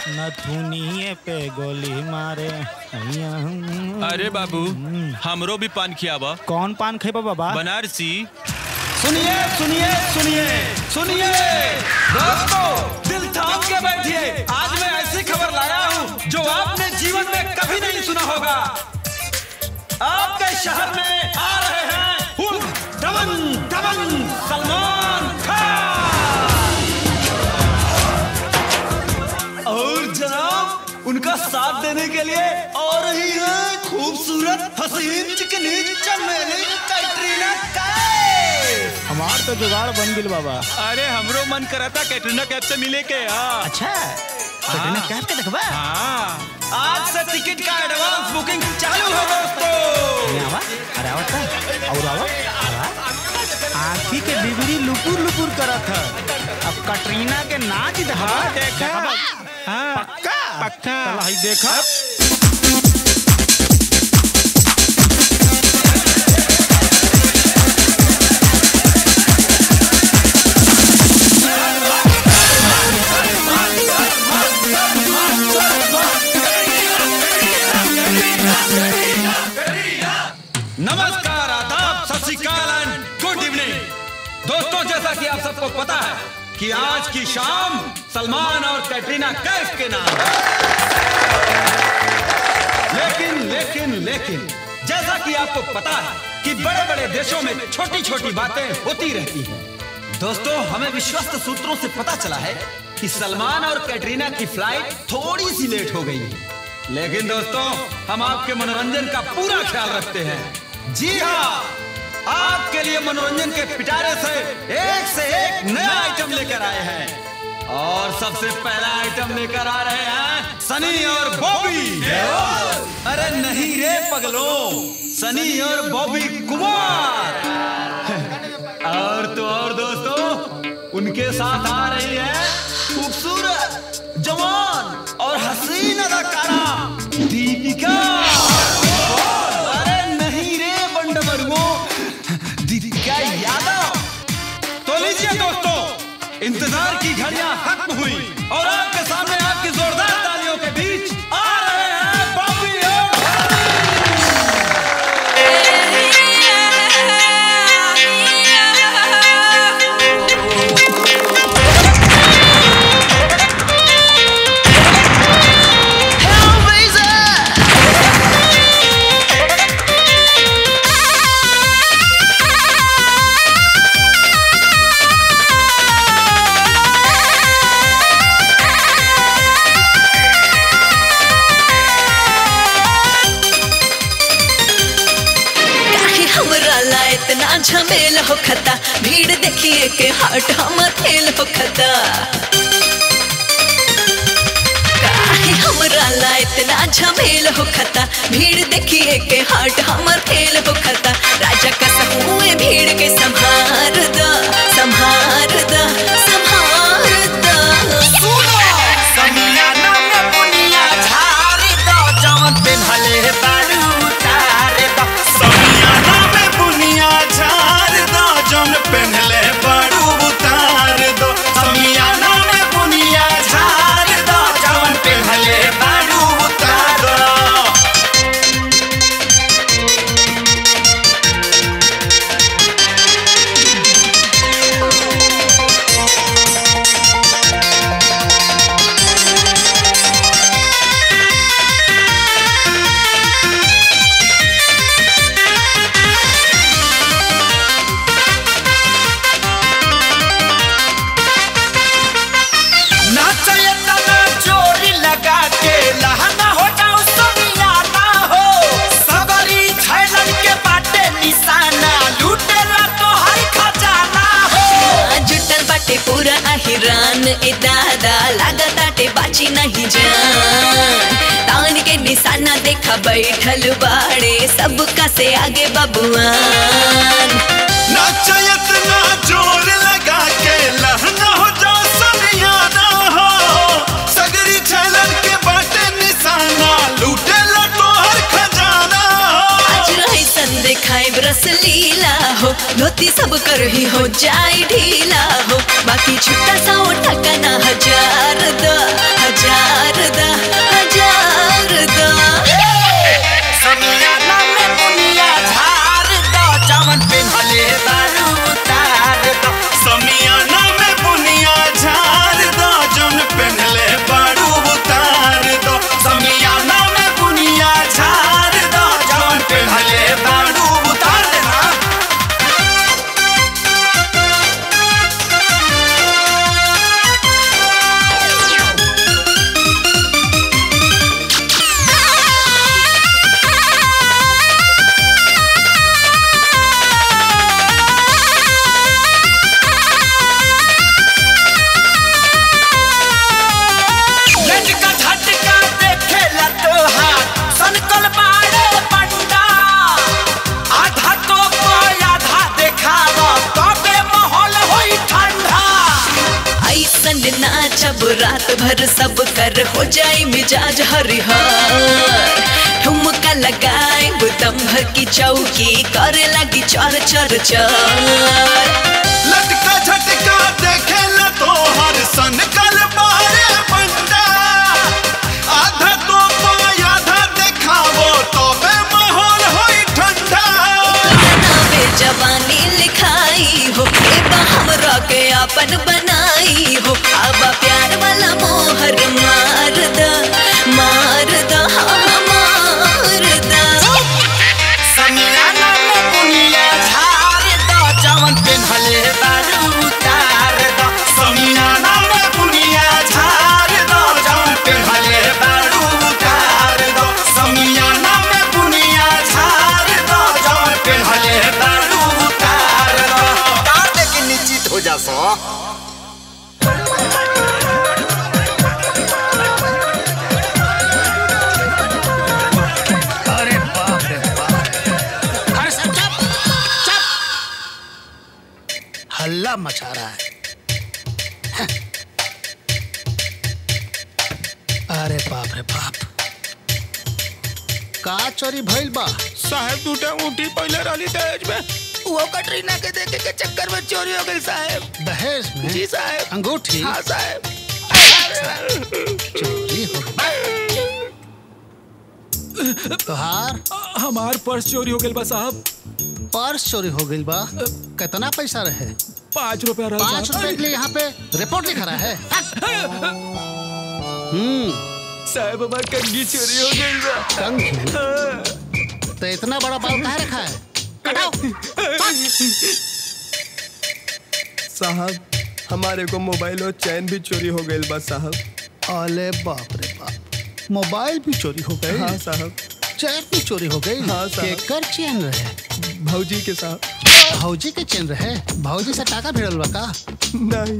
नथुनिए पे गोली मारे अइया हम। अरे बाबू हमरो भी पान खियावा कौन पान खेबा बाबा बनारसी सुनिए सुनिए सुनिए सुनिए दोस्तों दिल थाम के बैठिए आज मैं ऐसी खबर लाया हूँ जो आपने जीवन में कभी नहीं सुना होगा आपके शहर में आ रहे हैं उर्फ दमन दमन सलमान खान और जनाब उनका साथ देने के लिए और रही है खूबसूरत हसीन चिकनी चमेली कैटरीना कैफ हमार तो जुगाड़ बन गिल बाबा अरे हमरो मन करा था कैटरीना कैफ से मिले के हाँ अच्छा कैटरीना कैफ के देखबा हाँ आज से टिकट का एडवांस बुकिंग चालू है दोस्तों यहाँ आवा अरे आवत था और आवा आवा आँखी के बिगड़ी लुपुर लुपुर करत है अब कटरीना के नाच देखबा हाँ, देखा। देखबा? हाँ पक्का पक्का। चला हई देखा नमस्कार आदाब सत श्रीकाल एंड गुड इवनिंग दोस्तों जैसा कि आप सबको पता है कि आज की शाम सलमान और कैटरीना कैफ के नाम है लेकिन लेकिन लेकिन जैसा कि आपको पता है कि बड़े बड़े देशों में छोटी छोटी बातें होती रहती हैं दोस्तों हमें विश्वस्त सूत्रों से पता चला है कि सलमान और कैटरीना की फ्लाइट थोड़ी सी लेट हो गई है लेकिन दोस्तों हम आपके मनोरंजन का पूरा ख्याल रखते हैं जी हाँ आपके लिए मनोरंजन के पिटारे से एक से एक नया आइटम लेकर आए हैं और सबसे पहला आइटम लेकर आ रहे हैं सनी और बॉबी अरे नहीं रे पगलो सनी और बॉबी कुमार और तो और दोस्तों उनके साथ आ रही है खूबसूरत जवान और हसीन अदाकारा दीपिका अरे नहीं रे बंडमरुओ दीपिका यादव तो लीजिए दोस्तों इंतजार की घड़ियां खत्म हुई और आपके सामने आपकी जोरदार तालियों के बीच आ रहे हैं बॉबी और काहे हमरा ला इतना झमेल हो खता भीड़ देखिए के हाट हम खेल हो खता काहे हमरा ला इतना झमेल हो खता भीड़ देखिए के हाट हमर खेल हो खता राजा का समूह भीड़ के संभार द संभार द संभार द समियाना में बुनिया झाड़ दो जवन पेन्हले बारू उतार दो समियाना में बुनिया झाड़ दो जौन पेन्हले बड़ू उतार दो समियाना में बुनिया झाड़ दो जौन पेन्हले बड़ू उतार दो नाचय तना चोरी लगा के लहना हो जाओ समियाना हो सबरी छैलन के बाटे निशाना लूटेला तो हर खजाना हो जुटल बाटे पूरा अहिरान ए दादा लागताटे बाची नहीं जान तान के निशाना देखा बैठल बाड़े सबका से आगे बबुआन नाचयत ना जोर लगा के लहना हो जाओ समियाना हो सगरी छलन के बाटे निशाना लूटे तो हर खजाना हो आज रही सन देखाए रस लीला हो धोती सब कर ही हो जाए ढीला हो बाकी छुट्टा सा उठा ना हजार द हजार भर सब कर हो जाए मिजाज हरिहर ठुमका लगाए बुतम भर की चौकी करे लगी चर चर चर लटका झटका देखे न तो हर सन कल बारे बंदा आधा तो पाय आधा देखावो तो बे माहौल होई ठंडा नावे जवानी लिखाई हो एबा हमरा के अपन बनाई हो अब प्यार वाला मोहर मार द मार द हाँ मार द समियाना में बुनिया झाड़ दो जवन पेन्हले बारू उतार दो समियाना में बुनिया झाड़ दो जवन पेन्हले बारू उतार दो समियाना में बुनिया झाड़ दो जवन पेन्हले बारू उतार दो कार लेके निश्चित हो जा सो अरे बाप रे बाप अरे सब चुप चुप हल्ला मचा रहा है हैं। अरे बाप रे बाप का चोरी भइल बा साहब दूटा ऊँटी पहले रही दहेज में वो कटरीना के देखे के चक्कर में चोरी हो गई साहब दहेज में जी साहब अंगूठी हाँ साहब चोरी हो गई तोहार हमार पर्स चोरी हो गई बा साहब पर्स चोरी हो गई बा कितना पैसा रहे पाँच रुपया रहा पाँच साहब। रुपए के लिए यहाँ पे रिपोर्ट लिखा रहा है हम्म साहब हमार कंगी चोरी हो गई बा कंघी तो इतना बड़ा बाल कहाँ रखा है कटाओ साहब हमारे को मोबाइल और चैन भी चोरी हो गई बा साहब अले बाप रे बाप मोबाइल भी चोरी हो गई हाँ साहब चैन भी चोरी हो गई हाँ, साहब। केकर चैन रहे भौजी के साथ भौजी के चैन रहे भौजी से टाका भिड़ल बा का नहीं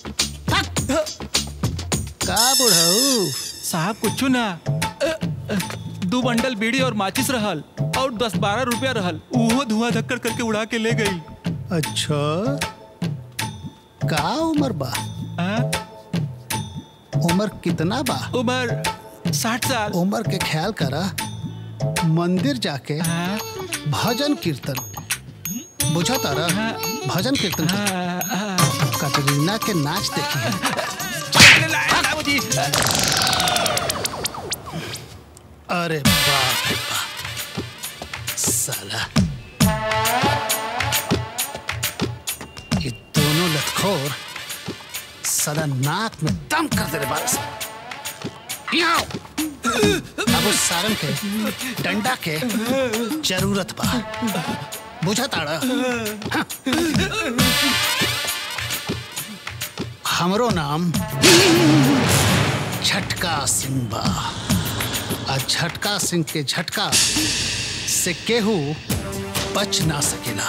का बुढ़ऊ साहब कुछ ना अ, अ, दो बंडल बीड़ी और माचिस रहल और दस बारह रुपया रहल उहो धुआं धक्कर करके उड़ा के ले गई अच्छा का उम्र बा आ, उम्र कितना बा उम्र साठ साल उम्र के ख्याल करा मंदिर जाके हाँ, भजन कीर्तन बुझा तारा हाँ। भजन कीर्तन कर। हाँ, हाँ। कटरीना के नाच देखी बाबूजी अरे बाप रे बाप साला ये दोनों लतखोर साला नाक में दम कर दे रे बारस अब उस सारंग के डंडा के जरूरत बा बुझा ताड़ा हाँ। हमरो नाम झटका सिंह बा आ झटका सिंह के झटका से केहू बच ना सकेला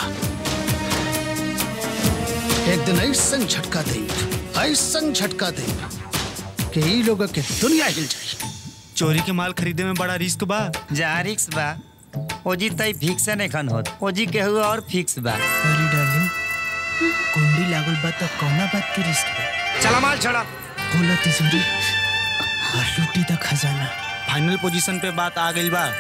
एक दिन ऐसन झटका दे ऐसन झटका दे कि ई लोग के दुनिया हिल जाए चोरी के माल खरीदे में बड़ा रिस्क बा जा रिक्स बा ओजी तई फिक्स नहीं खन होत ओजी के हुआ और फिक्स बा अरे डार्लिंग कुंडी लागल बा तो कौना बात के रिस्क बा चला माल छोड़ा खोलो तिजोरी और लूटी द खजाना फाइनल पोजीशन पे बात आ गई बा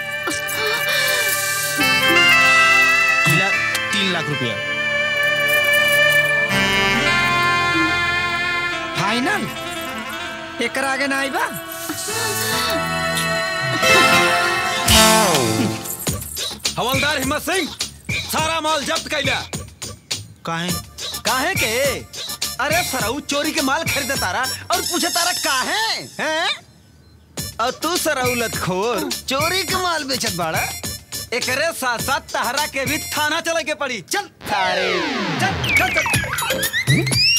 मिला तीन लाख रुपया फाइनल एकरा आगे ना आइबा हवलदार हिम्मत सिंह सारा माल जब्त कैला काहे काहे के अरे सराऊ चोरी के माल खरीदे तारा और पूछे तारा काहे हैं और तू सराऊ लतखोर चोरी के माल बेचत बाड़ा एकरे साथ साथ तहरा के भी थाना चले के पड़ी चल थारे चल चल चल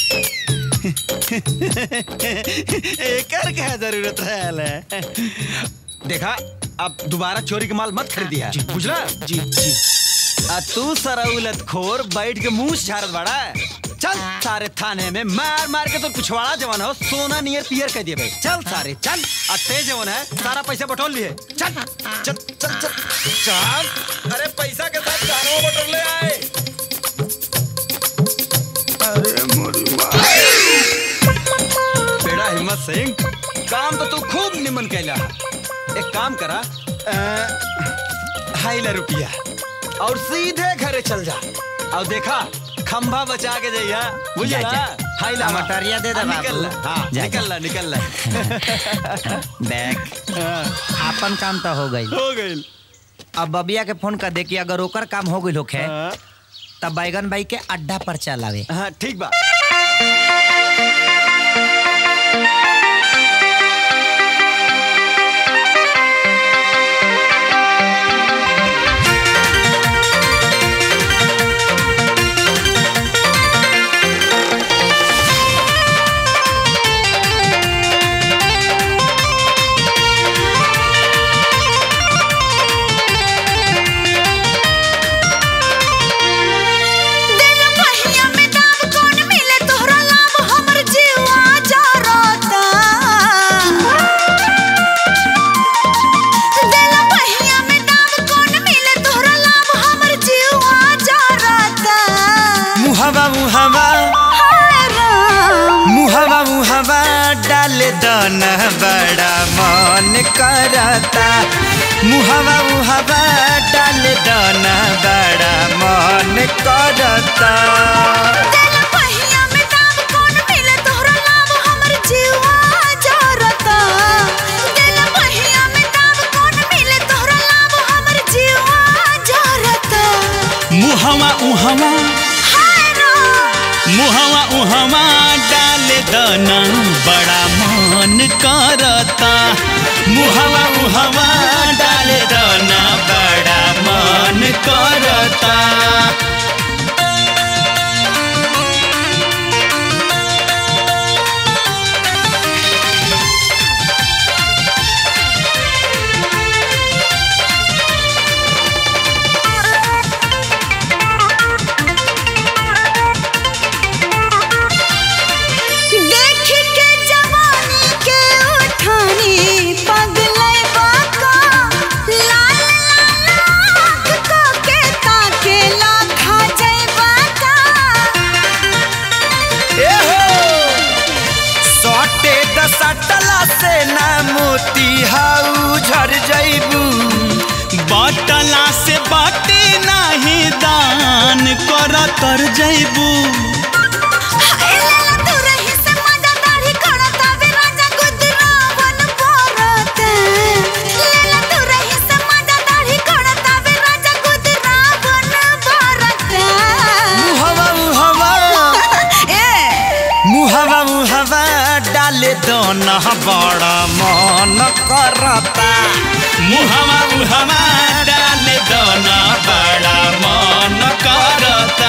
एकर क्या जरूरत है देखा अब दोबारा चोरी के माल मत खरीदिया बुझला जी जी आ तू सराउलत खोर बैठ के मुंह से झाड़त बड़ा चल सारे थाने में मार मार के तो पिछवाड़ा जवान हो सोना नियर पियर कह दिए भाई चल सारे चल आ तेज जवान है सारा पैसा बटोर लिए चल चल चल चल चल अरे पैसा के साथ जानवर बटोर ले आए बेड़ा हिम्मत सिंह काम तो तू खूब निमन कैला एक काम करा अ, हाई ला रुपया और सीधे घरे चल जा और देखा खंभा बचा के जाइया बुझला जा, जा। हाई ला मटरिया दे दे हाँ, बाबू। निकल ला हाँ जा, निकल ला निकल ला देख आपन काम तो हो गई हो गई अब बबिया के फोन कर दे कि अगर ओकर काम हो गई होखे तब बैगन भाई के अड्डा पर चलावे हाँ ठीक बा दिल पहिया में दाब कौन मिले तोहरा लाभ हमर जीवा जरता दिल पहिया में दाब कौन मिले तोहरा लाभ हमर जीवा जरता मुहवा मुहवा हाय राम मुहवा मुहवा डाल दन बड़ा मन करता मुहवा मुहवा डाल दन बड़ा मन करता दिल पहिया में दाब कौन मिले तोहरा लाभ हमर जीवा जरता दिल पहिया में दाब कौन मिले तोहरा लाभ हमर जीवा जरता मुहवा उहवा हाय राम मुहवा उहवा डाल दना बड़ा मन करता मुहवा उहवा डाल दना बड़ा मन करता देख के जवानी के उठानी पगलै बाका लाल लाल आँख को के ताके लाखा जैबा का सटे दसटला से ना मोती हाउ झर जइबू बाटला से बाटे नाही दान कर तर जैबू हाय लाला तू रही से मजा दाढ़ी खड़ता वे राजा गुदरावन पोरते लाला तू रही से मजा दाढ़ी खड़ता वे राजा गुदरावन पोरते मुहवा मुहवा ए मुहवा मुहवा डाले दोना बड़ा मन करता मुहवा उहवा डाल दना बड़ा मन करता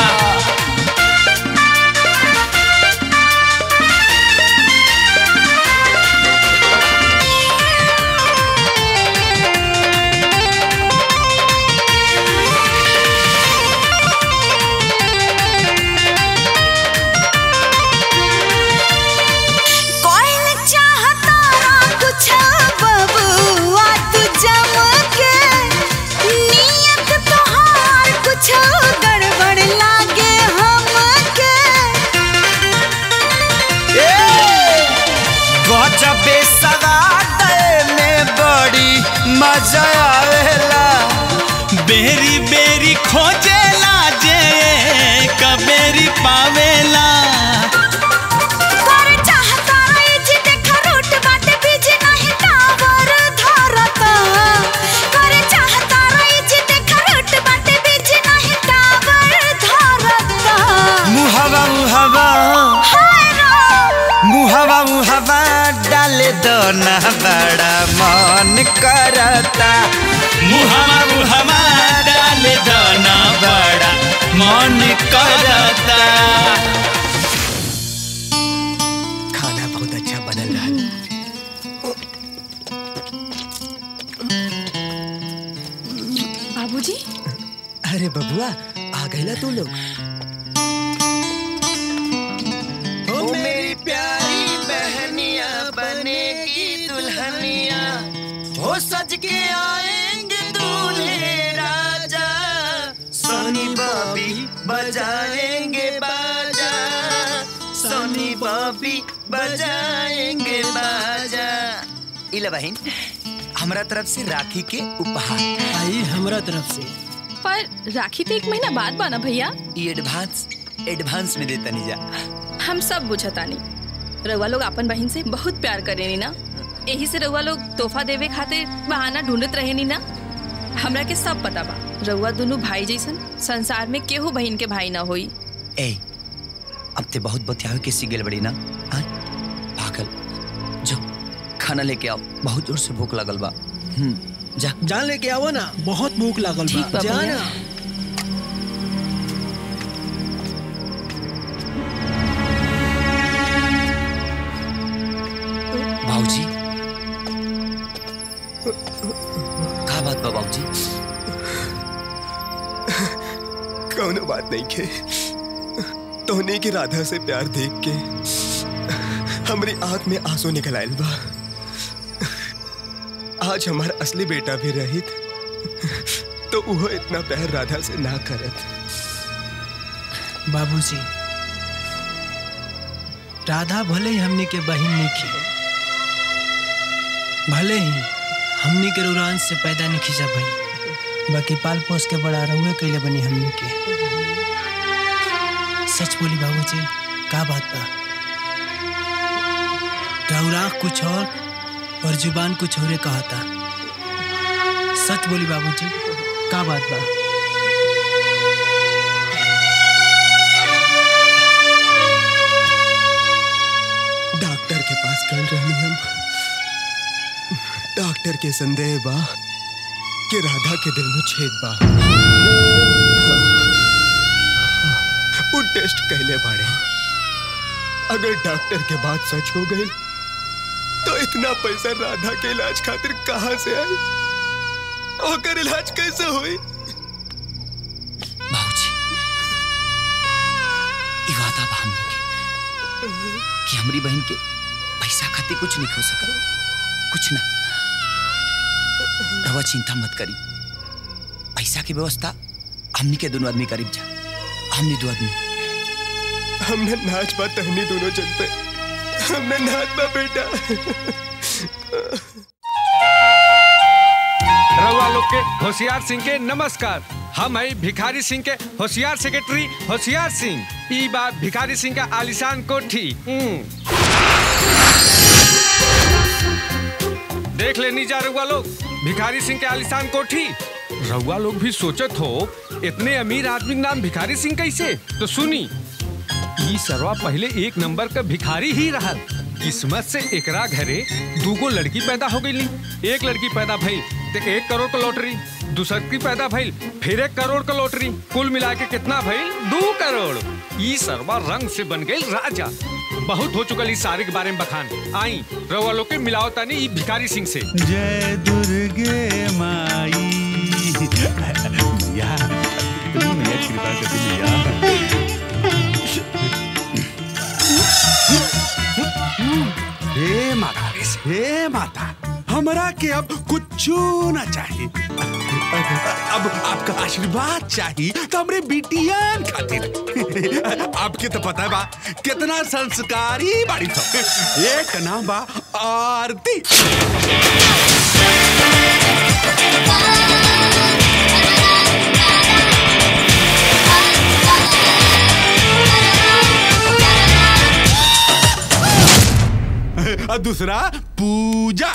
कोई चाहता ना कुछ बबुआ तू जमके नियत तोहार कुछ गड़बड़ लागे हमके गजबे सवाद में बड़ी मजा आवेला बेरी बेरी खोजेला जे कबेरी पावेला कर चाहता रही जी देखा रूट बाटे बीजी नहीं टावर धरता कर चाहता रही जी देखा रूट बाटे बीजी नहीं टावर धरता मुहवा मुहवा हाय राम मुहवा मुहवा डाले दोना बड़ा मन करता मुहवा उहवा डाल दना बड़ा मन करता खाना बहुत अच्छा बनल रहा बाबूजी अरे बबुआ आ गईला तू लोग ओ मेरी प्यारी बहनिया बनेगी दुल्हनिया हो सज के आएंगे दूल्हे राजा सोनी बॉबी बजाएंगे बाजा सोनी बॉबी बजाएंगे बाजा इला बहन हमरा तरफ से राखी के उपहार आई हमरा तरफ से पर राखी तो एक महीना बाद बना भैया ये एडवांस एडवांस में देता नहीं जा हम सब बुझतानी रउआ लोग अपन बहन से बहुत प्यार करेनी ना यही से रउआ लोग तोहफा देवे खातिर बहाना ढूंढत रहेनी ना हमरा के सब पता बा रउआ दोनों भाई जैसन संसार में केहू बहन के भाई ना होई ए अब ते बहुत बतियावे के सिगल बड़ी ना हाँ? पागल जो खाना लेके आओ बहुत जोर से भूख लगल बा हम्म जा जान लेके आवो ना बहुत भूख लागल ठीक बा बा जा भैया। ना बाबूजी का बात बा बाबूजी कौनो बात नहीं के तोहने की राधा से प्यार देख के हमारी आंख में आंसू निकल आयल बा आज हमारा असली बेटा भी रहित तो वो इतना प्यार राधा से ना करत बाबूजी राधा भले ही हमनी के बहिन निखी भले ही हमनी के रुरान से पैदा नहीं खींचा भाई बाकी पाल पोस के बड़ा रहुए कैले बनी हमनी के सच बोली बाबूजी का बात बा राउरा कुछ और और जुबान कुछ और कहा था सच बोली बाबूजी का बात बा डॉक्टर के पास कल रहनी हम डॉक्टर के संदेह बा कि राधा के दिल में छेद बा वो टेस्ट कहले बाड़े अगर डॉक्टर के बात सच हो गई तो इतना पैसा राधा के इलाज खातिर कहाँ से आई ओकर इलाज कैसे हुई बाबूजी ई वादा बा हमनी के कि हमारी बहन के पैसा खातिर कुछ नहीं हो सकल कुछ ना रवा चिंता मत करी पैसा की व्यवस्था हमनी के दोनों आदमी करीब जा हमनी दो आदमी हमने नाच बा तहनी दोनों जन पे हमने नाच बा बेटा रउआ लोग के होशियार सिंह के नमस्कार हम है भिखारी सिंह के होशियार सेक्रेटरी होशियार सिंह ई बात भिखारी सिंह का आलिशान कोठी हम्म। देख लेनी जा रउआ लोग भिखारी सिंह के आलिशान कोठी रउआ लोग भी सोचत हो इतने अमीर आदमी के नाम भिखारी सिंह कैसे तो सुनी ई सरवा पहले एक नंबर का भिखारी ही रहा किस्मत से एकरा घरे दूगो लड़की पैदा हो गई एक लड़की पैदा भइल तो एक करोड़ का लॉटरी दूसर की पैदा भइल फिर एक करोड़ का लॉटरी कुल मिला के कितना भइल दो करोड़ ई सरवा रंग से बन गई राजा बहुत हो चुकल इस सारे के बारे में बखान आई रवा लोग के मिलाओ तानी ई भिखारी सिंह से जय दुर्गे माई या तुम मैया कृपा कर दी हे माता हे माता हमरा के अब कुछ ना चाहिए अब आपका आशीर्वाद चाहिए तो हमरे बिटियान खातिर आपके तो पता है बा कितना संस्कारी बाड़ी सब एक नाम बा आरती और दूसरा पूजा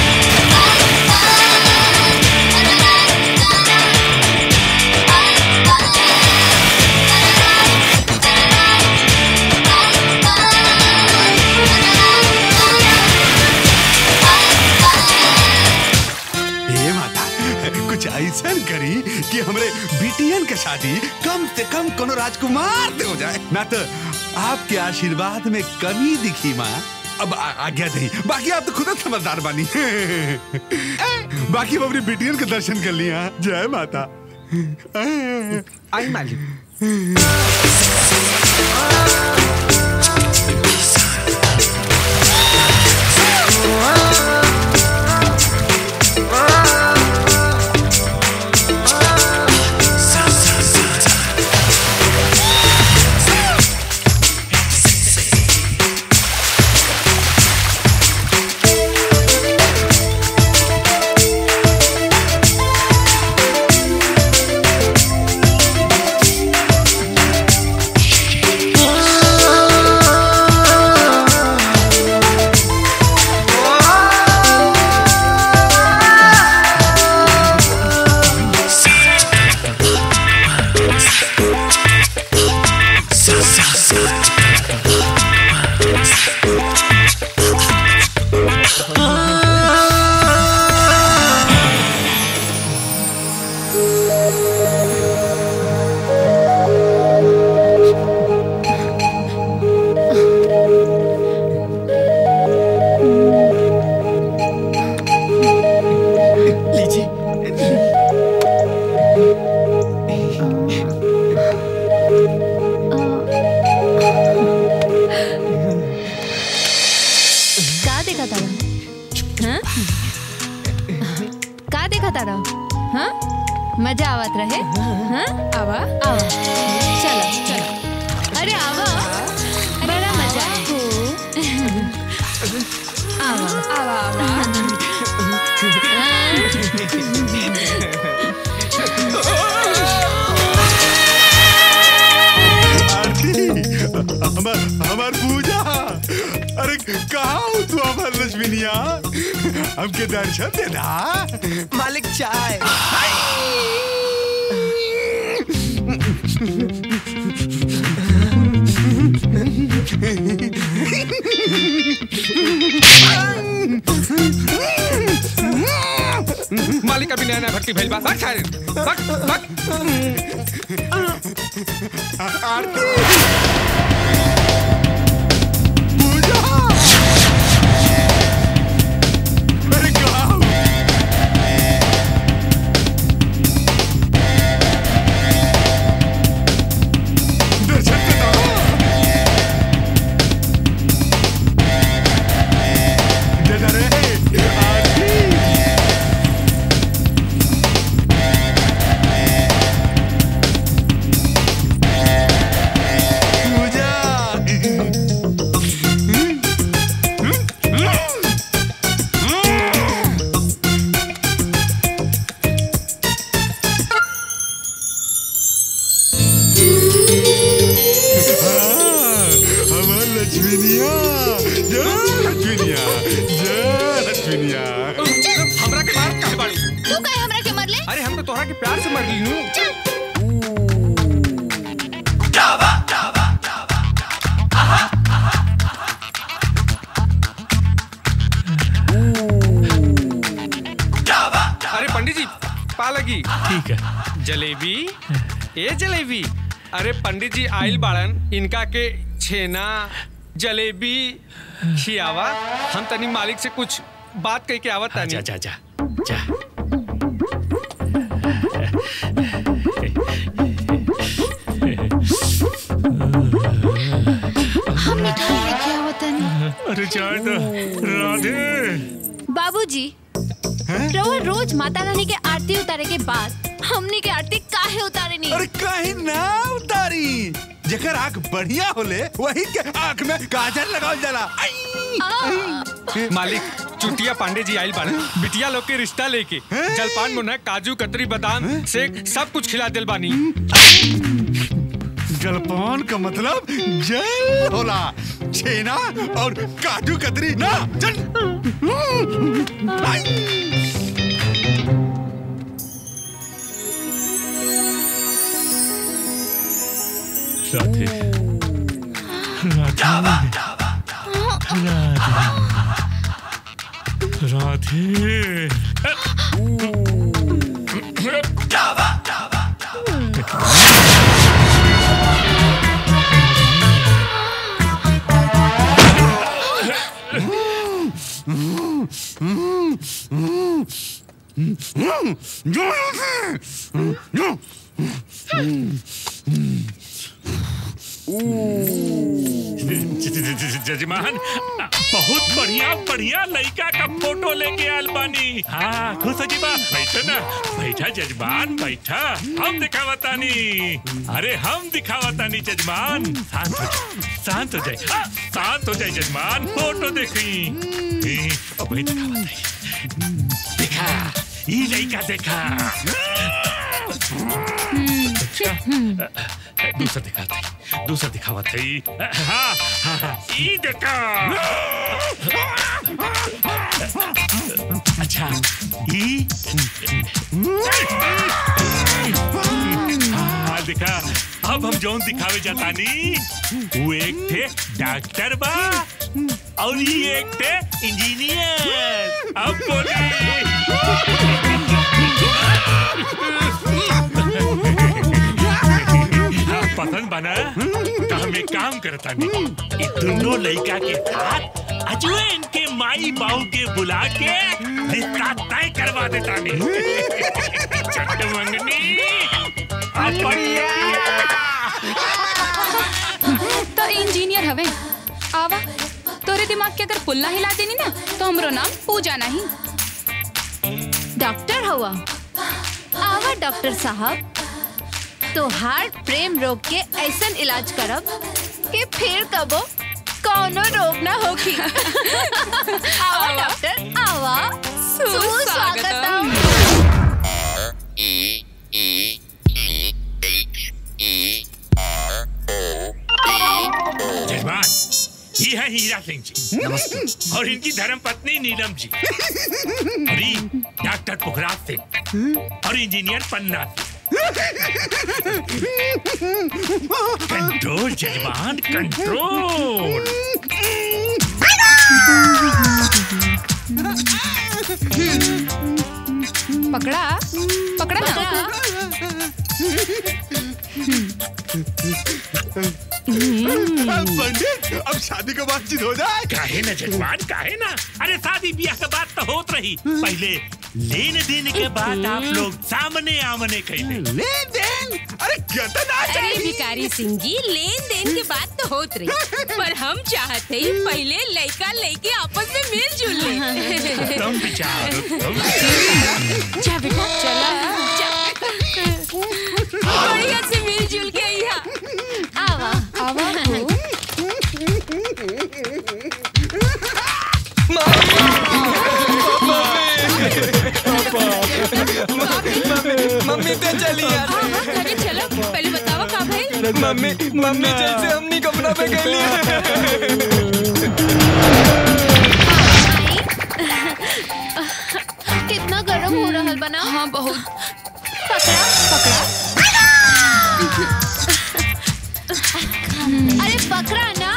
हे माता कुछ ऐसा करी कि हमरे बिटियन के शादी कम से कम कोनो राजकुमार से हो जाए ना तो आपके आशीर्वाद में कमी दिखी माँ अब आ- आज्ञा नहीं बाकी आप तो खुद समझदार बानी बाकी हम अपनी बिटियन के दर्शन कर लिया जय माता आई मालिक देखा तारा हाँ मजा आवत रहे हाँ आवा आवा चलो चलो अरे आवा बड़ा मजा आवा आवा आवा हमार हमार पूजा अरे कहा हो तू हमार लक्ष्मीनिया हमके दर्शन देना मालिक चाय मालिक अभी नया नया भर्ती भइल बा भाग सारे भाग भाग अरे कहा हो? दर्शन देना देना रे आरती पूजा हमार लक्ष्मीनिया जय लक्ष्मीनिया जय लक्ष्मीनिया हमरा के मार काहे बाड़ी तू कहे हमरा के मरले अरे हम तो तोहरा के प्यार से मर ली हूँ अरे पंडित जी पा लगी ठीक है जलेबी ए जलेबी अरे पंडित जी आइल बाड़न इनका के छेना जलेबी खियावा हम तनी मालिक से कुछ बात कह के आवत तानी जा जा जा जा हम मिठाई लेके आवत तनी अरे चाय तो राधे बाबूजी रउआ रोज माता रानी के आरती उतारे के बाद हमनी के आरती काहे उतारे नहीं अरे कहीं ना उतारी जेकर आंख बढ़िया होले वही के आंख में काजल लगावल जाला आई! मालिक चुटिया पांडे जी आइल बाड़न बिटिया लोग के रिश्ता लेके जलपान मुन्ना काजू कतरी बादाम से सब कुछ खिला दिल बानी जलपान का मतलब जल होला छेना और काजू कतरी ना चल आई! राधे राधे राधे जजमान बहुत बढ़िया बढ़िया लड़का का फोटो लेके आयल बानी हाँ खुश जी बा बैठो ना बैठा जजमान बैठा हम दिखावतानी अरे हम दिखावतानी जजमान शांत हो जाए शांत हो जाए हाँ, शांत हो जाए जजमान फोटो देखी ए, वही दिखावतानी देखा ये लड़का देखा दूसरा दिखाते दूसरा दिखावा थी हाँ हाँ हाँ ई देखा अच्छा ई हाँ देखा अब हम जौन दिखावे जातानी वो एक थे डॉक्टर बा और ये एक थे इंजीनियर अब बोली पसंद बना तो हम एक काम करता नहीं ये दोनों लड़का के साथ अजुए इनके माई बाऊ के बुला के रिश्ता तय करवा देता नहीं चट मंगनी अब बढ़िया तो इंजीनियर हवे आवा तोरे दिमाग के अगर पुल्ला हिला देनी ना तो हमरो नाम पूजा नहीं डॉक्टर हुआ आवा डॉक्टर साहब तो हार्ट प्रेम रोग के ऐसन इलाज करब कि फिर कबो कौनो रोग ना होगी आवा डॉक्टर आवा सुस्वागतम जजमान ये है हीरा सिंह जी नमस्ते और इनकी धर्म पत्नी नीलम जी और ये डॉक्टर पुखराज सिंह और इंजीनियर पन्ना सिंह कंट्रोल जजमान कंट्रोल पकड़ा पकड़ा ना पंडित अब शादी का बातचीत हो जाए काहे ना जजमान काहे ना अरे शादी ब्याह के बात तो होत रही पहले लेन देन के बाद आप लोग सामने आमने कैले लेन देन अरे कितना अरे भिकारी सिंह जी लेन देन के बात तो होत रही पर हम चाहते ही पहले लड़का लड़की आपस में मिलजुल ले तुम विचार तुम जा बेटा चला जा बढ़िया से मिलजुल के यहाँ आवा आवा मम्मी तो चली यार अरे चलो पहले बताओ का भाई मम्मी मम्मी जैसे हमनी कपड़ा पे गई कितना गर्म हो रहा बना हाँ बहुत पकड़ा पकड़ा अरे पकड़ा ना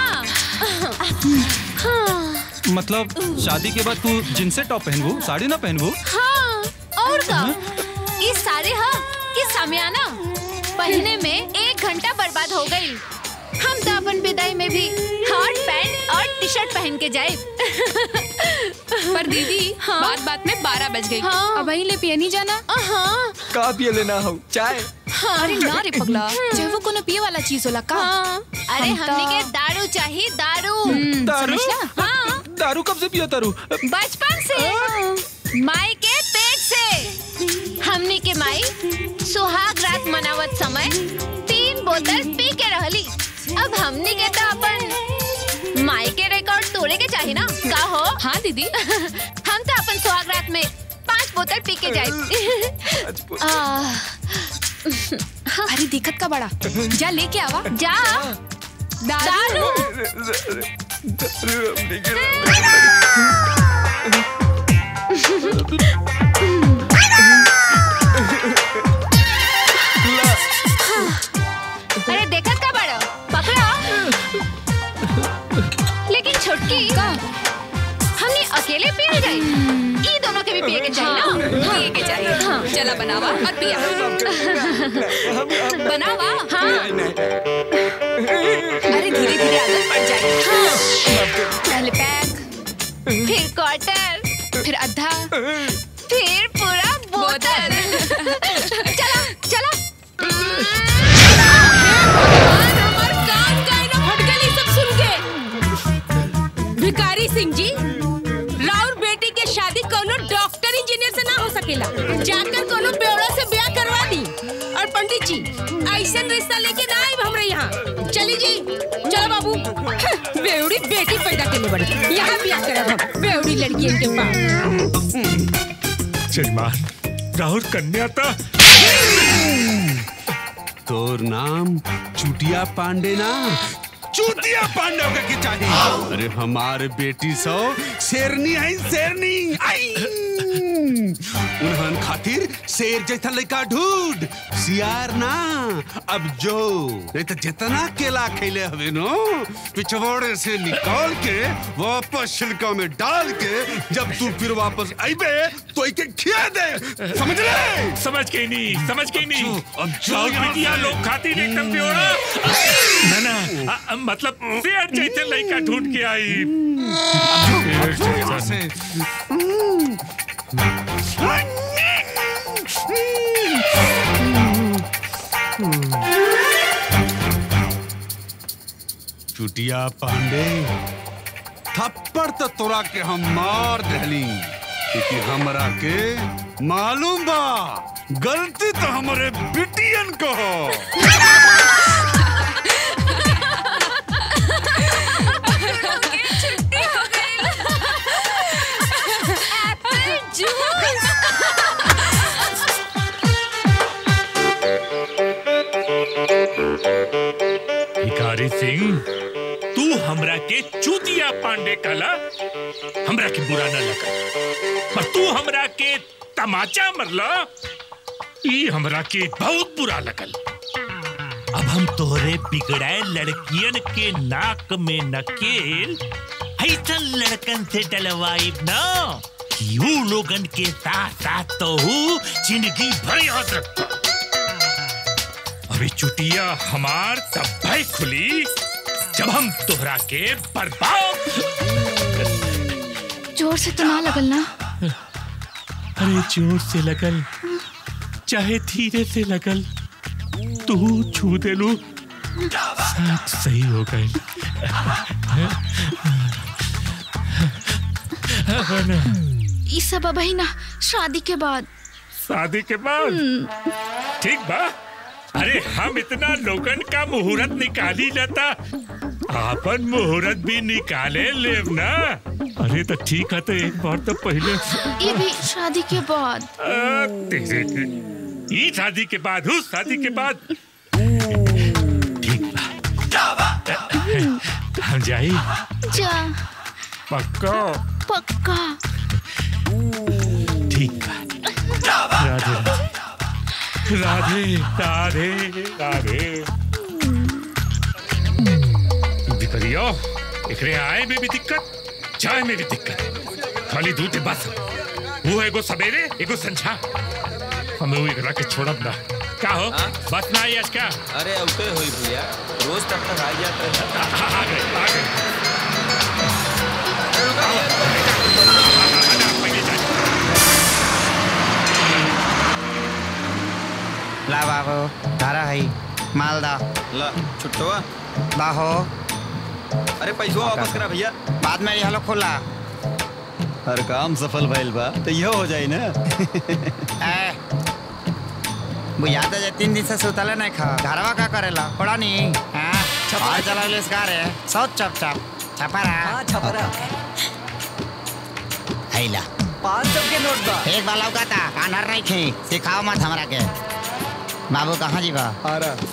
हाँ मतलब शादी के बाद तू जिनसे टॉप पहनबू साड़ी ना पहनबू हाँ और का इस सारे हा कि सामियाना पहने में एक घंटा बर्बाद हो गई हम तो अपन विदाई में भी हॉट पैंट और टी शर्ट पहन के जाए पर दीदी हाँ? बात बात में बारह बज गई हाँ। अब वहीं ले पिए नहीं जाना हाँ का पिए लेना हो चाय अरे ना रे पगला चाहे वो कोनो पिए वाला चीज होला का हाँ अरे हम तो- हमने के दारू चाहिए दारू हम्म, दारू समझला? हाँ दारू कब से पिया तारू बचपन से माई के पेट से हमने के माई सुहाग रात मनावत समय तीन बोतल पी के रहली अब हमने के तो अपन माई के रिकॉर्ड तोड़े के चाहिए ना का हो हाँ दीदी हम तो अपन सुहाग रात में पांच बोतल पी के जाए अरे दिक्कत का बड़ा जा लेके आवा जा दारू दारू हमनी के अरे देखत का बड़ा पकड़ा लेकिन छोटकी का हमने अकेले पिए जाए ई दोनों के भी पिए के चाहिए ना पिए के चाहिए हाँ चला बनावा और पिया बनावा हाँ अरे धीरे धीरे आदत पड़ जाएगी पहले पैक फिर क्वार्टर फिर आधा फिर पूरा बोतल चला चला हमार कान का ना फट गई सब सुन के भिकारी सिंह जी राउर बेटी के शादी कोनो डॉक्टर इंजीनियर से ना हो सकेला जाकर कोनो बेवड़ा से ब्याह करवा दी और पंडित जी ऐसा रिश्ता लेके ना आए हमरे यहाँ चली जी चलो बाबू बेवड़ी बेटी पैदा करने बड़ी यहाँ ब्याह करब हम बेवड़ी लड़की के पास जजमान राहुल कन्या तो तोर नाम चुटिया पांडे ना चूतिया पांडे होके के चाहिए अरे हमारे बेटी सो शेरनी है शेरनी आई उन्हन खातिर शेर जैसा लड़का ढूंढ सियार ना अब जो नहीं तो जितना केला खेले हवे नो पिछवाड़े से निकाल के वापस छिलका में डाल के जब तू फिर वापस आईबे तो इके खिया दे समझ ले समझ के नहीं समझ के नहीं अब जो राहुल यहाँ बिटिया से- लोग खातिर एकदम प्योरा ना ना अ- अ- मतलब शेर जैसे लड़का ढूंढ के आई शेर यहाँ जैसा। से चुटिया पांडे थप्पड़ तो तोरा के हम मार दहली क्योंकि हमरा के मालूम बा गलती तो हमारे बिटियन को हो भिखारी सिंह तू हमरा के चूतिया पांडे कला हमरा के बुरा न लगा पर तू हमरा के तमाचा मरला ई हमरा के बहुत बुरा लगल अब हम तोहरे बिगड़ाए लड़कियन के नाक में नकेल ऐसन लड़कन से डलवाइब ना कि ऊ लोगन के साथ साथ तो हूँ जिंदगी भर याद रखता अभी चुटिया हमार तब भाई खुली जब हम तोहरा के बर्बाद जोर से तो ना लगल ना अरे जोर से लगल चाहे धीरे से लगल तू छू दे लू सब सही हो गए ई सब अबही ना शादी के बाद शादी के बाद ठीक बा अरे हम इतना लोगन का मुहूर्त निकाली जाता आपन मुहूर्त भी निकाले लेव ना अरे तो ठीक है तो एक बार तो पहले ये भी शादी के बाद आ, तेरे के ई शादी के बाद उस शादी के बाद ठीक बा हम जाई जा पक्का पक्का ठीक बा राधे राधे राधे राधे भिखरियो एकरे आए में भी दिक्कत जाए में भी दिक्कत खाली दूध है बस वो एगो सवेरे एगो संझा हमें वो एकरा के छोड़ब ना का हो बस ना आई आज का अरे उते होई भैया रोज तक तक आ जाते आ गए आ गए ला बाबू धारा है मालदा ला छुट्टवा बाहो अरे पैसा वापस करा भैया बाद में यहाँ खुला हर काम सफल भइल बा तो यह हो जाई ना ए बुझाता जे तीन दिन से सुतले नहीं खा घरवा का करेला पड़ा नहीं हाँ छपा चला ले इसका रे सब चप चप छपरा हाँ छपरा हैला पाँच सौ के नोट बा एक बार लौका था कानर नहीं खी सिखाओ मत हमरा के बाबू कहाँ जीवा आ रहा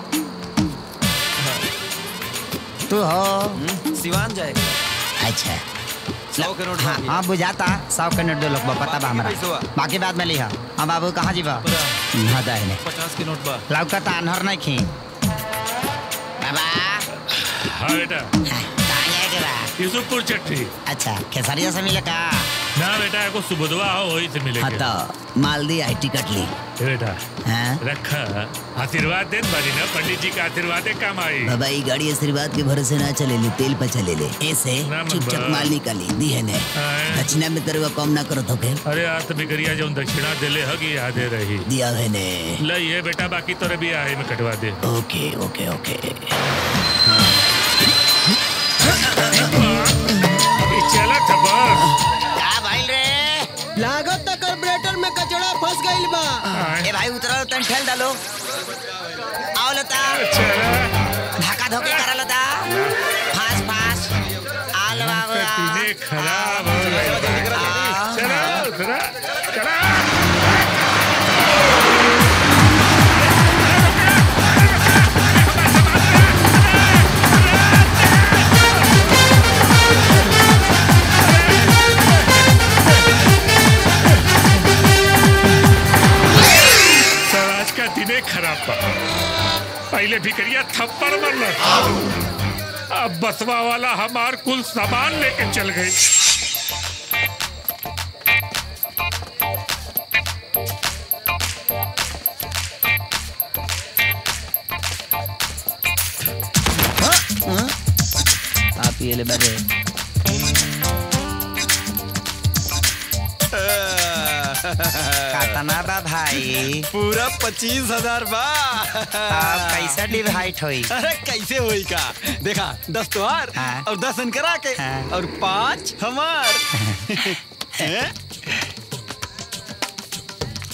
तू हो सिवान जाएगा अच्छा सौ के नोट हाँ हाँ बुझाता सौ के नोट दो लोग बा, पता बा हमरा पैसवा? बाकी बाद में लिहा हाँ बाबू कहाँ जीवा हाँ दाहिने पचास के नोट बा लौका था अनहर नहीं खी बाबा हाँ बेटा कहाँ जाएके बा यूसुफपुर चट्टी अच्छा खेसारिया से मिले का ना बेटा एगो सुबुधवा हो वही से हाँ मिलेंगे तो मालदी आई टिकट ली ए बेटा हाँ रखा आशीर्वाद देन बारी ना पंडित जी का आशीर्वाद काम आई बाबा ये गाड़ी आशीर्वाद के भरोसे ना चले ले तेल पे चले ले ऐसे ना मन चुपचाप बा। माल निकाली दी है ने हाँ। दक्षिणा में तेरे को कम ना करो तो के अरे आज तो बिगड़िया जो दक्षिणा दिले हगी यादे रही दिया है ने लई है बेटा बाकी तोरे भी आहे में कटवा दे ओके ओके ओके ई चला खबर क्या भाई रे लागत तक कार्बोरेटर में कचड़ा फंस गइल बा ए भाई उतरो तन ठेल डालो आओ लता धक्का धोके करा लता फास फास आल बाबू आ। तीने खराब हो गए चला उतरा चला सर आज का दिने खराब बा पहले भिकरिया थप्पड़ मरल अब बसवा वाला हमार कुल सामान लेके चल गई आप ये ले बैठे कातना बा भाई पूरा पच्चीस हजार बा आप कैसे डिवाइड होई अरे कैसे होई का देखा दस तोहार और दस करा के और पाँच हमार हैं?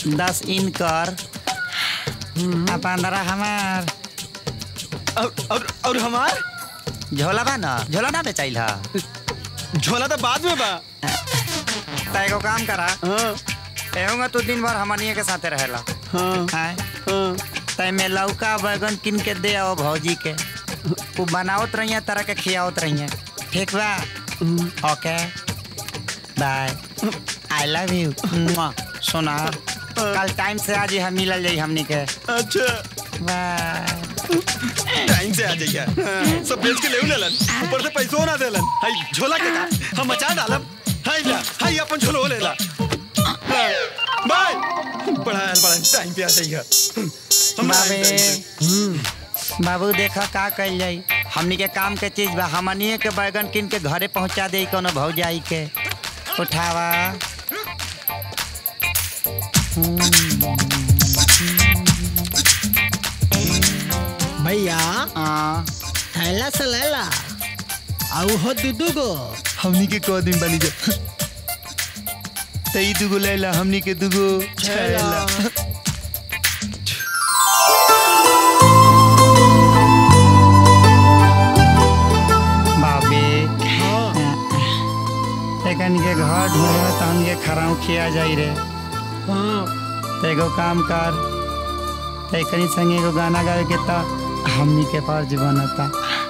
दस इनकर आ पंद्रह हमार और और और हमार झोला बा ना झोला ना बेचाइल हा झोला तो बाद में बा त एगो काम करा एहूंगा तू दिन भर हमनिए के साथे रहेला हाँ तय में लौका बैगन किन के दे आओ भौजी के वो बनावत रहिए तरह के खियावत रहिए ठीक बा okay bye I love you सोना कल टाइम से आज ही हम मिलल जाई हमनी के अच्छा बाय टाइम से आ जाइए सब बेच के ले लेलन ऊपर से पैसो ना देलन हाय झोला के का हम मचा डालब हाय ला हाय अपन झोलो लेला हाँ, बाय बड़ा बड़ा टाइम पे आ जाइए हम बाबे टाइम से। बाबू देखा का कल जाई हमनी के काम के चीज बा हमनिए के बैगन किन के घरे पहुंचा दे कोनो भौजाई के उठावा भैया थैला से लेला आउ हो दुदू गो हमनी के कौ दिन बनी जा तई दुगो लैला हमनी के दुगो छैला बाबे एकन के घर ढूंढे तो हम के खराऊ खिया जाई रे तो एगो काम कर तो एकनी संगे एगो गाना गावे के ता हमनी के फर्ज बनता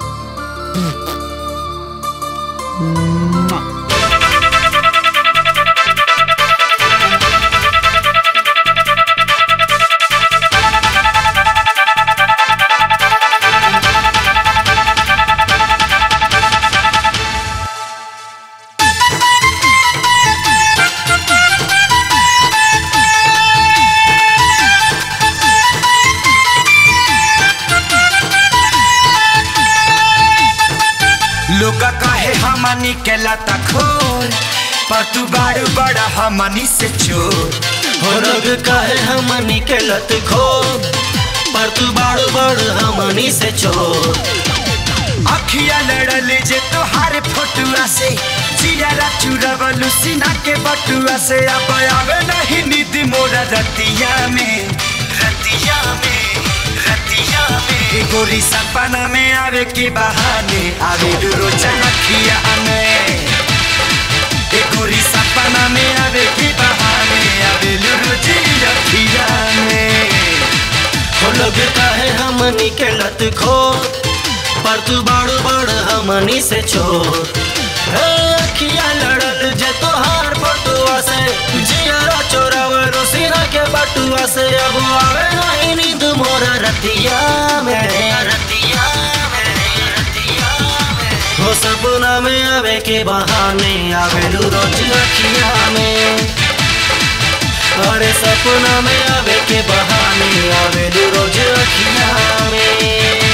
लोग कहे हमनी के लता खोर पर तू बारू बड़ा हमनी से चोर हो लोग कहे हमनी के लत खो पर तू बाड़ू बड़ हमनी से चोर अखिया लड़ल जे तोहार फोटुआ से जियारा चुरवलू सीना के बटुआ से अब आवे नहीं नींद मोरा रतिया में रतिया में रतिया में गोरी सपना में आवे के बहाने आवे रोज अखिया में ए गोरी सपना में आवे के बहाने आवे रोज अखिया में हो लोग कहे हमनी के लत खो पर तू बाड़ू बड़ हमनी से चोर हे अखिया लड़ल जे तोहार बटुआ से जियारा चोरावलो सीना के बटुआ से अब आवे नहीं नींद मोरा रतिया में रतिया में रतिया में हो सपना में आवे के बहाने आवे रोज अखिया में अरे सपना में आवे के बहाने आवे रोज अखिया में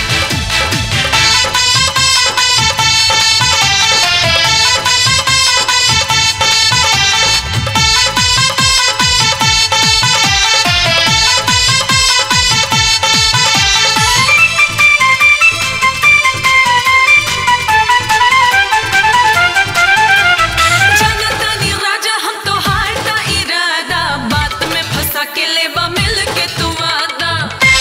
जनतानी राजा हम तो हारता इरादा बात में फंसा के लेबा मिल के तू वादा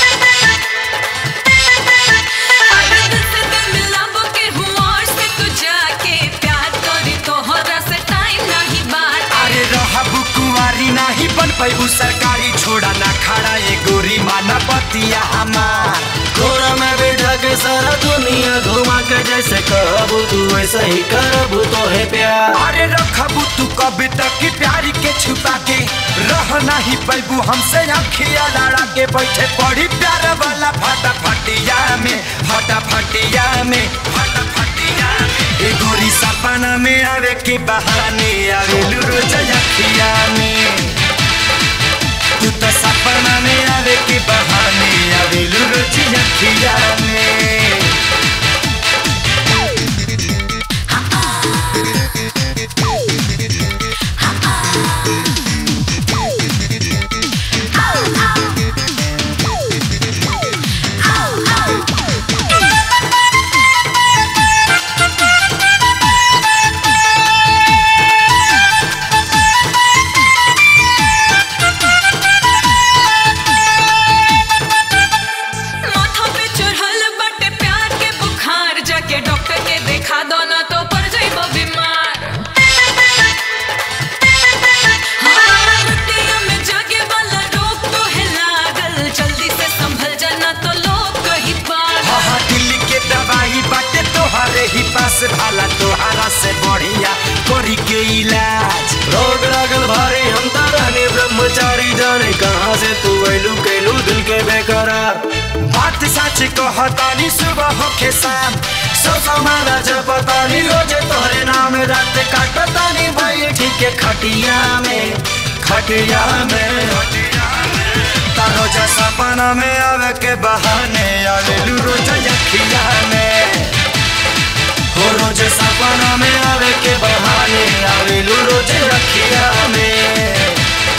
अरे दिल से दिल मिलाबो के हूँ और से तू जाके प्यार करी तोहरा से टाइम नहीं बात अरे रहबू कुंवारी नाही बन पैबू सरकारी छोड़ा ना खड़ा ये गोरी माना बतिया हमार घोड़ा में बैठा के सारा दुनिया घुमा के जैसे कहबू तू वैसे ही करबू तो है प्यार अरे रखबू तू कब तक की प्यारी के छुपा के रह नहीं पैबू हमसे अखिया लड़ा के बैठे पड़ी प्यार वाला फटा फटिया में फटा फटिया में फटा फटिया में ए गोरी सपना में आवे के बहाने आवे रोज अखिया में तू तो सपना में आवे के बहाने आवे रोज अखिया में Thank you. सच कहतानी सुबह होके शाम सो समाना जपतानी रोज तोहरे नाम रात काटतानी भाई ठीक है खटिया में खटिया में ता रोज सपना में आवे के बहाने आवेलू रोज यखिया में हो रोज सपना में आवे के बहाने आवेलू रोज यखिया में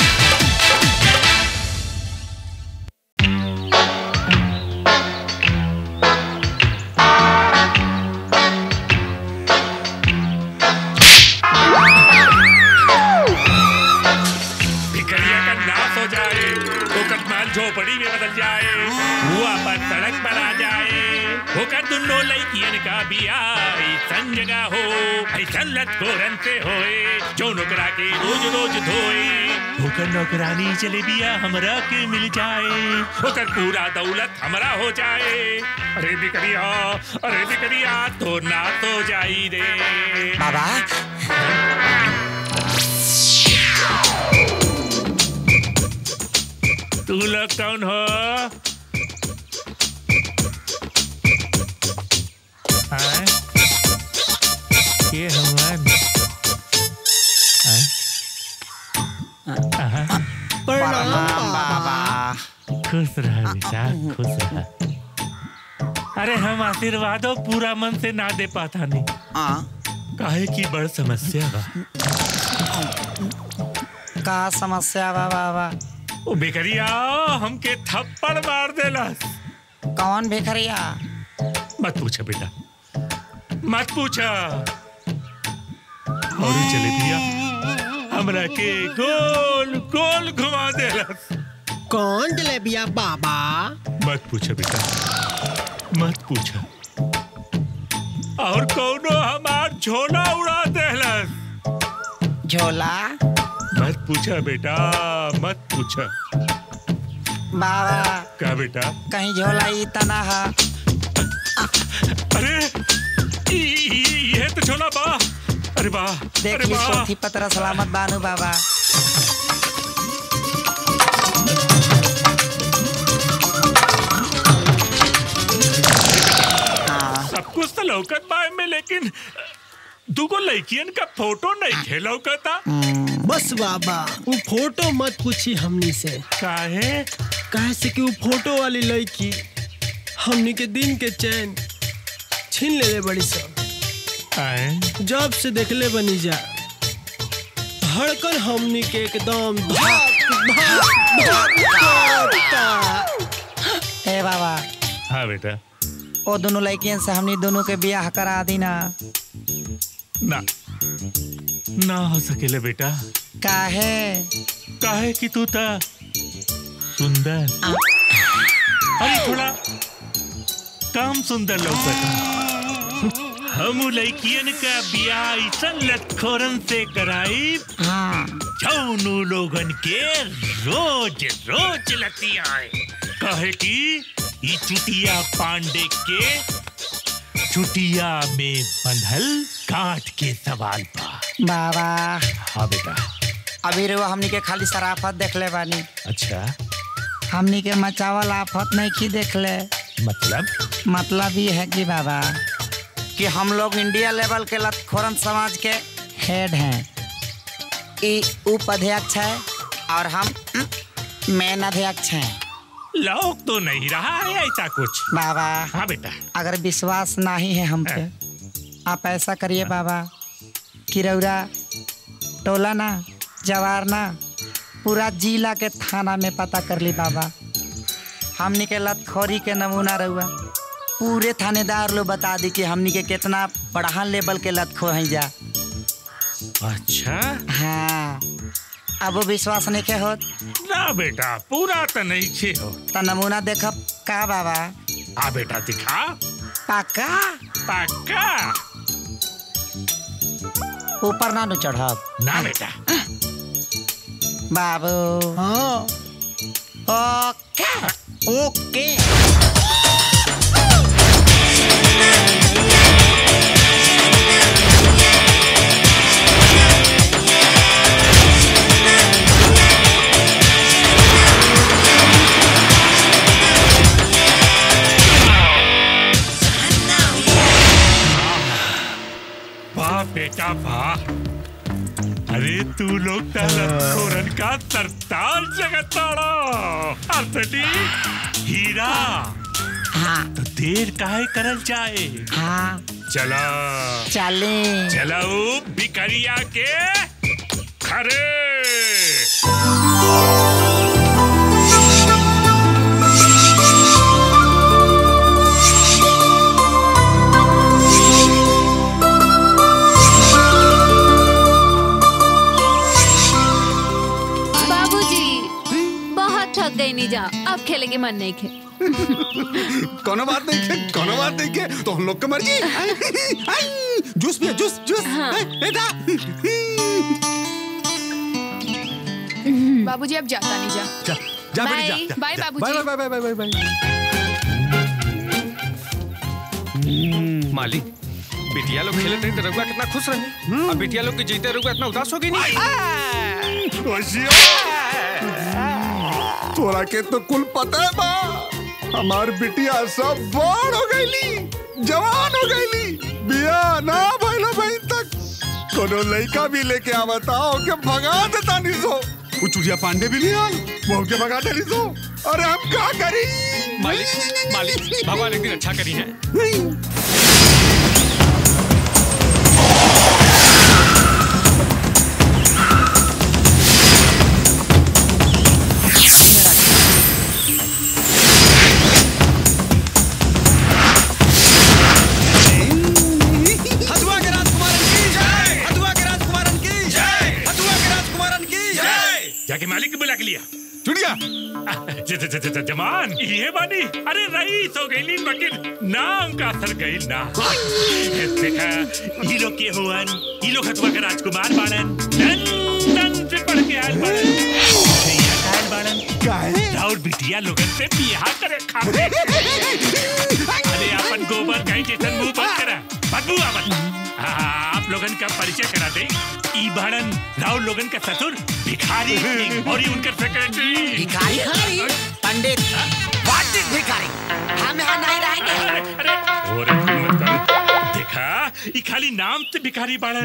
भिखरिया का नाश हो जाए ओकर माल झोपड़ी में बदल जाए हुआ पर सड़क पर आ जाए होकर दुनो लड़कियन का बिया ऐसन जगह हो ऐसन लतकोरन से होए जो नौकरा के रोज रोज धोए होकर नौकरानी चले बिया हमरा के मिल जाए होकर पूरा दौलत हमरा हो जाए अरे बिकरिया अरे बिकरिया तो ना तो जाई रे बाबा तू लोग कौन हो हाँ? ये हवन प्रणाम बाबा खुश रह बेटा खुश रह अरे हम आशीर्वादों पूरा मन से ना दे पाता नहीं काहे की बड़ समस्या बा का समस्या बा बाबा ओ बेकरिया हमके थप्पड़ मार देलस कौन भिखरिया मत पूछा बेटा मत पूछा और ही चले दिया हमरा के गोल गोल घुमा देलस कौन जलेबिया बाबा मत पूछा बेटा मत पूछा और कौनो हमार झोला उड़ा देलस झोला मत पूछा बेटा मत पूछा बाबा का बेटा कहीं झोला ई तना है अरे ई- ई- ये तो झोला बा अरे बा अरे देखिए बा पोथी पत्र सलामत बानू बाबा सब कुछ तो लौकत बा में लेकिन दुगो लड़कियन का फोटो नहीं खे लौकता बस बाबा वो फोटो मत पूछी हमनी से काहे काहे से कि वो फोटो वाली लड़की हमनी के दिन के चैन छीन ले बड़ी सब जब से देखले बनी जा धड़कन हमनी के एकदम धक धक धक करता। ए बाबा हाँ बेटा ओ दोनों लड़कियन से हमनी दोनों के बियाह करा दी ना ना ना हो सकेले बेटा काहे काहे कि तू था सुंदर अरे थोड़ा काम सुंदर लौकता हम लड़कियन का ब्याह ऐसन लटखोरन से कराई जौनू लोगन के रोज रोज लती आए कहे कि ई चुटिया पांडे के चुटिया में बंधल काट के सवाल पा बाबा हाँ बेटा अभी रो हमनी के खाली शराफत देख ले बानी अच्छा हमनी के मचावल आफत नहीं की देख ले मतलब मतलब ये है कि बाबा कि हम लोग इंडिया लेवल के लतखोरन समाज के हेड हैं ई उपाध्यक्ष है और हम मेन अध्यक्ष हैं लोग तो नहीं रहा है ऐसा कुछ बाबा हाँ बेटा अगर विश्वास नहीं है हम पे आप ऐसा करिए बाबा कि रौरा टोला ना जवार ना पूरा जिला के थाना में पता कर ली बाबा हमनी के लतखोरी के नमूना रहुआ पूरे थानेदार लोग बता दी कि हमनी के कितना बढ़ान लेवल के लतखो हैं जा अच्छा हाँ अब वो विश्वास नहीं के होत ना बेटा पूरा तो नहीं छे हो तो नमूना देखब का बाबा आ बेटा दिखा पक्का पक्का ऊपर ना नु चढ़ब ना बेटा बाबू हाँ ओके ओके हाँ तू लोग खोरन का सरताज जगताड़ा अर्थनी हीरा हाँ तो देर काहे करल जाए हाँ चला चले चलाओ भिखरिया के खरे बाबूजी बहुत थक गई नहीं जा अब खेलेंगे मन नहीं खे कोनो बात नहीं के कोनो बात नहीं के तो हम लोग की मर्जी आई, आई, जूस पिया जूस जूस आई, बेटा बाबूजी अब जाता नहीं जा जा जा बेटी जा, बाय जा बाय जा। बाबूजी bye bye bye bye bye bye मालिक बिटिया लोग खेलते रही तो रघुआ कितना खुश रहे अब बिटिया लोग के जीते रघुआ इतना उदास हो गई नहीं तोरा के तो कुल पता है बा हमार बिटिया सब बड़ हो गईली जवान हो गईली बिया ना भइला बहन तक कोनो लड़का भी लेके आवताओ के भगा देता नहीं सो वो चुड़िया पांडे भी नहीं आई वो के भगा देली सो अरे हम क्या करी मालिक मालिक भगवान एक दिन अच्छा करी है हथुआ के राजकुमारन की जय हथुआ के राजकुमारन की जय हथुआ के राजकुमारन की जय जाके मालिक को बुला के लिया चुड़िया ज- ज- ज- ज- जमान ये बानी अरे रईस हो गई मगर नाम का असर गई ना देखा ये लोग के हुवन ये लोग हथुआ के राजकुमार बाड़न लंदन से पढ़ के आयल बाड़न भैया का आयल बाड़न काहे राउर बिटिया लोगन से बियाह करे खाते अरे अपन गोबर गाय जैसन मुंह बंद करा बदबू आवत आप लोगन का परिचय करा दे ई बाड़न राउर लोगन का ससुर भिखारी सिंह और ये उनका सेक्रेटरी भिखारी पंडित व्हाट इज भिखारी हम यहाँ नहीं रहेंगे और हिम्मत कर देखा ई खाली नाम से भिखारी बाड़न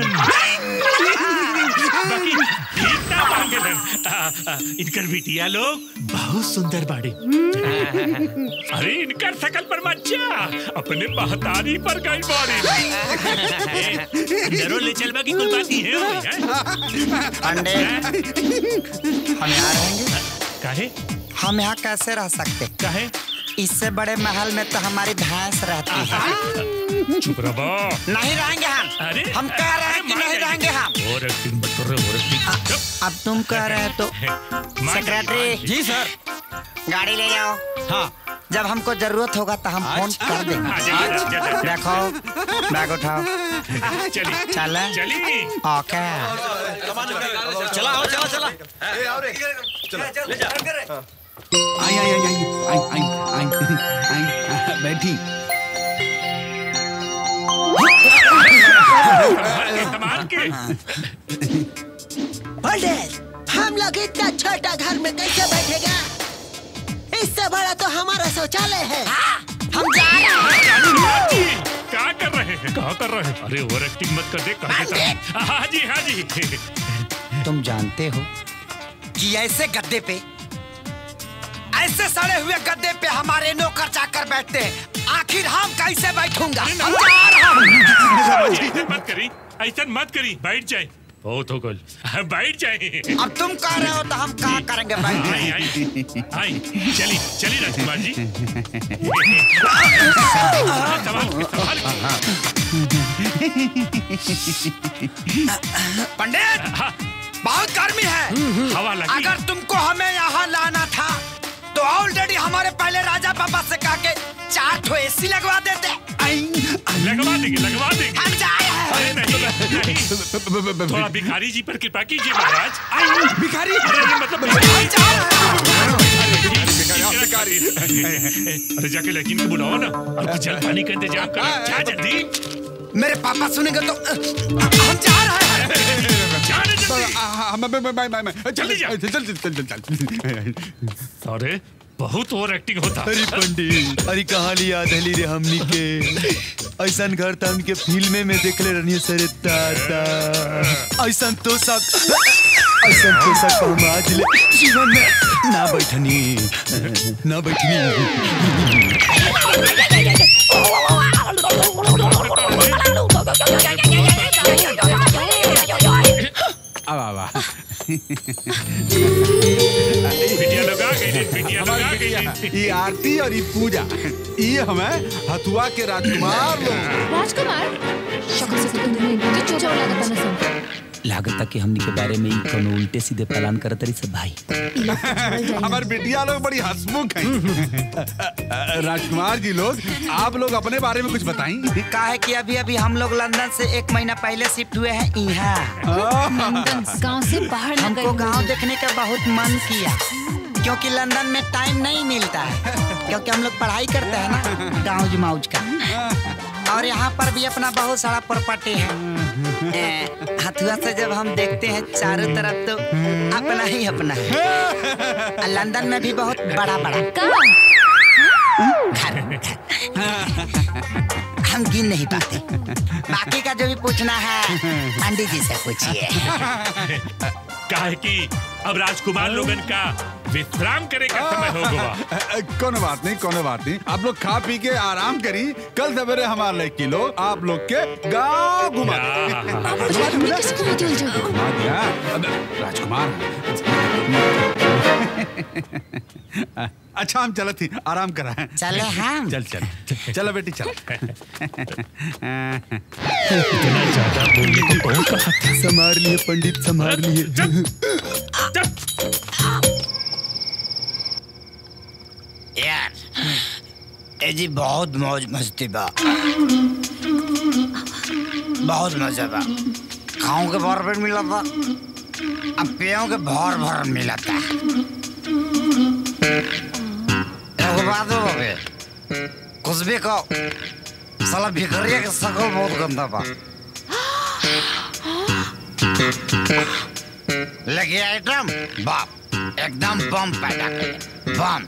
बाकी भीता मांगलन आ, आ, इनकर बिटिया लोग बहुत सुंदर बाड़ी अरे इनकर सकल पर मच्छा अपने महतारी पर गई बाड़ी अंदरों ले चलवा की कोई बात नहीं है ओए, हैं? पंडित हम यहाँ रहेंगे काहे हम यहाँ कैसे रह सकते काहे इससे बड़े महल में तो हमारी भैंस रहती है चुप रहो नहीं रहेंगे हम अरे हम कह रहे हैं कि नहीं रहेंगे हम और एक्टिंग मत कर रहे और एक्टिंग अब तुम कह रहे हो तो सेक्रेटरी जी सर गाड़ी ले जाओ हाँ जब हमको जरूरत होगा तो हम फोन कर देंगे हाँ, चलिए, चलिए, चलिए। देखो बैग उठाओ चली चले चली ओके चला आओ चला चला आई आई आई आई आई आई आई आई बैठी संभाल के पंडित हम लोग इतना छोटा घर में कैसे बैठेगा इससे बड़ा तो हमारा शौचालय है हम जा रहे हैं क्या कर रहे हैं क्या कर रहे हैं अरे ओवर एक्टिंग मत कर दे कर देता हूँ। हाँ जी हाँ जी तुम जानते हो कि ऐसे गद्दे पे ऐसे सड़े हुए गद्दे पे हमारे नौकर चाकर बैठते हैं आखिर हम कैसे बैठूंगा हम जा रहा हूँ ऐसे मत करी ऐसा मत करी बैठ जाए बहुत हो गल बैठ जाए अब तुम कह रहे हो तो हम कहा करेंगे बैठ आई आई आई चली चली राजकुमार जी संभाल के, संभाल के। पंडित बहुत गर्मी है हवा लगी अगर तुमको हमें यहाँ लाना था तो ऑलरेडी हमारे पहले राजा पापा से कहा के चार ठो एसी लगवा देते लगवा देंगे लगवा देंगे हम जा रहे हैं अरे नहीं नहीं थोड़ा भिखारी जी पर कृपा कीजिए महाराज आई भिखारी अरे ये मतलब भिखारी अरे जाके लेकिन को बुलाओ ना और कुछ जल पानी का इंतजाम करो जा जल्दी मेरे पापा सुनेंगे तो हम जा रहे हैं जाने जल्दी हम मैं मैं मैं मैं जल्दी जा। चल चल चल चल चल अरे बहुत ओवर एक्टिंग होता अरे पंडित अरे कहाँ लिया दहली रे हमनी के ऐसा घर तो हमके फिल्मे में देखले रहनी सरे दादा ऐसा तो सब ऐसा तो सब हम आज ले जीवन में ना बैठनी ना बैठनी अब आवा बिटिया लोग आ गई रे, बिटिया लोग आ गई रे। ये आरती और ये पूजा ये हमें हथुआ के राजकुमार लोग राजकुमार शक्ल से तो तुम्हें इनकी चोचा लागत ना सब लागता कि हमनी के बारे में ही कोनो उल्टे सीधे प्लान करत रही सब भाई हमारे बेटिया लोग बड़ी हंसमुख हैं राजकुमार जी लोग आप लोग अपने बारे में कुछ बताएं का है कि अभी अभी हम लोग लंदन से एक महीना पहले शिफ्ट हुए हैं यहाँ लंदन गांव से बाहर न हमको गए गांव देखने का बहुत मन किया क्योंकि लंदन में टाइम नहीं मिलता है क्योंकि हम लोग पढ़ाई करते हैं ना गाँव जमाउज का और यहाँ पर भी अपना बहुत सारा प्रॉपर्टी है ए, हथुआ से जब हम देखते हैं चारों तरफ तो अपना ही अपना है और लंदन में भी बहुत बड़ा बड़ा घर हम गिन नहीं पाते बाकी का जो भी पूछना है पंडित जी से पूछिए काहे कि अब राजकुमार लोगन का विश्राम करे का समय हो गवा कोनो बात नहीं कोनो बात नहीं आप लोग खा पी के आराम करी कल सवेरे हमारे लिए किलो आप लोग के गाँव घुमा देंगे। घुमा दिया अबे, राजकुमार अच्छा हम चले थी आराम करा है चले हम चल चल चल चलो बेटी चल संभार लिए पंडित संभार लिए यार ए जी बहुत मौज मस्ती बा बहुत मजा बा खाऊं के भर पेट मिला था अब पियों के भर भर मिला था एगो बात हो बे कुछ भी कहो साला भिखरिया के शकल बहुत गंदा बा लेके आइटम बाप एकदम बम पैदा करे बम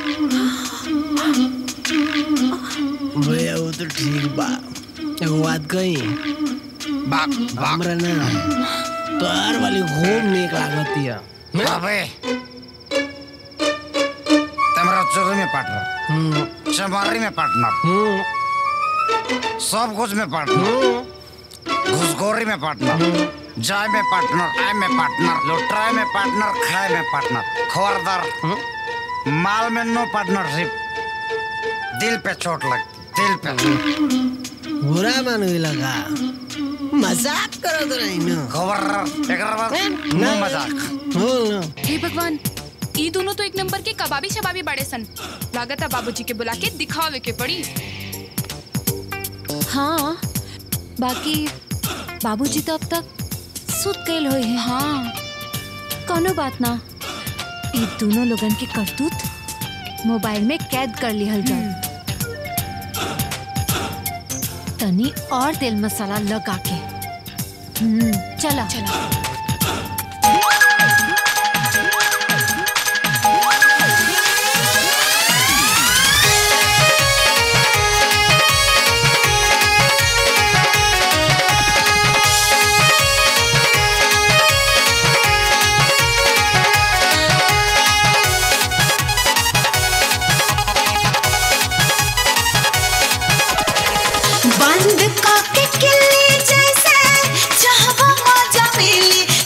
भैया वो तो ठीक बा एगो बात कही हमरा ना तोहार वाली खूब नीक लागतिया अबे तमरा चोरी में पार्टनर चमारी में पार्टनर सब कुछ में पार्टनर घुसखोरी में पार्टनर जाय में पार्टनर आय में पार्टनर लुटाए में पार्टनर खाए में पार्टनर खबरदार माल में नो पार्टनरशिप दिल पे चोट लगती दिल पे बुरा मान लगा मजाक करो तो नहीं ना खबर एकरा बाद नो मजाक हो ना हे भगवान ई दोनों तो एक नंबर के कबाबी शबाबी बड़े सन लागत है बाबूजी के बुला के दिखावे के पड़ी हाँ बाकी बाबूजी तो अब तक सुत गए हुए हैं हाँ कोनो बात ना ये दोनों लोगन के करतूत मोबाइल में कैद कर लिहल जाए तनी और तेल मसाला लगा के हम्म चला चला बंद काके किल्ली जैसे चाहवा मजा मिली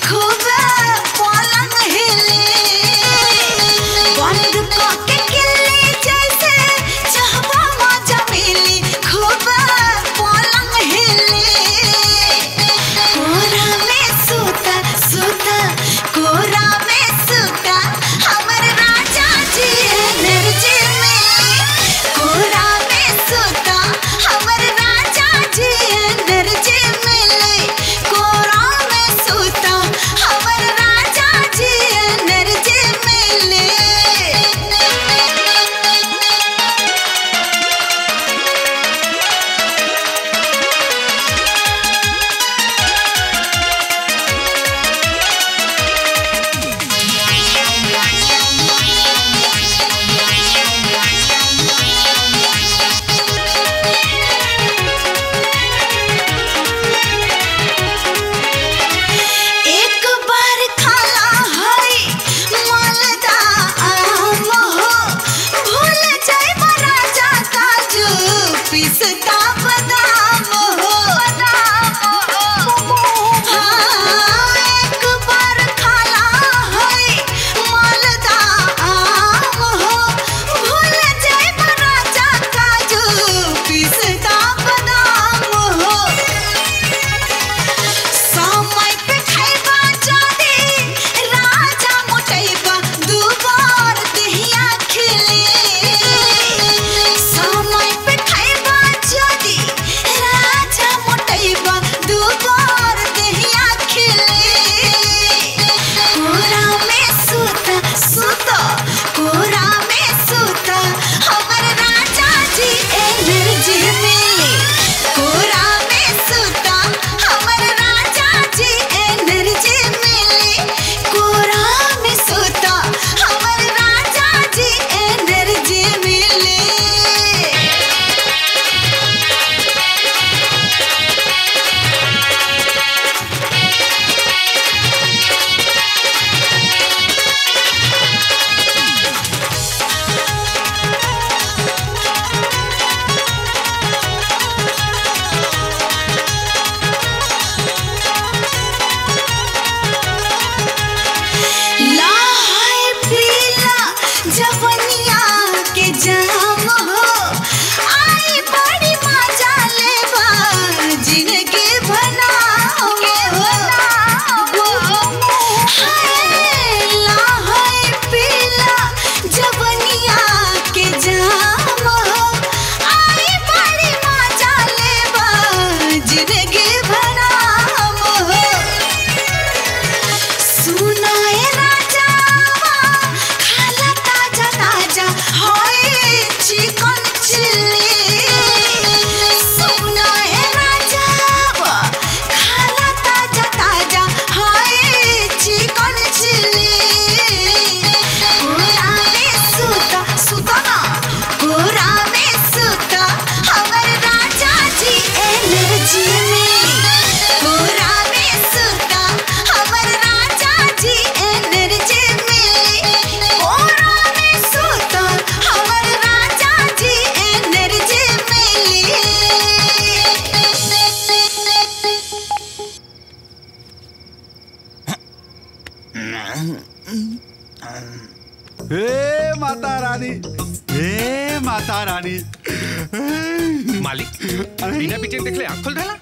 हे माता रानी हे माता रानी मालिक बिना पीछे देख ले आँख खोल रहा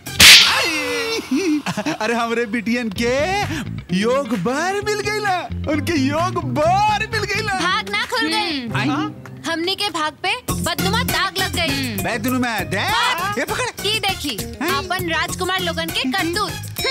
अरे हमरे बिटियन के योग बार मिल गई ना उनके योग बार मिल गई ना भाग ना खुल गई हमने के भाग पे बदनुमा दाग लग गई मैं दोनों में दे ये पकड़ की देखी अपन राजकुमार लोगन के कंदूत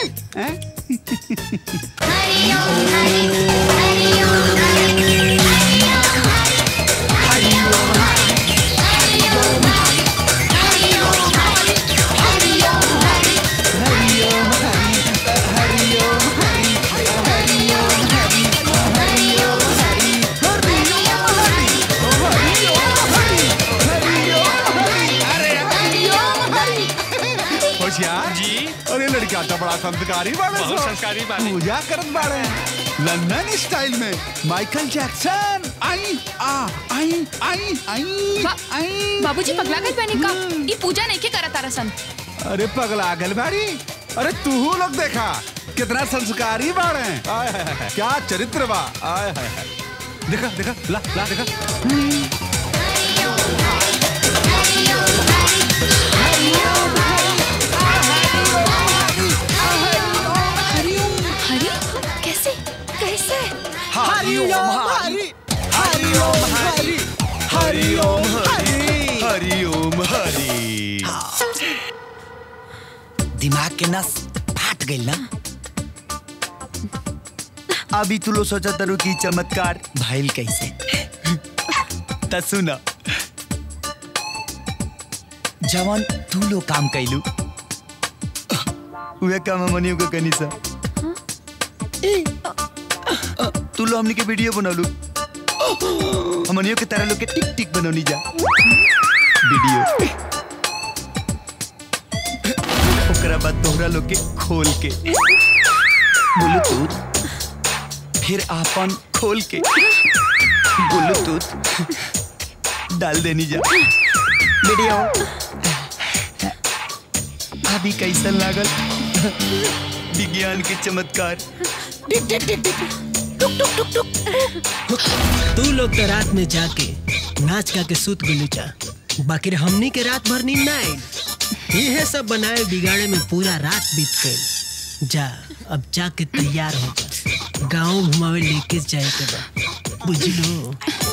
होशियार जी अरे लड़का तो बड़ा संस्कारी बाड़े बहुत संस्कारी बाड़े। पूजा करत बाड़े लंदन स्टाइल में माइकल जैक्सन आई आ आई आई आई आई बाबूजी पगला गई बनी का ये पूजा नहीं के करत तारसन अरे पगला गल बाड़ी अरे तू लोग देखा कितना संस्कारी बाड़े आय हाय हाय, क्या चरित्र बा आय हाय हाय देखा देखा ला ला देखा हरी कैसे कैसे हरिओम हरि हरिओम हरि हरिओम हरि हरिओम हरि दिमाग के नस फाट गई ना अभी तू लो सोचा तरु की चमत्कार भाईल कैसे त सुन जवान तू लो काम कैलू उहे काम हमनियो को कनी सा तू लो हमनी के वीडियो बनौलू हमनियो के तरह लोग के टिक टिक बनौनी जा वीडियो ओकरा बाद तोहरा लोग के खोल के ब्लूटूथ फिर आपन खोल के ब्लूटूथ डाल देनी जा वीडियो अभी कैसन लागल विज्ञान के चमत्कार टिक टिक टिक टिक टुक टुक टुक टुक तू लोग तो रात में जाके नाच गा के सूत गुलू चा बाकी हमनी के रात भर नींद ना आई ये सब बनाए बिगाड़े में पूरा रात बीत गई जा अब जाके तैयार हो जा गाँव घुमावे लेके जाए के बा बुझलो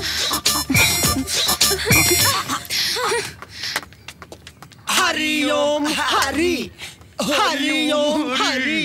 हरिओम हरि हरिओम हरि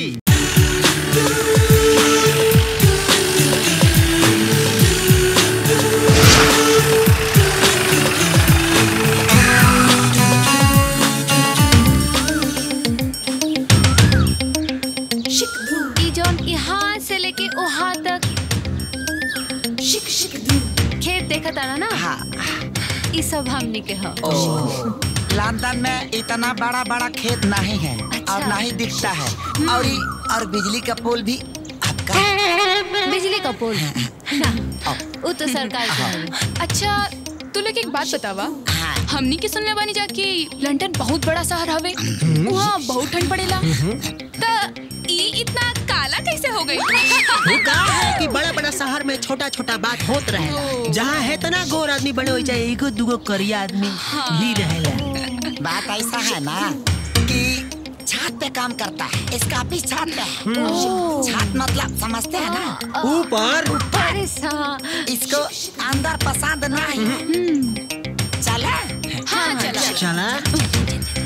ई जौन यहाँ से लेके वहाँ तक शिक शिक खेत देखा तारा ना ई सब हमनी के ह लंदन में इतना बड़ा बड़ा खेत नहीं है और ना ही दिखता है और ई- और बिजली का पोल भी बिजली का पोल ना वो तो सरकार का है अच्छा तू लोग एक बात बतावा हमनी के सुनले बानी जा कि लंदन बहुत बड़ा शहर हवे वहाँ बहुत ठंड पड़ेला त ई इतना काला कैसे हो गई वो कहा है कि बड़ा बड़ा शहर में छोटा छोटा बात होत रहे जहाँ है तना गोर आदमी बड़े हो जाए एगो दूगो करिया आदमी भी रहेला बात ऐसा है ना कि छत पे काम करता है इसका ऑफिस छत पे है ओह। छत मतलब समझते हैं ना ऊपर अरे सा इसको अंदर पसंद नहीं है चले हाँ चला चला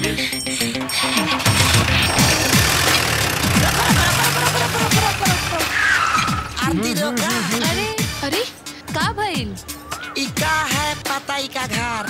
आरती रोका अरे अरे का भइल इका है पता इका घर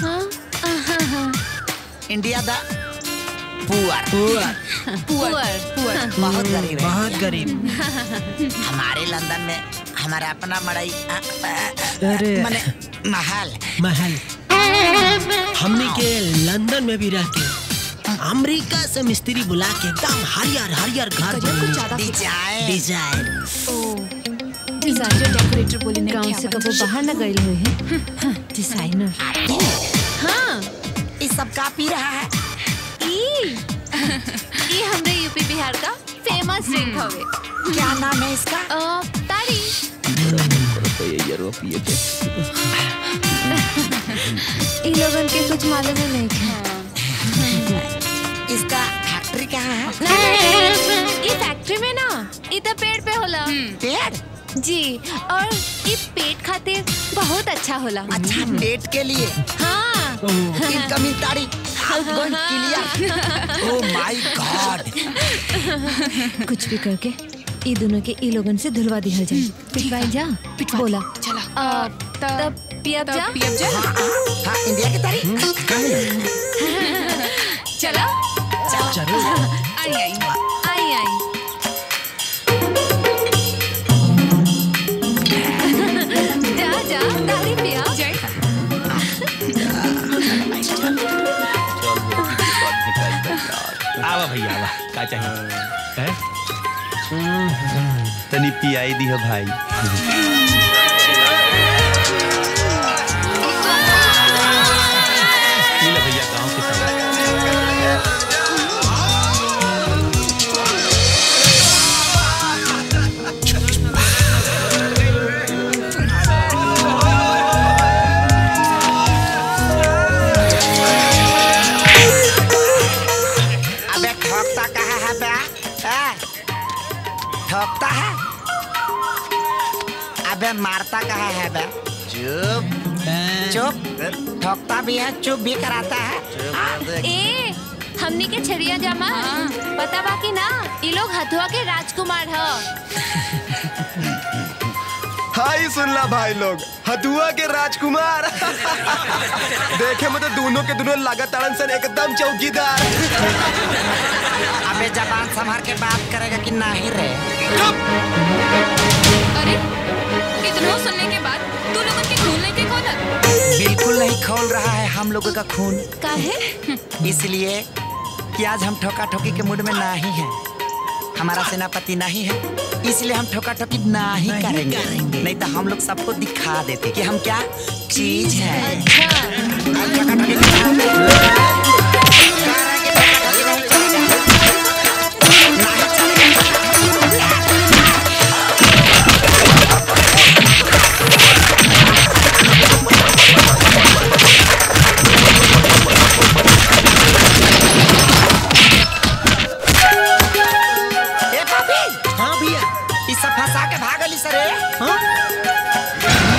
इंडिया दा पुअर पुअर पुअर पुअर बहुत गरीब है बहुत गरीब हमारे लंदन में हमारा अपना मड़ई अ, अ, अ, अरे मने महल महल हमने के लंदन में भी रह के अमेरिका से मिस्त्री बुला के एकदम हरियर हरियर घर कुछ ज्यादा डिजाइन डिजाइन डिजाइनर डेकोरेटर बोली गांव से कबो बाहर न गए हुए हैं डिजाइनर हाँ इस सब का पी रहा है ई ई हमरे यूपी बिहार का फेमस ड्रिंक हवे क्या नाम है इसका अ, तारी पड़ता है यार वो पिए के इन लोगन के कुछ मालूम ही नहीं था इसका फैक्ट्री कहाँ है ये फैक्ट्री में ना इधर पेड़ पे होला पेड़ जी और ये पेट खातिर बहुत अच्छा होला अच्छा पेट के लिए हाँ इनकमिंग तारीख going clear oh my God कुछ भी करके ई दोनों के ई लोगन से धुलवा दिया जाए पिटवाई जा पिटवा बोला चला तब पियब जा पियब जा हाँ इंडिया की तारीख चला चलो आई आई आई आई जा जा तारी पिया आवा भैया आवा का चाहिए हैं तनी पियाई दी हो भाई पी लो भैया गांव के सब अबे ठोकता कहाँ है बे ए? ठोकता है अबे मारता कहाँ है बे चुप चुप ठोकता भी है चुप भी कराता है ए हमनी के छड़िया जामा पता बाकी ना ये लोग हथुआ के राजकुमार ह हाय सुन ला भाई लोग हथुआ के राजकुमार देखे में तो दोनों के दोनों लागत ताड़न सन एकदम चौकीदार अबे जबान संभाल के बात करेगा कि नहीं रे अरे इतना सुनने के बाद तू लोगन के खून लेके खोलत बिल्कुल नहीं खोल रहा है हम लोगों का खून काहे इसलिए कि आज हम ठोका ठोकी के मूड में नहीं है हमारा सेनापति नहीं है इसलिए हम ठोका ठोकी नहीं करेंगे नहीं तो हम लोग सबको दिखा देते कि हम क्या चीज है ए पापी हाँ भैया इस सब फंसा के भागली सरे हाँ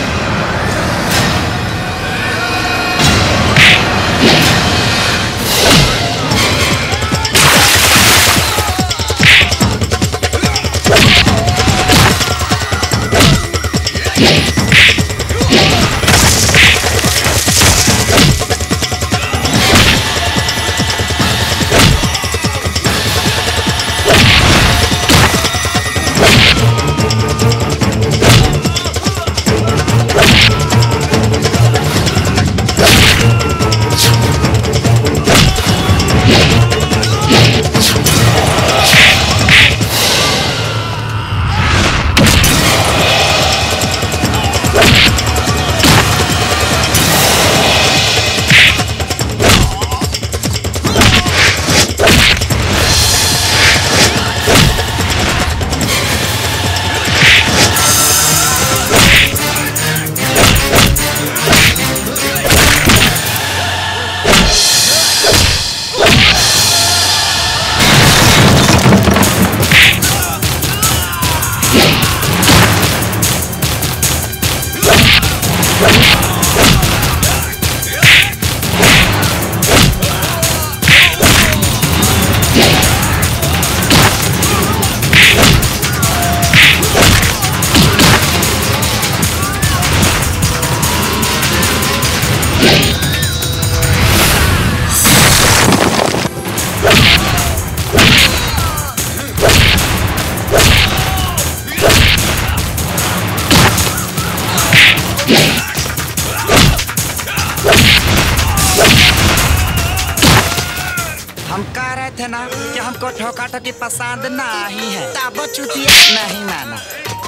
हम कह रहे थे ना कि हमको ठोका ठोकी पसंद नहीं है तब चुतिया नहीं माना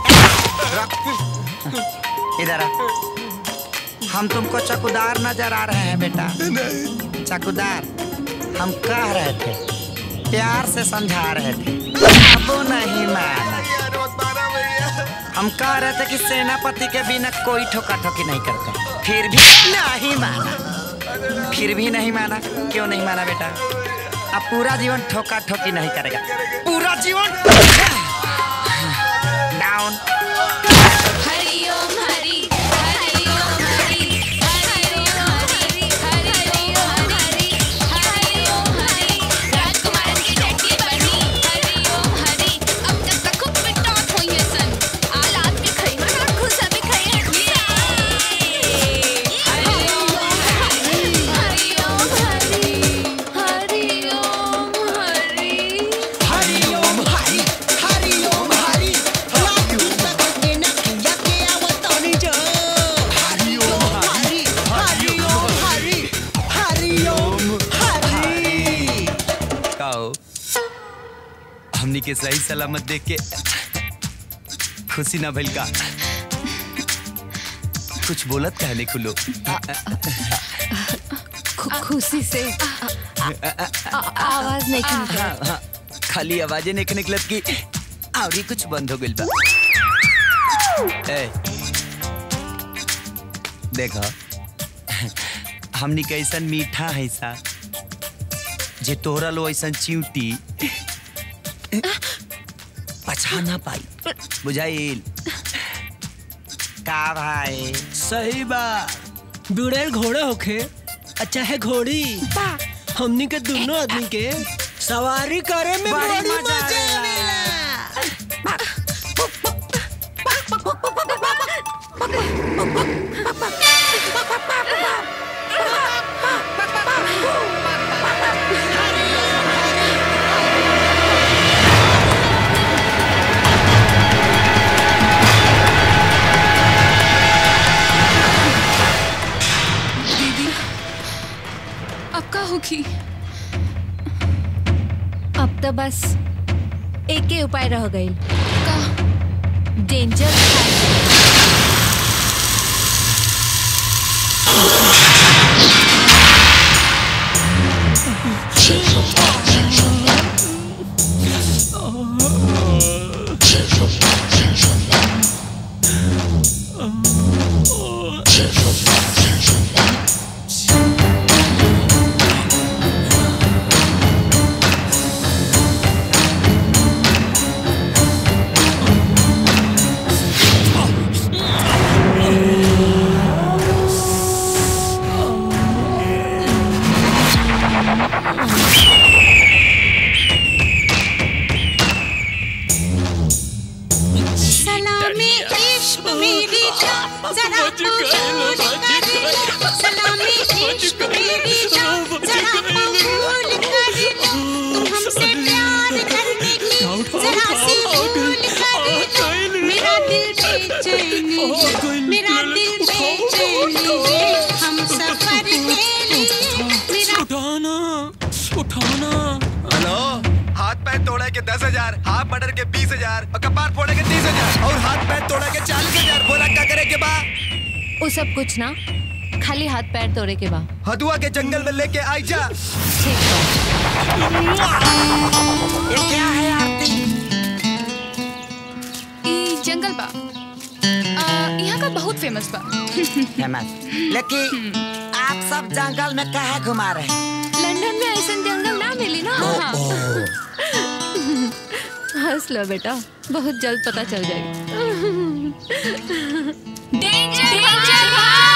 रख। इधर आ हम तुमको चकुदार नजर आ रहे हैं बेटा चकुदार हम कह रहे थे प्यार से समझा रहे थे अब नहीं माना हम कह रहे थे कि सेनापति के बिना कोई ठोका ठोकी नहीं करते फिर भी नहीं माना फिर भी नहीं माना क्यों नहीं माना बेटा अब पूरा जीवन ठोका ठोकी नहीं करेगा पूरा जीवन डाउन हरि ओम हरि हरि ओम हरि हरि ओम हरि हरि ओम हरि हरि ओम हरि राजकुमार की चट्टी बनी हरि ओम हरि अब तक तक खूब पिटात होई है सन आलात भी खई मन और खुशा भी खई है हरि ओम हरि हरि ओम हरि हरि ओम हरि हरि ओम हरि हरि ओम हरि लाठी पकड़ के नकिया के आवतानी जो हरि ओम हरि हरि ओम हरि हरि ओम हरि काओ हमनी के सही सलामत देख के खुशी ना भइल का कुछ बोलत कहने खुलो खु- खुशी से आ- आ- आवाज नहीं हाँ, निकल हाँ, खाली आवाजें नहीं निकलत की और ही कुछ बंद हो गइल बा ए देखा हमनी कैसन मीठा है सा जे तोहरा लो ऐसन चिंटी पछा ना पाई बुझाइल का भाई सही बा बुढ़ेल घोड़े होखे अच्छा है घोड़ी हमनी के दोनों आदमी के सवारी करे में बड़ी बड़ी मजा मजा दीदी अब का होगी अब तो बस एक ही उपाय रह गई का डेंजर सलामी इश्क मेरी जान जरा कबूल कर सलामी इश्क मेरी जान जरा कबूल कर तुम हमसे प्यार करने की जरा सी भूल कर मेरा दिल बेचैन है मेरा दिल बेचैन है हम सफर के लिए मेरा उठाना उठाना हेलो हाथ पैर तोड़े के दस हजार हाथ मर्डर के बीस हजार और कपार फोड़े के तीस हजार और हाथ पैर तोड़े के चालीस हजार बोला क्या करे के बा वो सब कुछ ना खाली हाथ पैर तोड़े के बा हदुआ के जंगल में लेके आई जा ये क्या है आरती ई जंगल बा आ, यहाँ का बहुत फेमस बा फेमस लेकिन आप सब जंगल में कहा घुमा रहे हैं लंदन में ऐसा जंगल ना मिली ना हंस लो बेटा बहुत जल्द पता चल जाएगी डेंजर डेंजर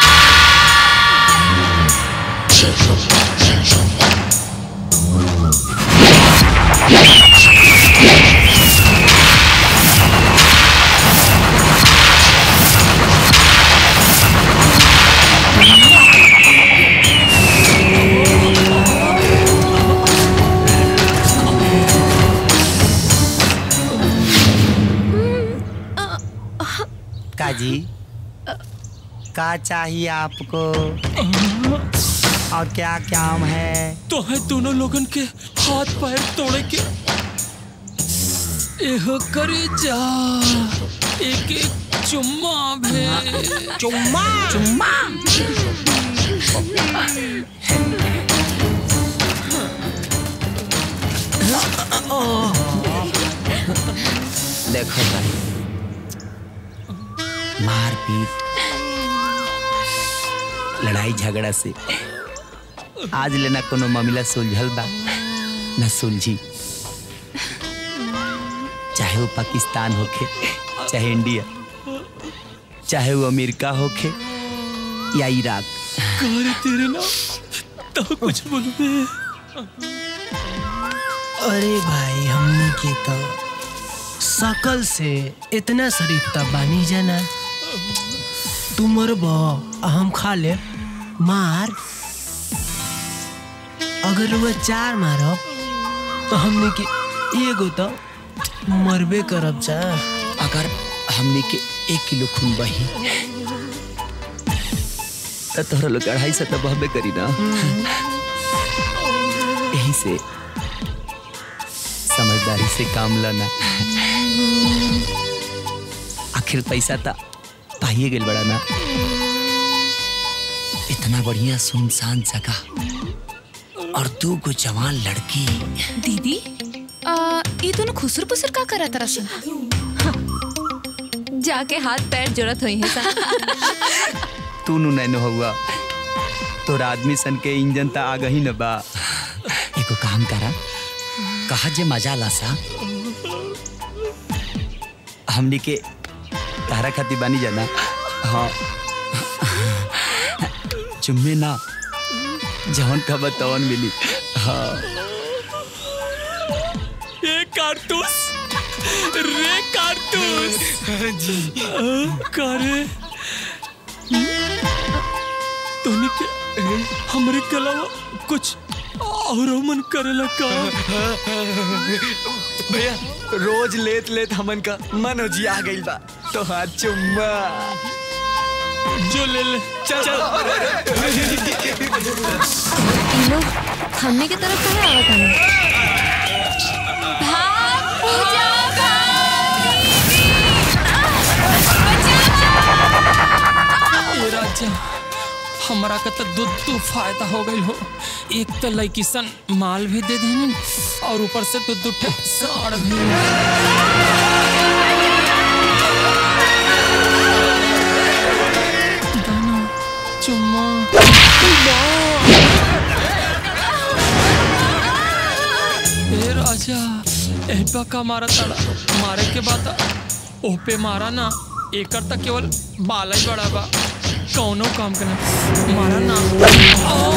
काजी का चाहिए आपको और क्या काम है तो है दोनों लोगन के हाथ पैर तोड़े के एहो करे जा एक एक चुम्मा भे चुम्मा चुम्मा देखो भाई मारपीट लड़ाई झगड़ा से आज लेना कोनो मामला सुलझल बा न सुलझी चाहे वो पाकिस्तान होखे चाहे इंडिया चाहे वो अमेरिका होखे या इराक करे तेरे ना तो कुछ बोलबे अरे भाई हमने के तो सकल से इतना शरीफ तब बानी जाना तू मरब आ हम खा ले मार अगर वह चार मारब तो हमने के एगो तो मरबे करब जा अगर हमने के एक किलो खून बही तो तोहरा लोग अढ़ाई सौ तो बहबे करी ना यही से समझदारी से काम लेना आखिर पैसा तो पाइए गेल बड़ा ना इतना बढ़िया सुनसान जगह और दो गो जवान लड़की दीदी आ, ये दोनों खुसर पुसर का करा तरह से जाके हाथ पैर जरूरत हुई है सा तू नु नैनो हुआ तोरा आदमी सन के इंजन त आ गही न बा एको काम करा कहा जे मजा ला सा हमनी के तारा खाती बानी जाना हाँ चुम्मे ना जवन कब तवन मिली हाँ ये कारतूस रे कारतूस जी करे तोनी के हमरे के अलावा कुछ और मन करेला का भैया रोज लेत लेत हमन का मन हो जी आ गइल बा तो हाथ चुम्मा जो ले ले चल इन लोग हमने की तरफ कहाँ आवत हमें ए राजा हमरा का तो दूध दू फायदा हो गई हो एक तो लड़की सन माल भी दे देनी और ऊपर से दूध दूध साड़ भी दाना चुम्मा ए राजा एहबा का मारा तड़ा मारे के बाद ओह पे मारा ना एकर तक केवल बाला ही बड़ा बा कौनो काम करना मारा ना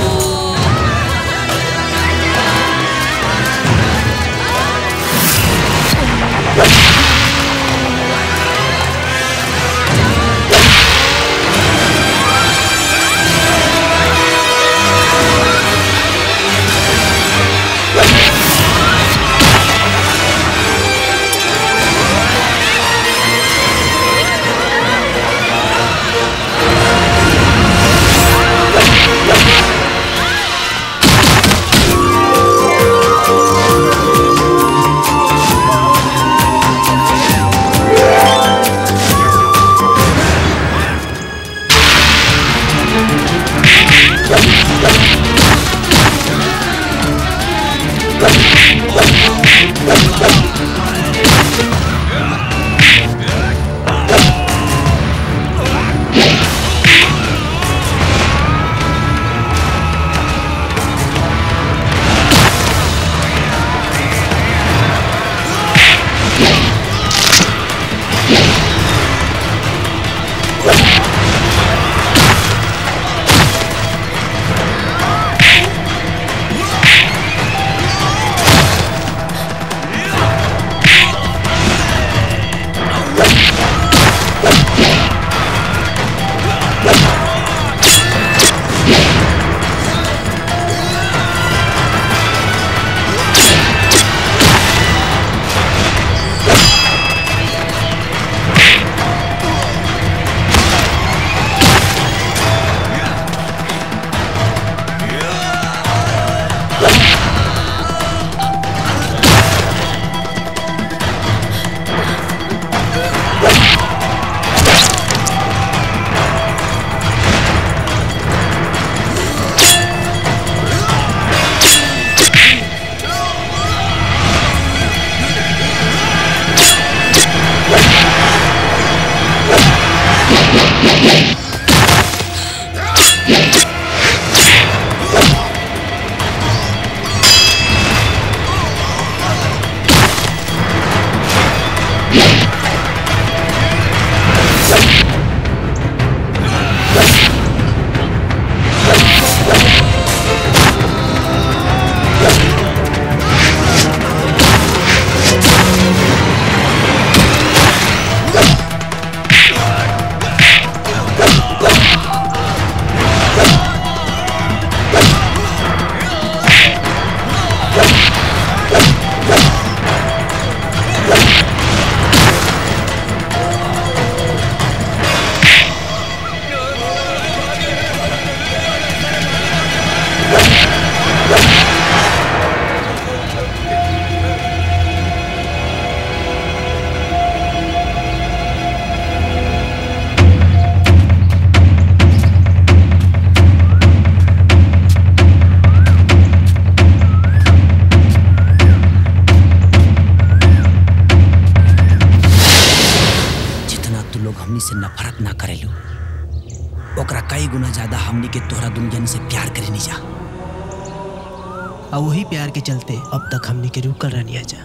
गुना ज्यादा हमनी के तोहरा दुनिया से प्यार करे नहीं जा और वही प्यार के चलते अब तक हमने के रुकल रहनी जा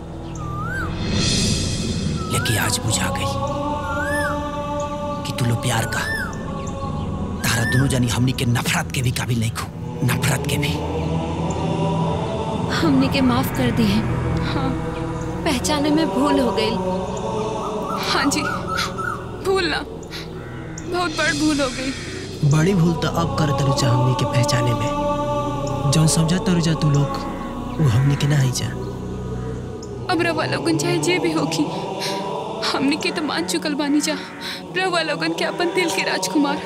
लेकिन आज बुझा गई कि तू लो प्यार का तारा दोनों जानी हमनी के नफरत के भी काबिल नहीं खो नफरत के भी हमने के माफ कर दी है हाँ पहचाने में भूल हो गई हाँ जी भूल ना बहुत बड़ भूल हो गई बड़ी भूल तो अब कर तरुजा हमने के पहचाने में जौन समझा तरुजा तू लोग वो हमने के ना ही जा अब रवा लोगन चाहे जे भी होगी हमने के तो मान चुकल बानी जा रवा लोगन के अपन दिल के राजकुमार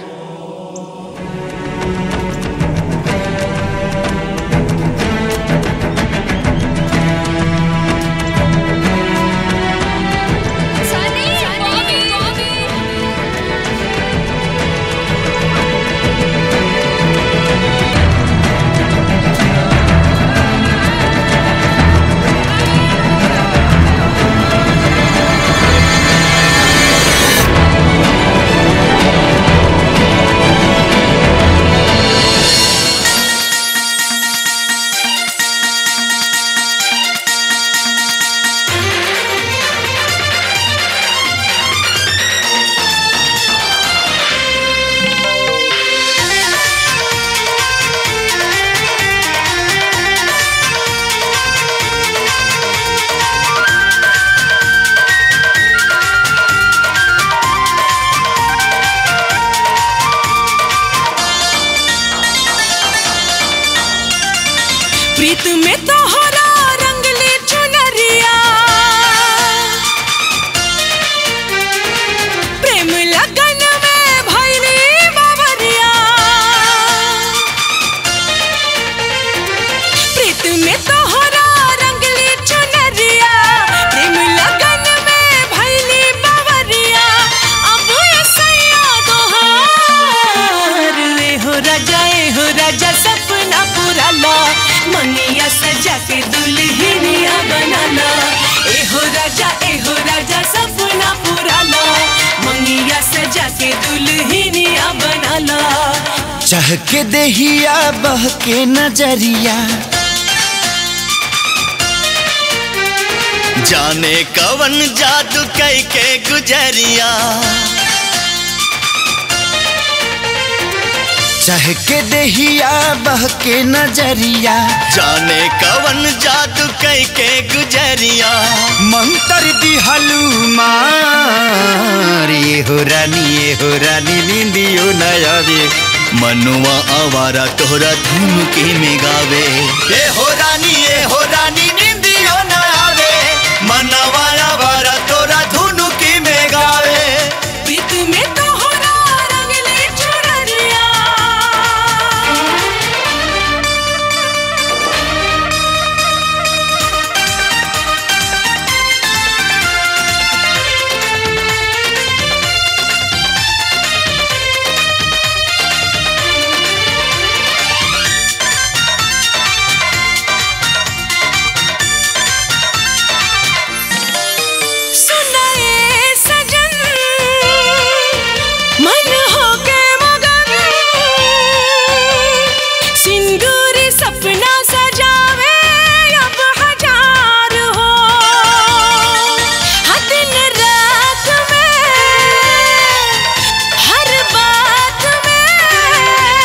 प्रीत में तोहरा रंगली चुनरिया प्रेम लगन में भैली बाबरिया प्रीत में तोहरा रंगली चुनरिया प्रेम लगन में भैली बाबरिया अब सैया तोहार ए हो राजा ए हो राजा सपना पूरा ला मनिया सजा के दुल्हनिया बनाना ए हो राजा ए हो राजा सपना पूरा ला मंगिया सजा के दुल्हनिया बनाना चहके देहिया बहके नजरिया जाने कवन जादू कई के गुजरिया चहके देहिया बहके नजरिया जाने कवन जादू कई के गुजरिया मंत्र दिहलू मार ये हो रानी ये हो रानी नींदियो नयावे मनुआ आवारा तोहरा धुन के में गावे ए हो रानी ए हो रानी नींदियो नयावे मनवा आवारा तोरा धुन के में गावे प्रीत में तोहरा रंगली चुनरिया सुनाए सजन मन हो के मगन सिंदूरी सपना सजावे अब हजार हो हर दिन रात में हर बात में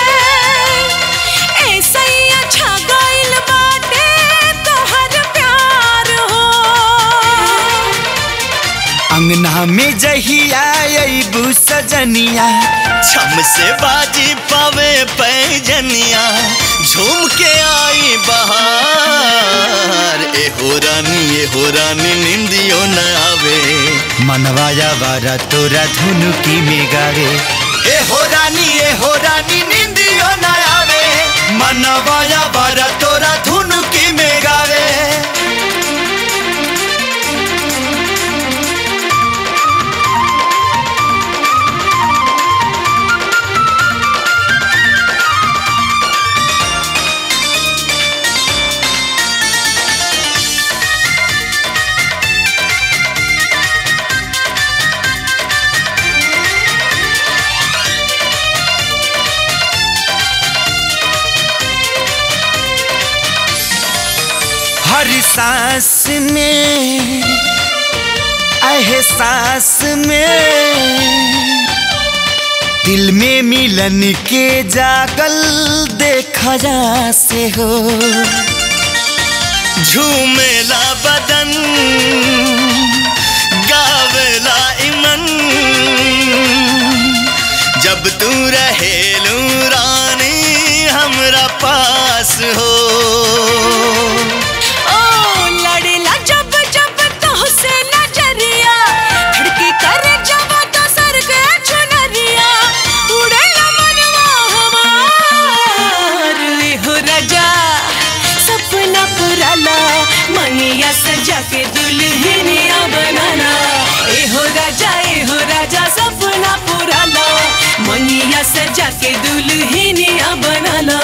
ऐसा ही अच्छा गइल बाटे तोहर प्यार हो अंगना में जहिया अबू सजनिया छम से बाजी पावे पैजनिया झूम के आई बहार ए हो रानी ए हो रानी निंदियो न आवे मनवाया वारा तोरा धुनु की में गावे ए हो रानी ए हो रानी निंदियो न आवे मनवाया वारा तोरा धुनु की में गावे सांस में एहसास में दिल में मिलन के जागल देखा जा से हो झूमेला बदन गावेला इमन जब तू रहेलू रानी हमरा पास हो ओ लड़ेला जब जब तोहसे नजरिया खिड़की करे जब तो सर के चुनरिया उड़ेला मनवा हमार ले हो राजा सपना पुराला मनिया सजा के दुल्हनिया बनाना ए हो राजा ए हो राजा सपना पुराला मनिया सजा के दुल्हनिया बनाना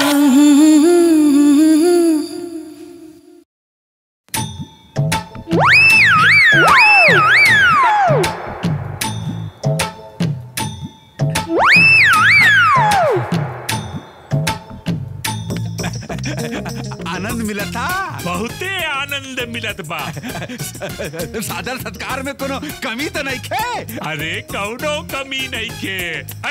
आनंद मिला था बहुते आनंद मिलत बा सादर सत्कार में कोनो कमी तो नहीं खे अरे कौनो कमी नहीं के ऐ,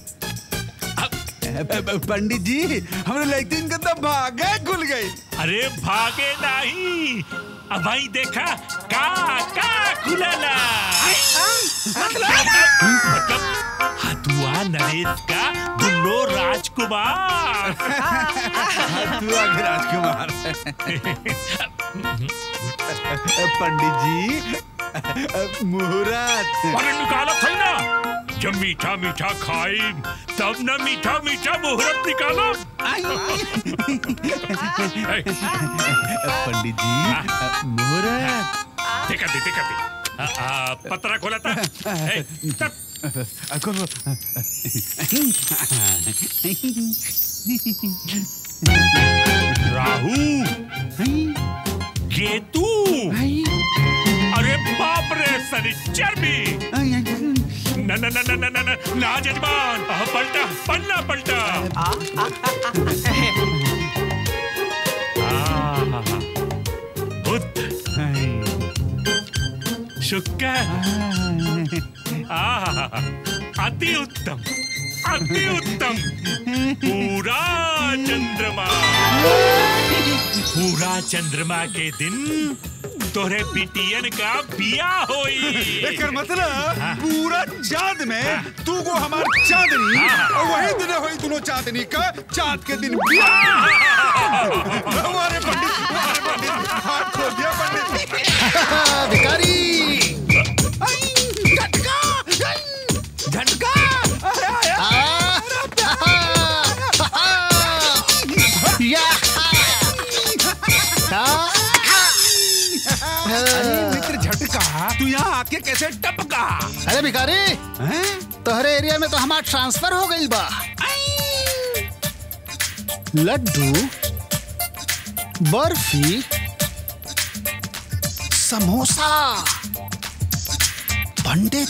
पंडित जी हमने लेकिन के तो भागे खुल गई अरे भागे नहीं अब भाई देखा का का खुलला मतलब हथुआ नरेश का दुल्लो राजकुमार हथुआ के राजकुमार पंडित जी मुहूर्त अरे निकाला था ना जब मीठा मीठा खाई तब ना मीठा मीठा मुहूर्त निकाला पंडित जी मुहूर्त देखा दे देखा दे आ, आ, पतरा खोला था ए, तब खोलो राहु केतु अरे बाप रे शनिचर भी न न न न न न न ना जजमान आह, पलटा पलटा पलटा आहा, बुध शुक्र आहा, अति उत्तम अति उत्तम पूरा चंद्रमा पूरा चंद्रमा के दिन तोरे बिटियन का बिया होई एकर मतलब पूरा चांद में तू को हमार चांदनी हाँ। और वही दिन होई दोनों चांदनी का चांद के दिन बियाह हमारे पंडित हमारे पंडित हाथ खोल दिया पंडित भिखारी झटका अरे मित्र झटका तू यहाँ आके कैसे टपका अरे भिखारी तोहरे एरिया में तो हमार ट्रांसफर हो गई बा लड्डू बर्फी समोसा पंडित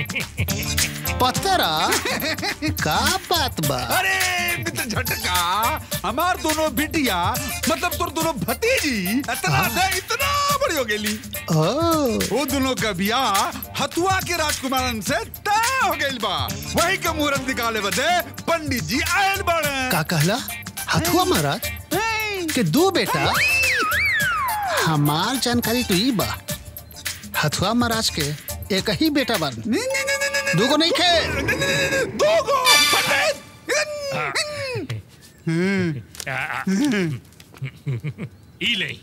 पतरा का बात बा अरे मित्र झटका हमार दोनों बिटिया मतलब तोर दोनों भतीजी इतना से इतना बड़ी हो गेली वो दोनों का बियाह हथुआ के राजकुमारन से तय हो गइल बा वही का मुहूर्त निकाले बदे पंडित जी आयल बड़े का कहला हथुआ महाराज के दो बेटा हमार जानकारी तो ई बा हथुआ महाराज के एक ही बेटा बन दूगो नहीं खे दूगो आ, आ, ई ले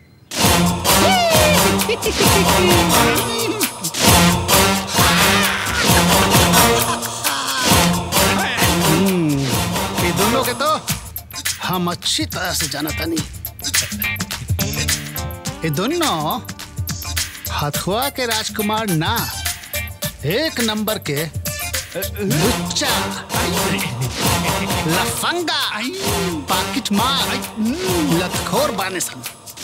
ये दोनों के तो हम अच्छी तरह से जाना था नहीं ये दोनों हथुआ के राजकुमार ना एक नंबर के लुच्चा लफंगा पाकिट मार लतखोर बाने सन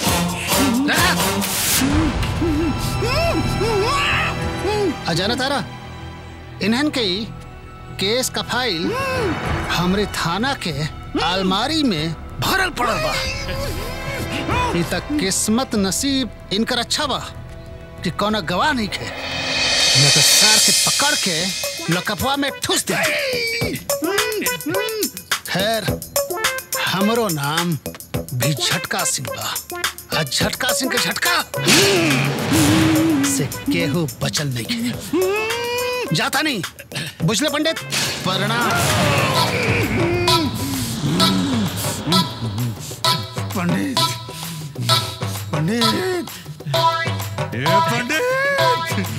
अजाना तारा इन्हन के ही केस का फाइल हमरे थाना के अलमारी में भरल पड़ल बा ई तक किस्मत नसीब इनकर अच्छा बा कि कौनो गवाह नहीं खे न तो सार के पकड़ के लकपवा में ठूस दे खैर हमरो नाम भी झटका सिंह बा आ झटका सिंह के झटका से केहू बचल नहीं खे जाता नहीं बुझले पंडित प्रणाम पंडित पंडित ए पंडित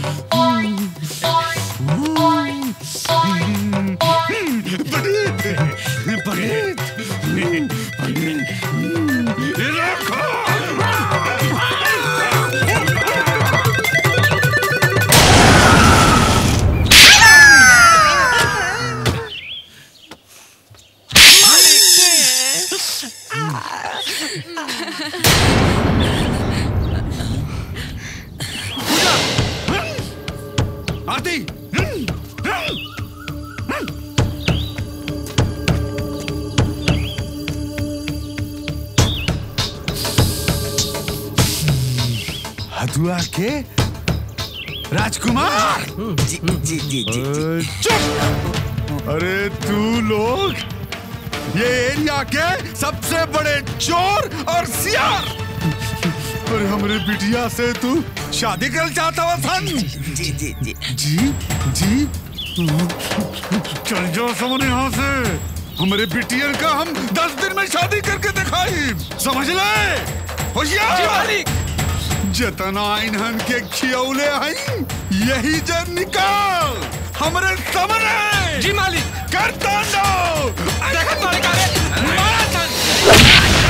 पंडित पंडित पंडित आरती हथुआ के राजकुमार जी जी जी जी चुप अरे तू लोग ये एरिया के सबसे बड़े चोर और सियार और हमरे बिटिया से तू शादी कर चाहता हुआ सन जी जी जी जी जी चल जाओ समझ यहाँ से हमारे बिटियर का हम दस दिन में शादी करके दिखाई समझ ले होशियार जतना इन्हन के खियौले हैं यही जन निकाल हमरे सामने जी मालिक कर तांडव देखत मालिक अरे मारा सन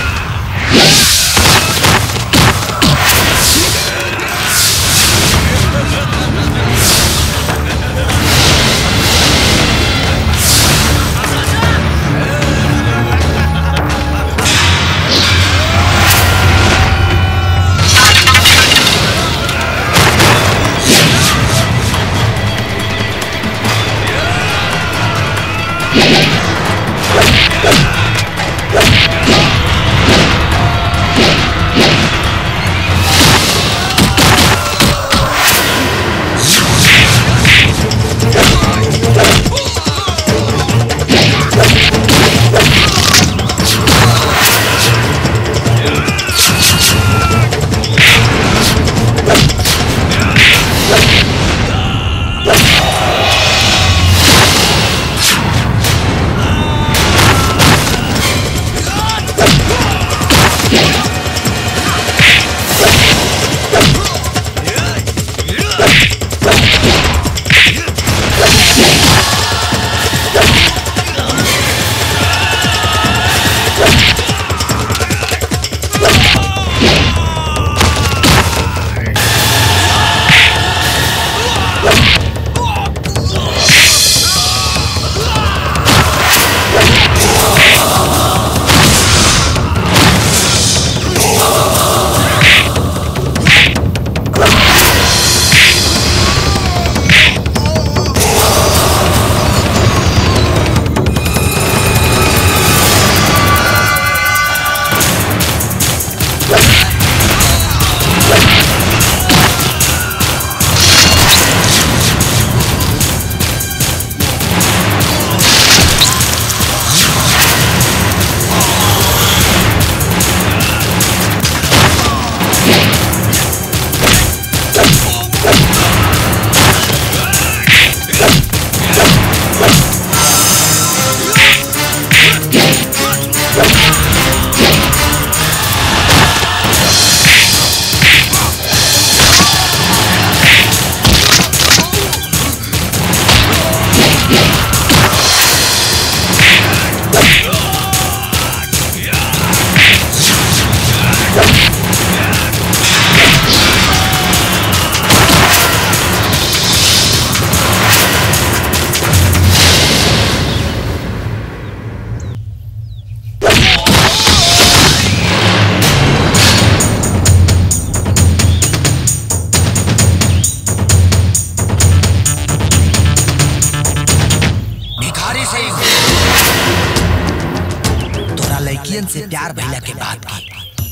भिखारी सिंह तोरा लड़कियन से प्यार भइला के बाद की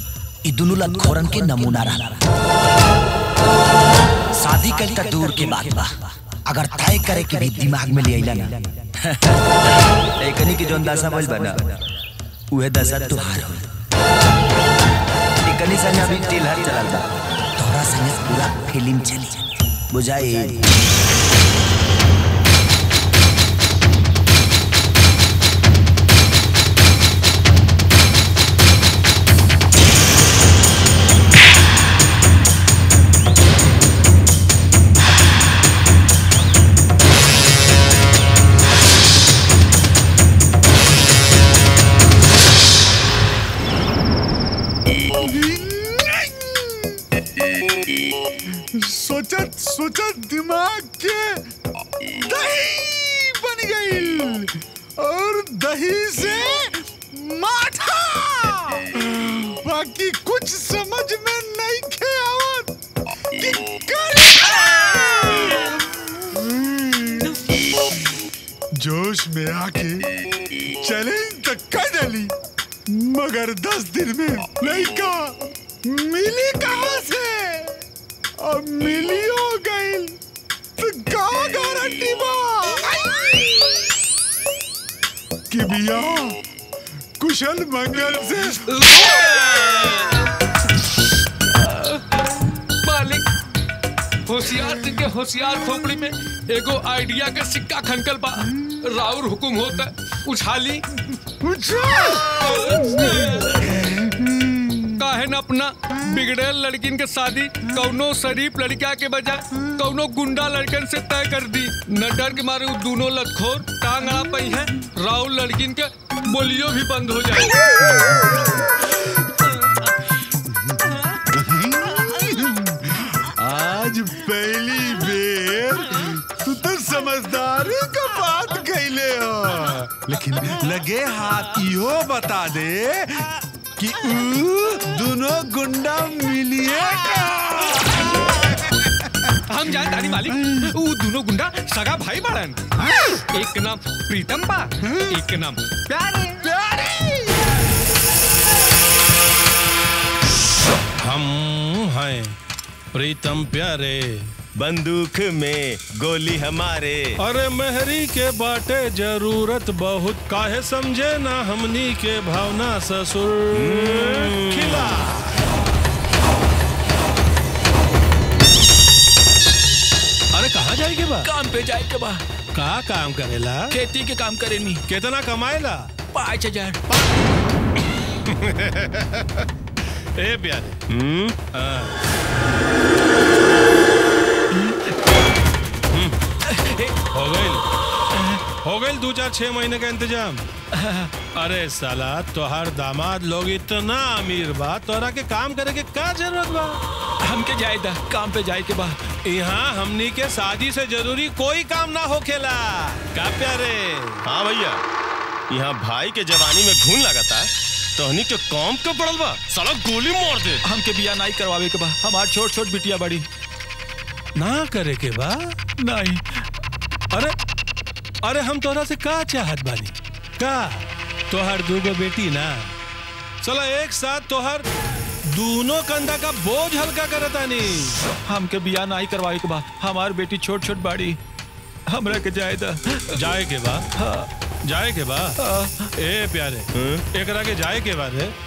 ई दुनू लखोरन के नमूना रहा शादी कल त दूर के बात बा अगर तय करे के भी दिमाग में ले आइला ना एकनी के जोन दशा भइल बा ना उहे दशा तुहार हो एकनी संग अभी टिलहर चलल बा तोरा संग पूरा फिल्म चली बुझाई सोचत सोचत दिमाग के दही बन गई और दही से माठा बाकी कुछ समझ में नहीं खे आवत कि करे। जोश में आके चैलेंज तक कर डाली मगर दस दिन में लड़का मिली कहाँ से अब मिली हो गई तो का गारंटी बा कि बिया कुशल मंगल से मालिक होशियार सिंह के होशियार खोपड़ी में एगो आइडिया के सिक्का खनकल बा राउर हुकुम होता उछाली काहे न अपना बिगड़ेल लड़किन के शादी कौनो शरीफ लड़का के बजाय कौनो गुंडा लड़कन से तय कर दी न डर के मारे वो दोनों लतखोर टांग अड़ा पई है राहुल लड़किन के बोलियो भी बंद हो जाए आज पहली बेर तू तो समझदारी का बात कैले हो लेकिन लगे हाथ इहो बता दे कि ऊ दोनों गुंडा मिलिए हम जान तारी मालिक वो दोनों गुंडा सगा भाई बाड़न एक के नाम प्रीतम बा एक के नाम प्यारे हम हैं प्रीतम प्यारे बंदूक में गोली हमारे अरे मेहरी के बाटे जरूरत बहुत काहे समझे ना हमनी के भावना ससुर खिला अरे कहाँ जाए के बा काम पे जाए के बा का काम करेला खेती के काम करे नी कितना कमाएला पाँच हजार ए प्यारे हाँ। हो गई हो गई दो चार छह महीने का इंतजाम अरे साला तोहार दामाद लोग इतना अमीर बा तोरा के काम करे के का जरूरत बा हमके जाए दा काम पे जाए के बा यहाँ हमनी के शादी से जरूरी कोई काम ना होखेला का प्यारे हाँ भैया यहाँ भाई के जवानी में घून लगाता तोहनी के कौम के पड़ल बा साला गोली मार दे हमके बिया नहीं करवावे के बा हमार छोट छोट बिटिया बड़ी ना करे के बा नहीं अरे अरे हम तोरा से का चाहत बानी का तोहर दूगो बेटी ना चला एक साथ तोहर दोनों कंधा का बोझ हल्का करतानी हमके बिया नहीं करवावे के बा हमार बेटी छोट छोट बाड़ी हमरा के जाए दा जाए के बा हाँ जाए के बा ए प्यारे एकरा के जाए के बाद है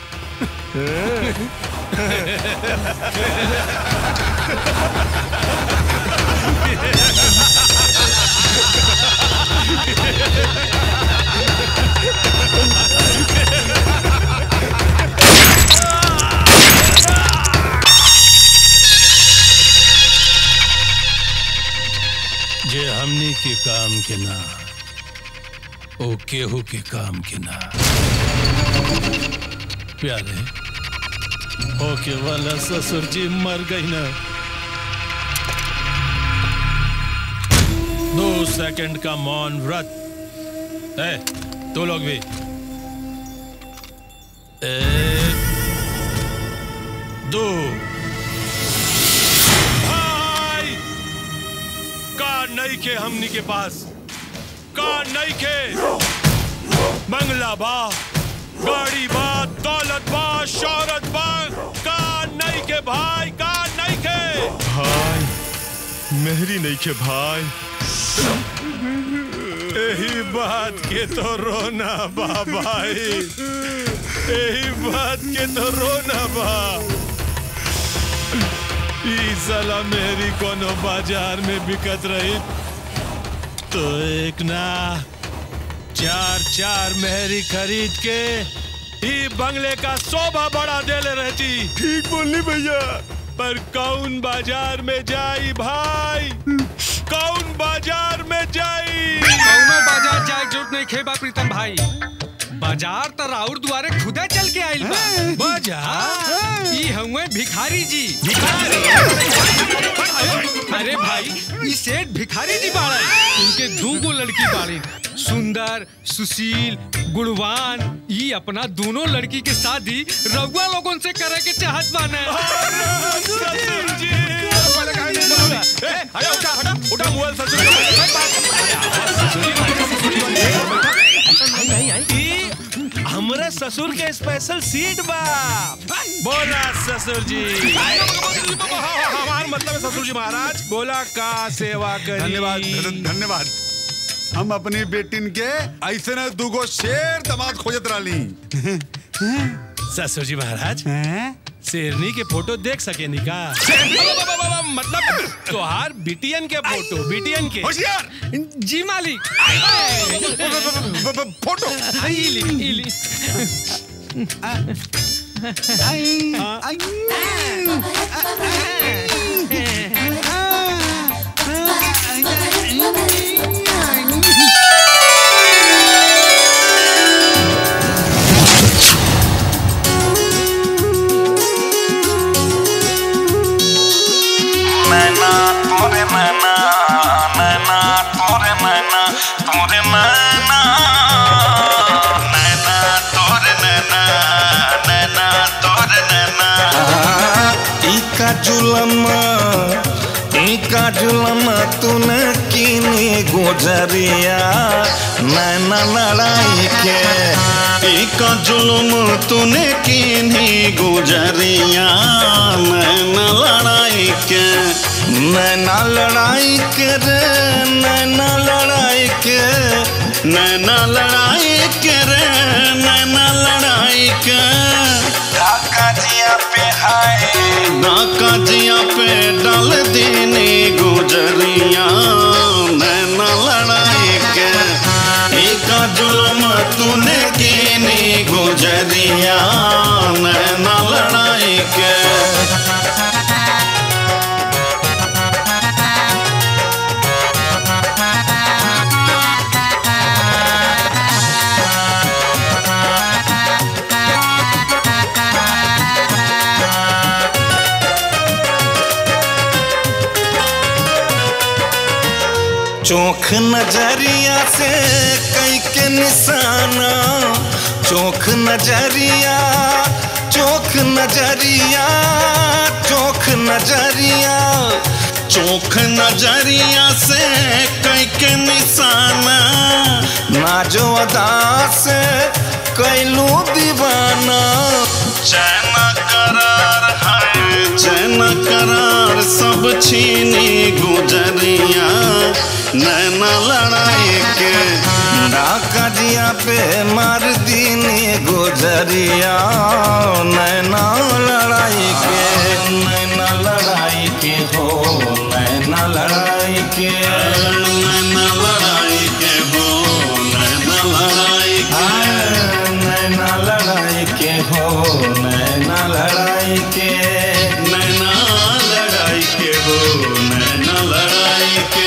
जे हमनी के काम के ना ओ केहू के काम के ना प्यारे ओके वाला ससुर जी मर गई ना दो सेकंड का मौन व्रत ए तो लोग भी एक दो भाई का नहीं के हमनी के पास का नहीं के मंगला बा गाड़ी बा दौलत बा शौहरत बा का नहीं के भाई का नहीं के भाई मेहरी नहीं के भाई यही बात के तो रोना बा भाई यही बात के तो रोना बा ई साला मेरी कोनो बाजार में बिकत रही तो एक ना चार चार मेहरी खरीद के ई बंगले का शोभा बढ़ा देले रहती ठीक बोलनी भैया पर कौन बाजार में जाई भाई कौन बाजार में जाई कौनो बाजार जाए के जरूरत नहीं खेबा प्रीतम भाई बाजार तो राउर दुआरे खुदे चल के आइल बा बाजार ई हउए भिखारी जी अरे भाई ई सेठ भिखारी जी बाड़न उनके दू गो लड़की बाड़ी सुंदर सुशील गुणवान ई अपना दोनों लड़की के शादी रउआ लोगन से करे के चाहत बाने ई हमरे ससुर के स्पेशल सीट बा बोला ससुर जी हमार मतलब है ससुर जी महाराज बोला का सेवा करी धन्यवाद धन्यवाद हम अपनी बेटिन के ऐसे न दूगो शेर दमाद खोजत रही ससुर जी महाराज शेरनी के फोटो देख सके निका मतलब तोहार बिटियन के फोटो बिटियन के होशियार जी मालिक फोटो इली इली नैना तोरे नैना नैना तोरे नैना तोरे नैना नैना तोरे नैना नैना तोरे नैना इका जुलमा इका जुलमा तूने कीनी गुजरिया नैना लड़ाई के इका जुलम तूने कीनी गुजरिया नैना लड़ाई के नैना लड़ाई के रे नैना लड़ाई के नैना लड़ाई के रे नैना लड़ाई के ढाका जिया पे हाय ढाका जिया पे डाल देने गुजरिया नैना लड़ाई के एक जुलम तूने कीनी गुजरिया नैना लड़ाई के चोख नजरिया से कई के निशाना चोख नजरिया चोख नजरिया चोख नजरिया चोख नजरिया से कई के निशाना नाजो अदा से कैलू दीवाना चैन करार है चैन करार सब छीनी गुजरिया नैना लड़ाई के डाका जिया पे मार दीनी गुजरिया नैना लड़ाई के नैना लड़ाई के हो नैना लड़ाई के नैना लड़ाई के हो नैना लड़ाई के नैना लड़ाई के हो नैना लड़ाई के नैना लड़ाई के हो नैना लड़ाई के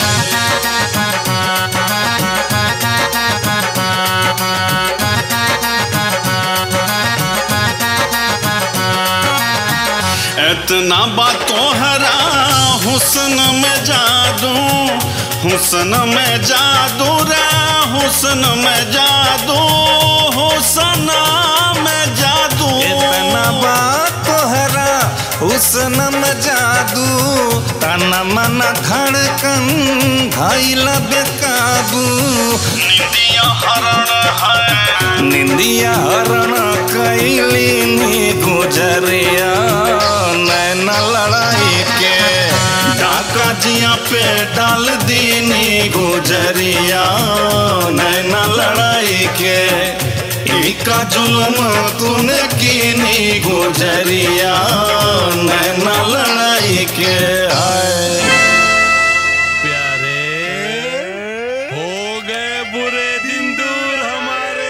इतना बात तोहरा हुस्न में जादू हुस्न में जादू रे हुस्न में जादू हुस्न में जादू इतना बात तोहरा हुस्न में जादू तन मन धड़कन घायल बेकाबू निंदिया हरण है निंदिया हरण डाल दीनी गुजरिया नैना लड़ाई के इका जुल्म तूने कीनी गुजरिया नैना लड़ाई के आए हो गए बुरे दिन दूर हमारे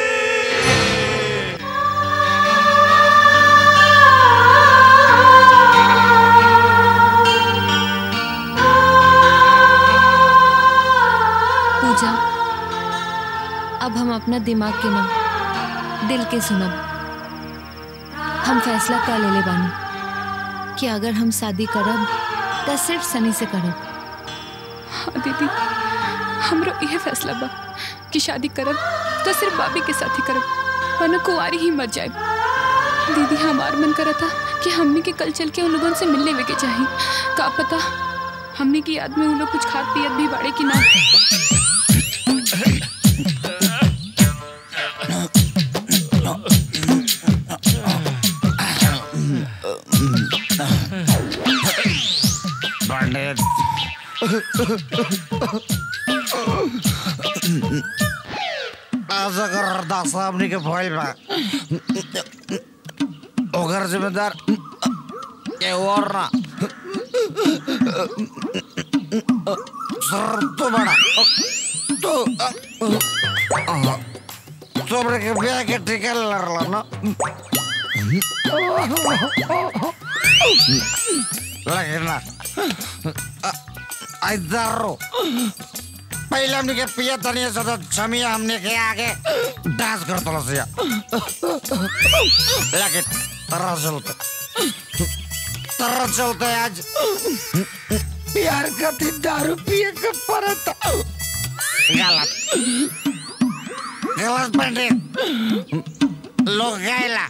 पूजा अब हम अपना दिमाग के ना दिल के सुनब हम फैसला कर ले ले बानी कि अगर हम शादी करब तो सिर्फ सनी से करब हाँ दीदी हमरो यह फैसला बा कि शादी करब तो सिर्फ बाबी के साथ ही करब वरना कुंवारी ही मर जाए दीदी हमार मन करा था कि हमने के कल चल के उन लोगों से मिल लेवे के चाही का पता हमने की याद में उन लोग कुछ खाद पियत भी बाड़े कि ना पंडित आज अगर अरदास हमनी के भइल बा ओकर जिम्मेदार के और ना सर तो बड़ा तो sobre que vea que te calarla, ¿no? La que na. आई दर्रो पहले हमने के पिया तनिया से तो छमिया हमने के आगे डांस कर तो लसिया लेकिन तरह चलते तरह चलते आज प्यार का थी दारू पिए के परत गलत गलत पंडित लोग गैला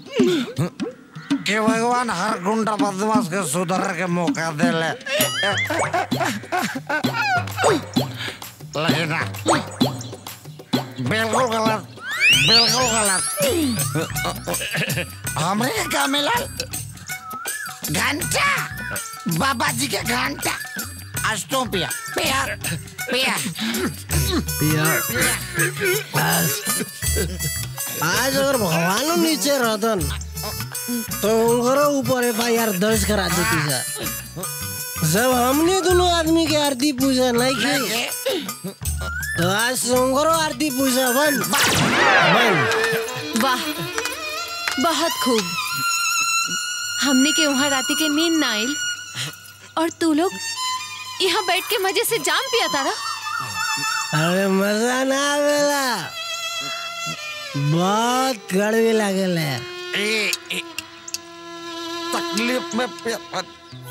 कि भगवान हर गुंडा बदमाश के सुधर के मौका दे ले लेकिन ना, बिल्कुल गलत बिल्कुल गलत हमरे के का मिला घंटा बाबा जी के घंटा आज तो पिया पिया पिया आज अगर भगवान नीचे रहतन तो उनकरो ऊपर एफ आई आर दर्ज करा देती सर जब हमने दोनों आदमी के आरती पूजा नहीं की तो आज से उनकरो आरती पूजा बन बन वाह बहुत खूब हमने के वहाँ राती के नींद ना आइल और तू लोग यहाँ बैठ के मजे से जाम पिया तारा अरे मजा ना आवेला बहुत कड़वी लागल है ए, ए, तकलीफ में पे-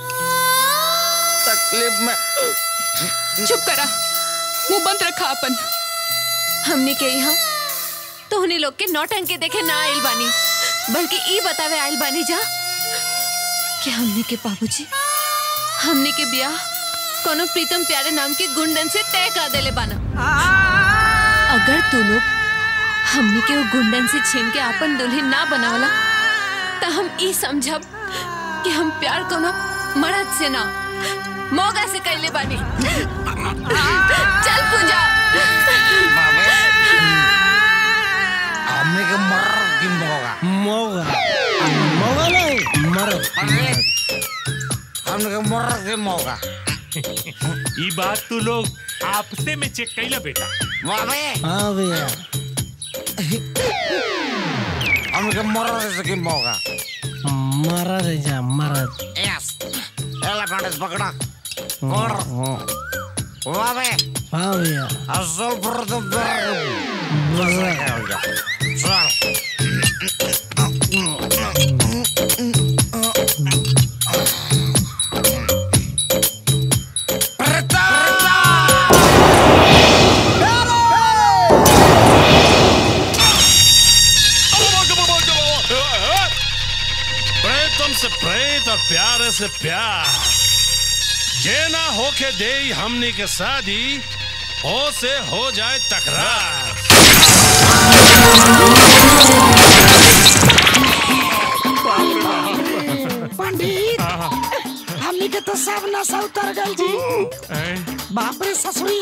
तकलीफ में चुप करा मुंह बंद रखा अपन हमने के यहाँ तो उन्हीं लोग के नौटंके देखे ना आइल बानी बल्कि ई बतावे आइल बानी जा कि हमने के बाबूजी हमने के ब्याह कोनो प्रीतम प्यारे नाम के गुंडन से तय कर देले बाना अगर तू लोग हमने के वो गुंडन से छीन के अपन दुल्हन ना बनावला तो हम ई समझब कि हम प्यार कोनो मर्द से ना मोगा से कैले बानी चल पूजा हमने के मर की मोगा मोगा मोगा नहीं मर हमने के मर के मोगा ये बात तू लोग आपसे में चेक कैला बेटा बाबे हाँ भैया हमने के मर से की मोगा मरद है जा मरद यस एला कांडेस पकड़ा कर बाबे हाँ भैया असल पर तो मजा चल प्रेतम से प्रेत और प्यारे से प्यार जे ना होके दे हमनी के शादी हो से हो जाए तकरार पंडित हमनी के तो सब नशा उतर गल जी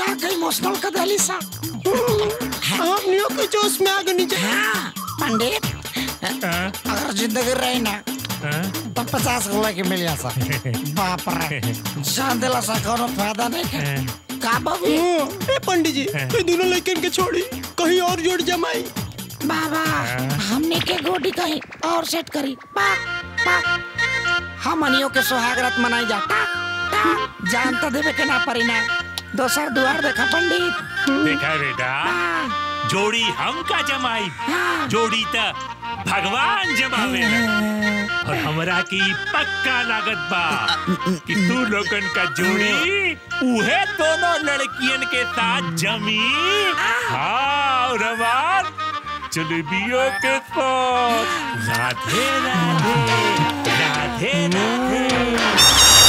के इमोशनल कर देली सा हमनियों के जोश में आगे नीचे हाँ पंडित अगर जिंदगी रही ना तो पचास गोला के मिल सा बाप रे जान दिला सा कोनो फायदा नहीं है का बाबू ए पंडित जी ये दोनों लड़कन के छोड़ी कहीं और जोड़ जमाई बाबा हमने के गोडी कहीं और सेट करी पा पा हमनियों के सुहागरात मनाई जाता जान तो देवे के ना परी ना दोसर दुआर देखा पंडित देखा बेटा जोड़ी हम का जमाई जोड़ी त भगवान जमावे और हमरा की पक्का लागत बा कि तू लोगन का जोड़ी उहे दोनों लड़कियन के साथ जमी हाँ और हमार जलेबियों के साथ राधे राधे राधे राधे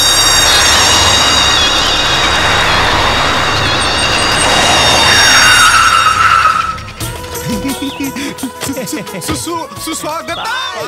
सुस्वागत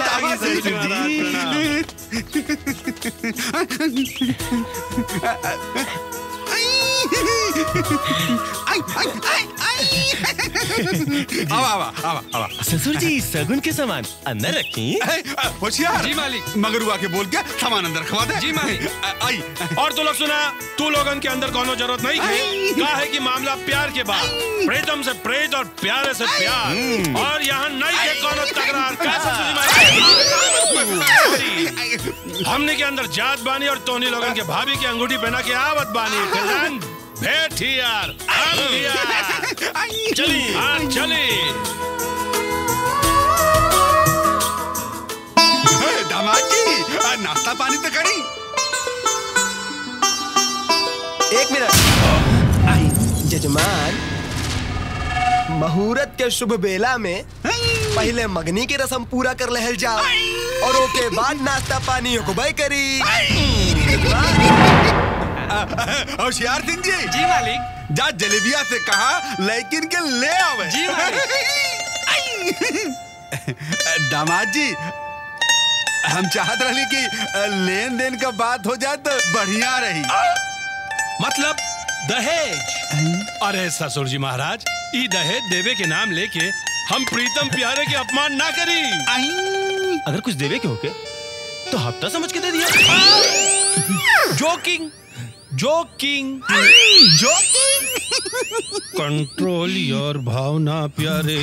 आवा आवा आवा आवा ससुर जी सगुन के सामान अंदर रखी होशियार जी मालिक मगरुआ के बोल के सामान अंदर खवा दे जी मालिक आई और तू लोग सुना तू लोगन के अंदर कोनो जरूरत नहीं है का है कि मामला प्यार के बाद प्रीतम से प्रेत और प्यारे से प्यार और यहाँ नहीं है कोनो तकरार का ससुर जी हमने के अंदर जात बानी और तोनी लोगन के भाभी की अंगूठी पहना के आवत बानी कल्याण भेट ही यार हम ही यार चली हाँ चली दामाद जी आ, नाश्ता पानी तो करी एक मिनट आई जजमान मुहूर्त के शुभ बेला में पहले मगनी की रस्म पूरा कर लहल जाओ और ओके बाद नाश्ता पानी होकबई करी होशियार सिंह जी जी मालिक जा जलेबिया से कहा लेकिन के ले आवे जी दामाद जी हम चाहत रही कि लेन देन का बात हो जाए तो बढ़िया रही मतलब दहेज अरे ससुर जी महाराज ई दहेज देवे के नाम लेके हम प्रीतम प्यारे के अपमान ना करी अगर कुछ देवे के होके तो हफ्ता समझ के दे दिया जोकिंग जोकिंग कंट्रोल योर भावना प्यारे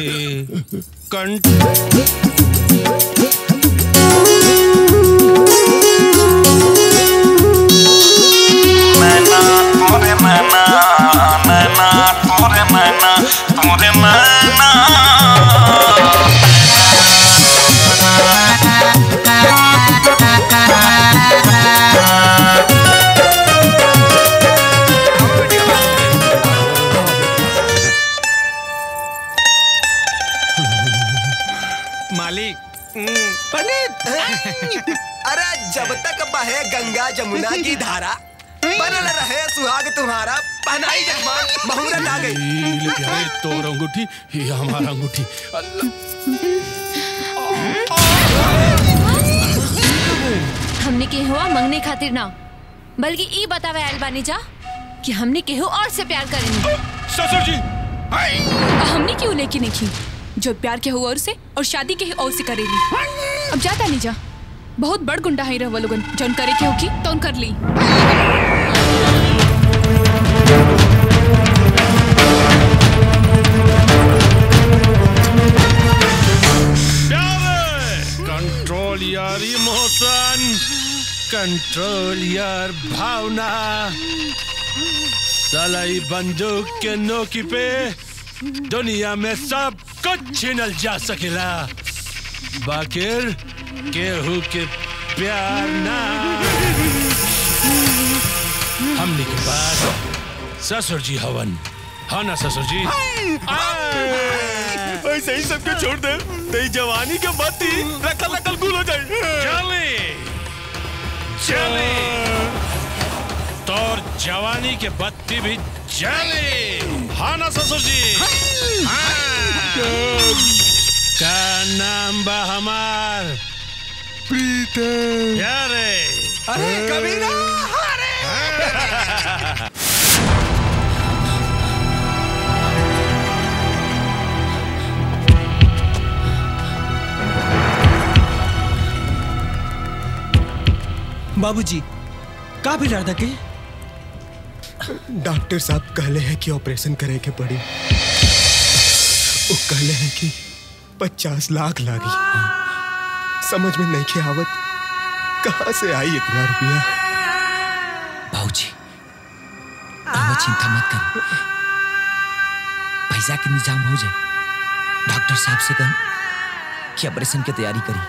मैना तोरे मैना मैना तोरे मैना तोरे मैना मालिक पंडित अरे जब तक बहे गंगा जमुना की धारा बनल रहे सुहाग तुम्हारा पहनाई जजमान मुहूर्त आ गई ले प्यारे तोर अंगूठी ये हमारा अंगूठी हमने के हुआ मंगने खातिर ना बल्कि ई बतावे आयल बानी जा कि हमने केहू और से प्यार करेंगे ससुर जी हमने क्यों लेके नहीं की जो प्यार के हुआ और से और शादी के और से करेली अब जाता नहीं जा बहुत बड़ गुंडा है रह लोगन जौन करे के होगी तो कर ली कंट्रोल यार इमोशन कंट्रोल यार भावना सलाई बंदूक के नोकी पे दुनिया में सब कुछ छीनल जा सकेला बाकिर केहू के प्यार ना हमने के बाद ससुर जी हवन हाँ ना ससुर जी ऐसे ही सबके छोड़ दे तेरी जवानी के बत्ती रखल रखल गुल हो जाए चले चले तोर जवानी के बत्ती भी जले हाँ ना ससुर जी हाँ। का नाम बा हमार प्रीतम यारे अरे कबीरा बाबूजी का भी लड़दा के डॉक्टर साहब कहले हैं कि ऑपरेशन करे के पड़ी वो कहले हैं कि पचास लाख लागी समझ में नहीं के आवत कहाँ से आई इतना रुपया बाबूजी बाबा चिंता मत कर पैसा के इंतजाम हो जाए डॉक्टर साहब से कहें कि ऑपरेशन की तैयारी करी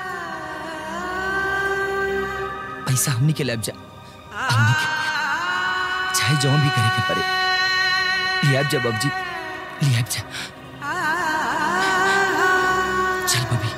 पैसा हमने के लग जा हमने के चाहे जो भी करे के पड़े लिया जा बाबूजी लिया जा चल बबी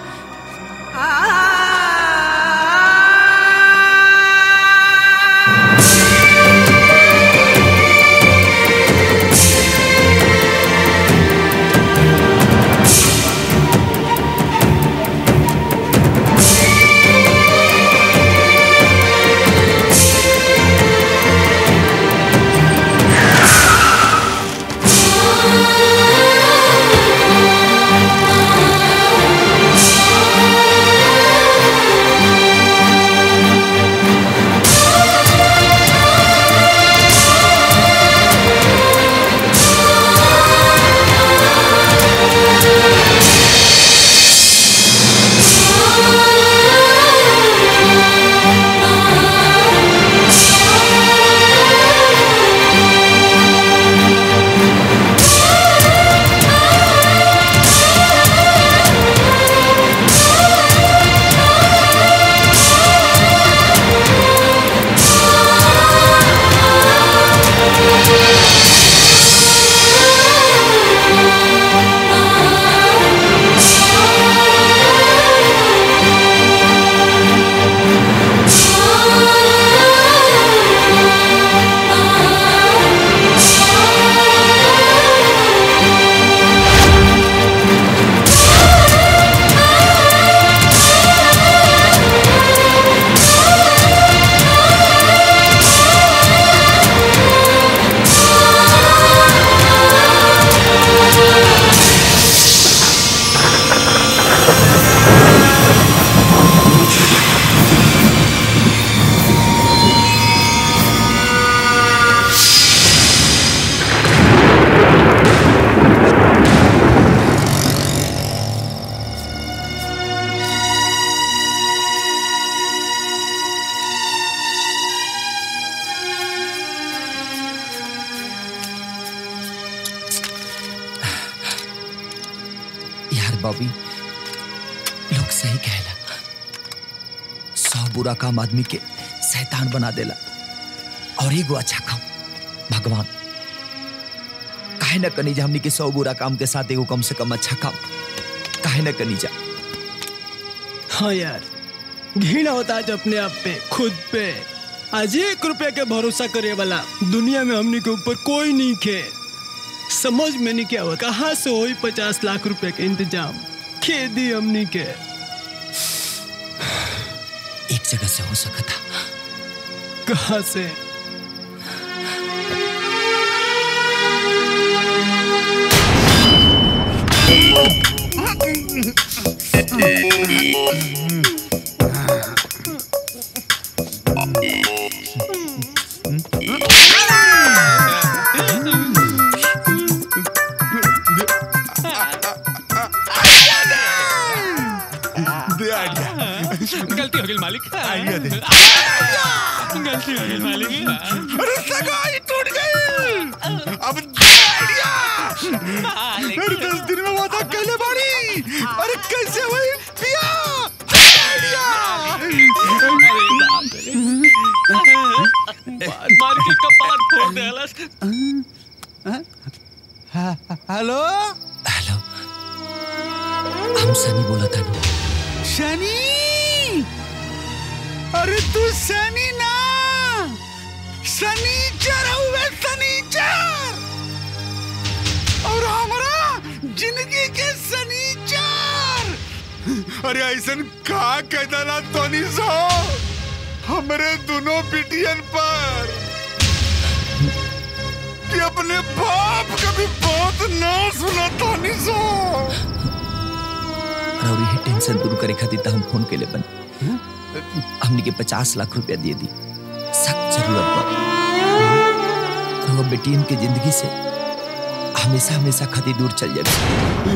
यार बॉबी लोग सही कहला सौ बुरा काम आदमी के शैतान बना देला और एगो अच्छा काम भगवान काहे न कनी जा हमनी के सौ बुरा काम के साथ एगो कम से कम अच्छा काम काहे न कनी जा हाँ यार घृणा होता आज अपने आप पे खुद पे आज एक रुपए के भरोसा करे वाला दुनिया में हमने के ऊपर कोई नहीं खे समझ में नहीं क्या हुआ कहाँ से हुई पचास लाख रुपए के इंतजाम खेती हमनी के एक जगह से हो सका था कहाँ से गलती हो गई मालिक आइडिया दे गलती हो गई मालिक अरे सगाई टूट गई अब आइडिया अरे दस दिन में वादा कहले बाड़ी अरे कैसे हुई पिया मार के कपार फोड़ दे अलस हेलो हेलो हम सनी बोला था शनि अरे तू शनि ना शनिचर हुए शनिचर और हमारा जिंदगी के शनिचर अरे ऐसन का कहता ना तोनी सो हमरे दोनों बिटियन पर कि अपने बाप का भी बात ना सुना तोनी सो और ये टेंशन दूर करे खातिर त हम फोन केले बन हमनी के पचास लाख रुपया दे दी सख्त जरूरत बा तो बेटियन के जिंदगी से हमेशा हमेशा खातिर दूर चल जाए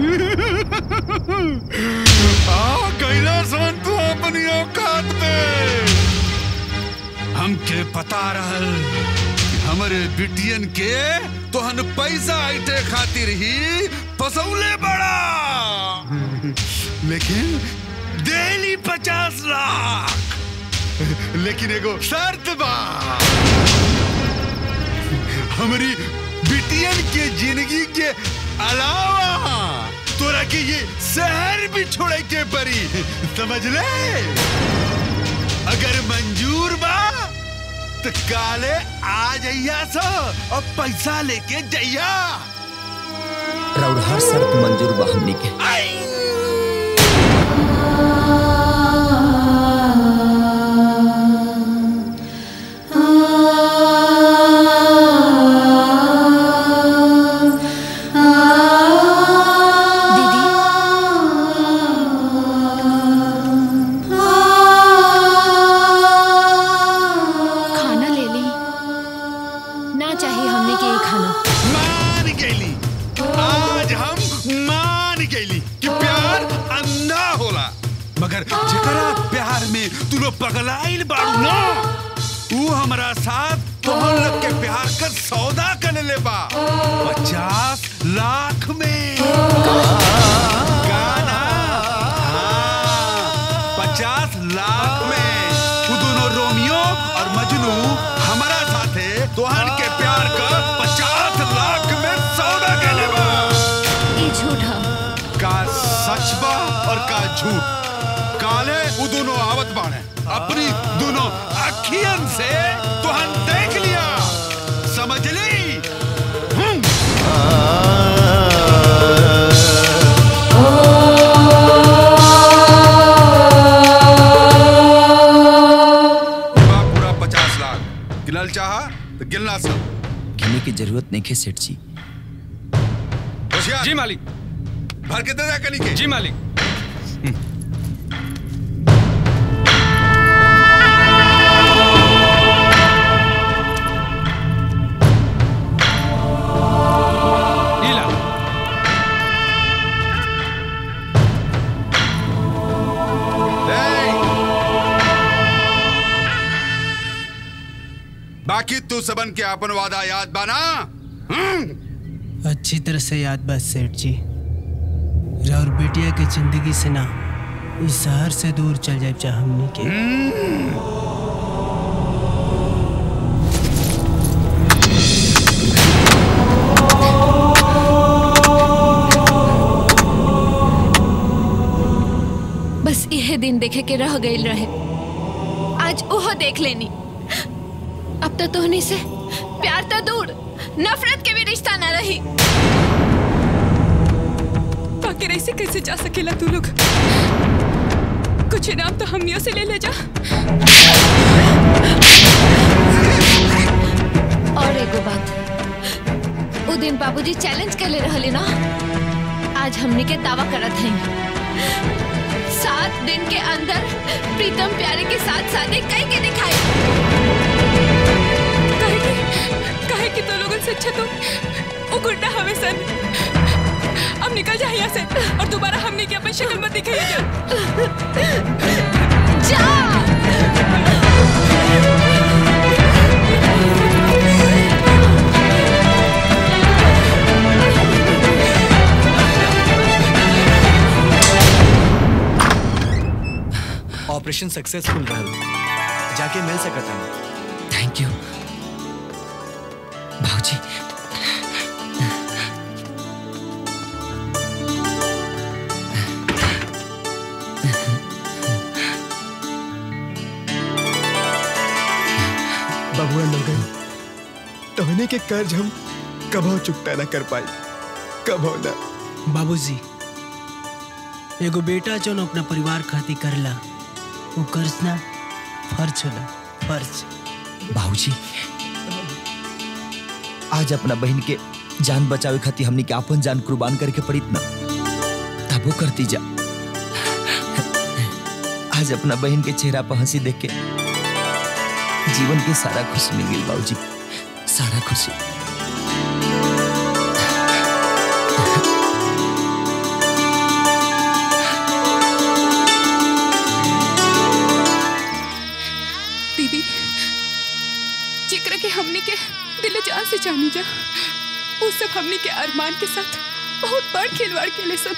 आ कैलाशवन तू अपनी औकात पे हमके पता रहल कि हमरे बिटियन के तोहन पैसा ऐटे खातिर ही फसौले बड़ा लेकिन डेली पचास लाख लेकिन एगो शर्त बा हमारी बिटियन के जिंदगी के अलावा तोरा के ये शहर भी छोड़े के परी समझ ले अगर मंजूर बा तो काले आ जइया सो और पैसा लेके जइया और हर शर्त मंजूर बा हमनी के खाना ले ली ना चाहिए हमने के ये खाना मान गईली आज हम मान गईली कि प्यार अंधा होला मगर जेकरा प्यार में तू लोग पगलाइल बाड़ू ना तू हमारा साथ तोहन लोग के प्यार का सौदा कर ले बा पचास लाख में गाना हाँ, पचास लाख में वो दोनों रोमियो और मजनू हमारा साथे तोहन के प्यार का पचास लाख में सौदा के ले बा ये झूठा का सच बा और का झूठ काले वो दोनों आवत बाणे अपनी दोनों अखियन से तोहन देख लिया समझ ली पूरा पूरा पचास लाख गिनल चाहा तो गिनला सब गिने की जरूरत नहीं है सेठ जी होशियार जी मालिक भर के दे दे कनी के जी मालिक लीला बाकी तू सबन के अपन वादा याद बाना अच्छी तरह से याद बा सेठ जी और बेटिया के जिंदगी से ना इस शहर से दूर चल जाए चाहे हमनी के बस यह दिन देखे के रह गई रहे आज ओह देख लेनी अब तो तोहनी से प्यार तो दूर नफरत के भी रिश्ता न रही आखिर ऐसे कैसे जा सकेला तू लोग कुछ इनाम तो हमनियों से ले ले जा और एगो बात वो दिन बाबूजी चैलेंज कर ले रहले ना आज हमने के दावा करत हैं सात दिन के अंदर प्रीतम प्यारे के साथ शादी कई के दिखाई कहे कि कहे कि तो लोगों से अच्छा तो वो गुंडा हमें सन अब निकल जा यहाँ से और दोबारा हमने की अपन शक्ल मत दिखाई जा ऑपरेशन सक्सेसफुल रहल जाके मिल सकता है थैंक यू भाजी बबुआ लोगन तोहने के कर्ज हम कभो चुकता ना कर पाई कभो ना बाबूजी एगो बेटा जो अपना परिवार खातिर करला वो कर्ज ना फर्ज होला फर्ज बाबूजी आज अपना बहन के जान बचावे खातिर हमनी के अपन जान कुर्बान करके पड़ित ना तबो करती जा आज अपना बहन के चेहरा पर हंसी देख के जीवन की सारा खुशी मिल गई बाबूजी सारा खुशी दीदी जिक्र के हमनी के दिल जान से जानी जा वो सब हमनी के अरमान के साथ बहुत बड़ खिलवाड़ के सब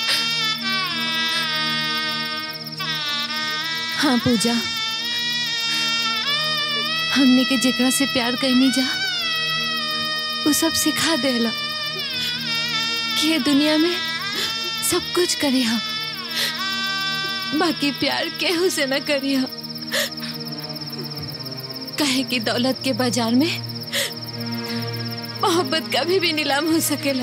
हाँ पूजा हमने के जेकरा से प्यार करनी जा वो सब सिखा देला कि ये दुनिया में सब कुछ करे हम बाकी प्यार केहू से न करी हम कहे कि दौलत के बाजार में मोहब्बत कभी भी नीलाम हो सकेला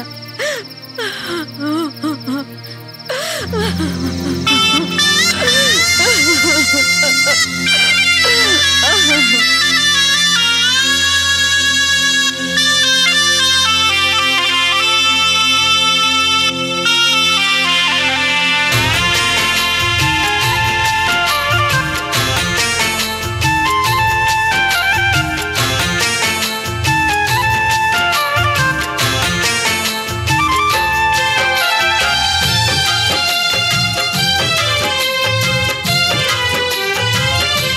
Thank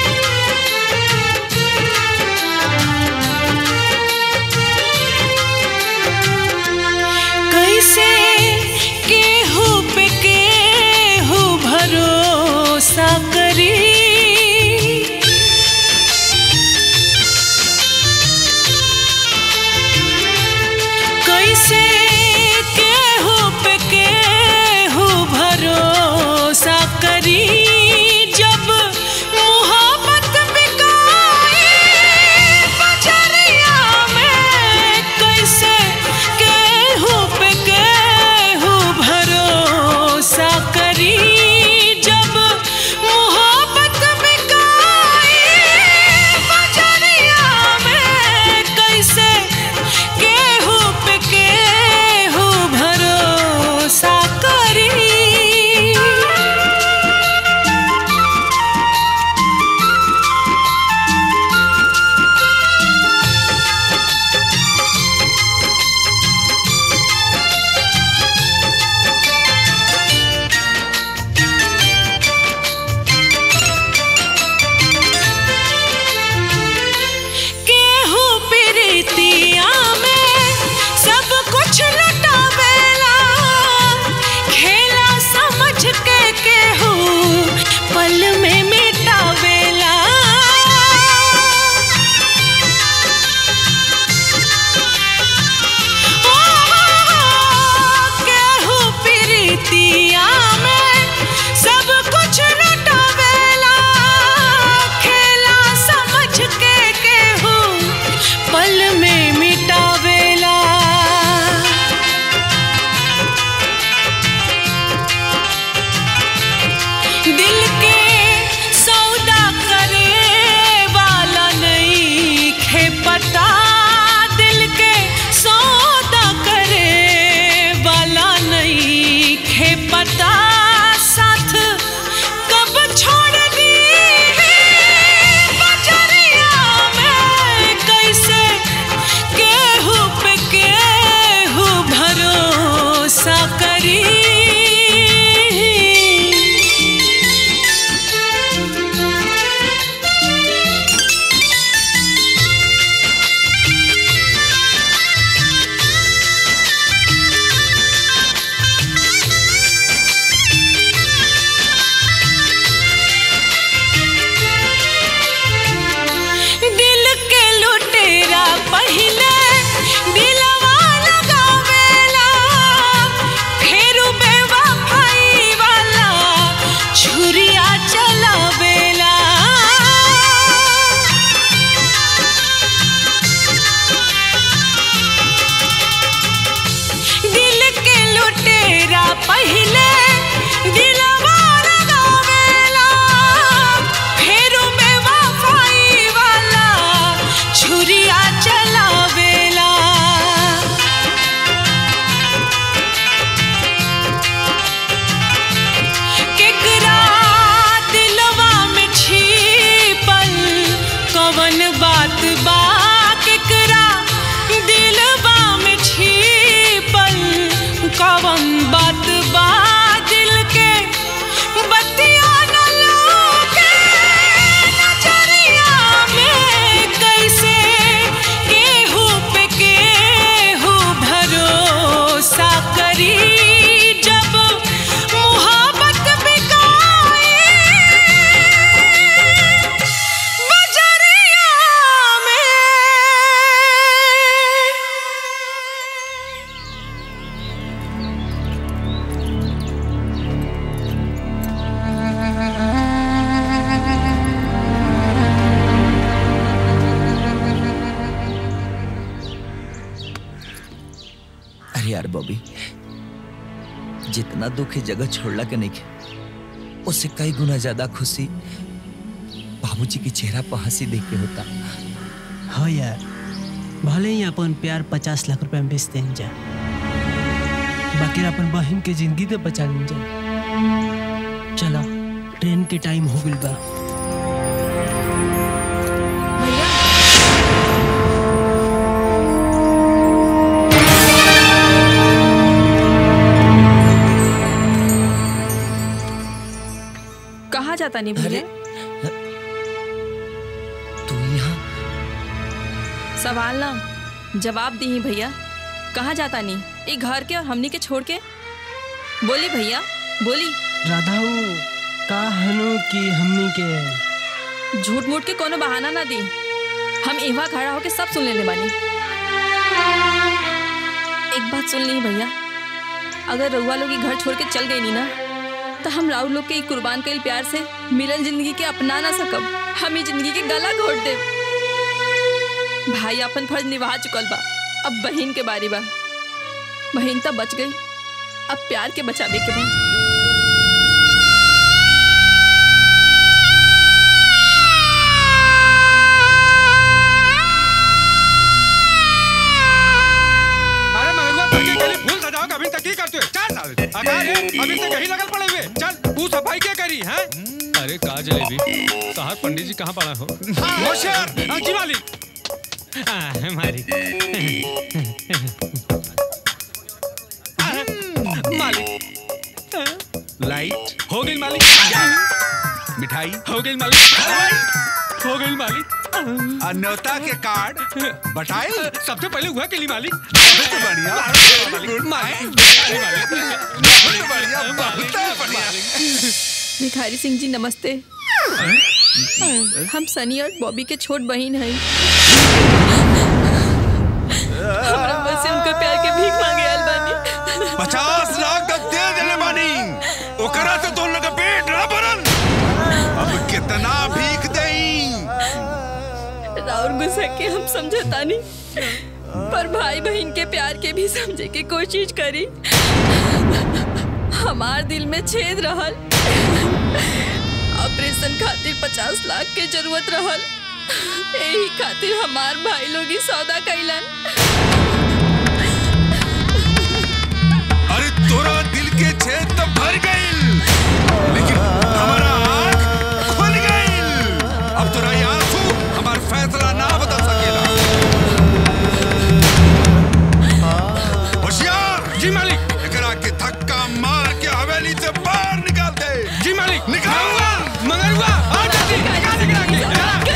जितना दुख है जगह छोड़ला के नहीं के उससे कई गुना ज्यादा खुशी बाबूजी के चेहरा पर हंसी देख के होता हाँ यार भले ही अपन प्यार पचास लाख रुपए में बेचते हैं जा बाकी अपन बहन के जिंदगी तो बचा लें जा चलो ट्रेन के टाइम हो गई बा कहाँ जाता नहीं भैया तू यहाँ सवाल ना जवाब दी ही भैया कहाँ जाता नहीं ये घर के और हमनी के छोड़ के बोली भैया बोली राधा का हनु की हमनी के झूठ मूठ के कोनो बहाना ना दी हम इवा खड़ा होके सब सुन लेने बानी एक बात सुन ली भैया अगर रउआ लोग ये घर छोड़ के चल गई नी ना तो हम राहुल लोग के ई कुर्बान कईल प्यार से मिलन जिंदगी के अपना ना सकब हम ई जिंदगी के गला घोट दे भाई अपन फर्ज निभा चुकल बा अब बहन के बारी बा बहन तब बच गई अब प्यार के बचावे के बा अरे मगरुआ तड़के के लिए फूल सजाओ अभी तक ही करते हो चार साल अकार है अभी तक यही लगल पड़े हुए चल तू सफाई क्या करी है अरे कहा जलेबी कहा पंडित जी कहाँ पड़ा हो होशियार हाँ, जी मालिक हाँ, मालिक हाँ, मालिक लाइट हो गई मालिक मिठाई हो गई मालिक हो गई मालिक अन्योता के कार्ड बटाई सबसे पहले हुआ के लिए मालिक सबसे बढ़िया मालिक मालिक बढ़िया बहुत बढ़िया भिखारी सिंह जी नमस्ते हम सनी और बॉबी के छोट बहन हैं हमरा बस से उनका प्यार के भीख मांगे आयल बानी पचास लाख तक दे देने बानी ओकरा से दोनों का पेट ना भरल अब कितना भीख देई राउर गुस्सा के हम समझता नहीं पर भाई बहन के प्यार के भी समझे के कोशिश करी हमार दिल में छेद रहल ऑपरेशन खातिर पचास लाख के जरूरत रहल यही खातिर हमार भाई लोग ही सौदा कैलन अरे तोरा दिल के छेद तो भर गइल लेकिन हमारा आँख खुल गइल अब तोरा ये आंसू हमार फैसला ना बदल सकेला होशियार जी मालिक एकरा के धक्का मार के हवेली से बाहर निकाल दे जी मालिक निकाल मगरुआ आ जल्दी निकाल निकाल के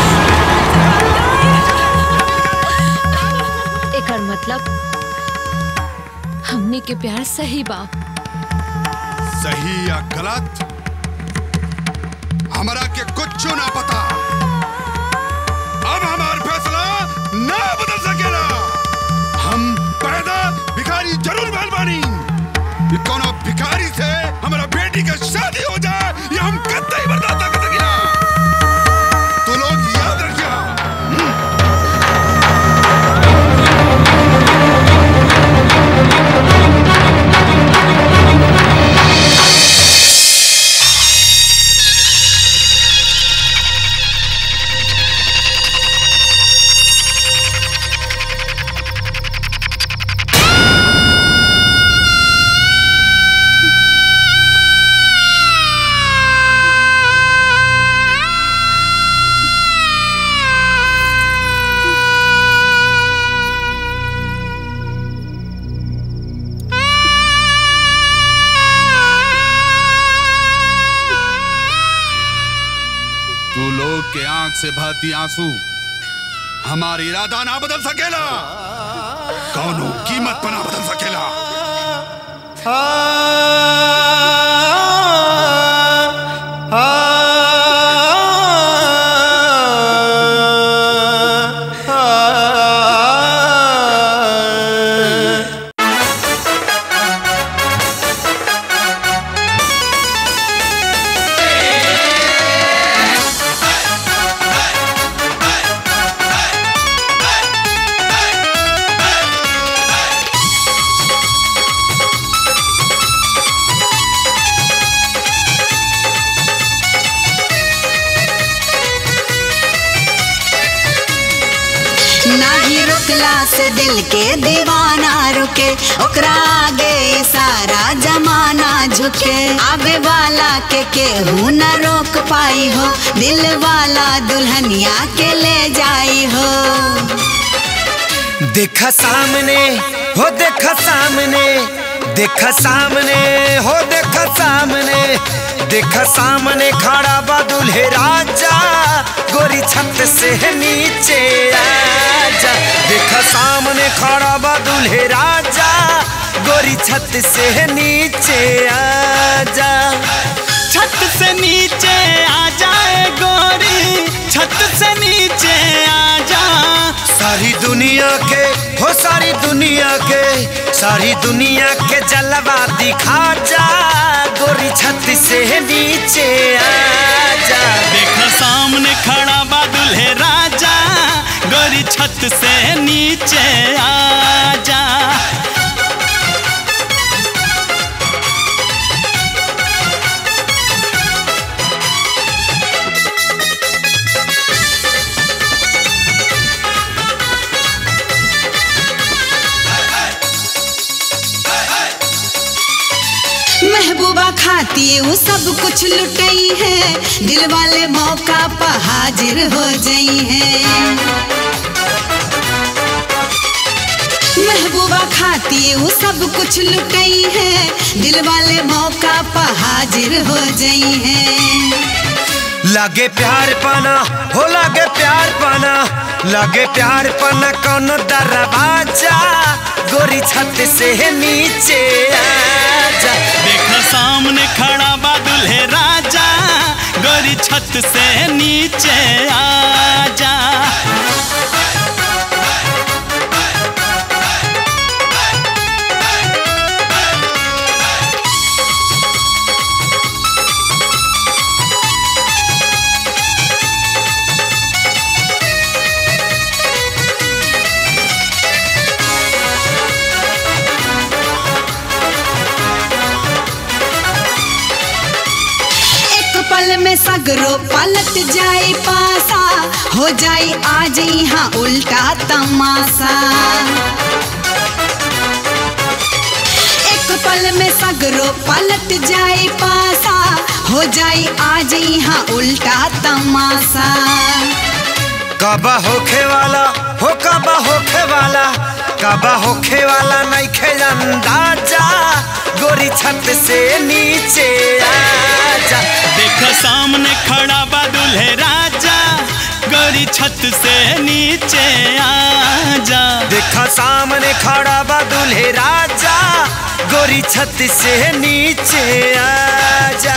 एकर मतलब हमने के प्यार सही बा सही या गलत हमरा के कुछ ना पता अब हमार फैसला ना बदल सकेला हम पैदा भिखारी जरूर भइल बानी ये कोनो भिखारी से हमारा बेटी का शादी हो जाए ये हम कतई बर्दाश्त ना कर सकेला तो लोग याद रखिया तू लोग के आंख से बहती आंसू हमारी इरादा ना बदल सकेला कौनो कीमत पर ना बदल सकेला Hey! देखला से दिल के दीवाना रुके ओकरा आगे सारा जमाना झुके आवे वाला के केहू न रोक पाई हो दिल वाला दुल्हनिया के ले जाई हो देखा सामने हो देखा सामने देखा सामने हो देखा सामने देखा सामने खड़ा बा दूल्हे राजा गोरी छत से नीचे आजा देखा सामने खड़ा बा दूल्हे राजा गोरी छत से नीचे आजा छत से नीचे आ जाए गोरी छत से नीचे आ जा सारी दुनिया के हो सारी दुनिया के सारी दुनिया के जलवा दिखा जा गोरी छत से नीचे आजा देखा सामने खड़ा बा दूल्हे राजा गोरी छत से नीचे आ जा महबूबा खाती वो सब कुछ लुटई है दिल वाले मौका पर हाजिर हो गई है महबूबा खाती वो सब कुछ लुटई है दिल वाले मौका पर हाजिर हो गई है लगे प्यार पाना हो लगे प्यार पाना लगे प्यार पाना कौन दरवाजा गोरी छत से नीचे आजा देखा सामने खड़ा बा दूल्हे राजा गोरी छत से नीचे आ जा एक पल में सगरो पलट जाए पासा हो जाए आज यहाँ उल्टा तमाशा एक पल में सगरो पलट जाए पासा हो जाए आज यहाँ उल्टा तमाशा कबा होखे वाला हो कबा होखे वाला कबा होखे वाला नहीं खे अंदाजा गोरी छत से नीचे आजा देखा सामने खड़ा बा दूल्हे राजा गोरी छत से नीचे आ जा देखा सामने खड़ा बा दूल्हे राजा गोरी छत से नीचे आजा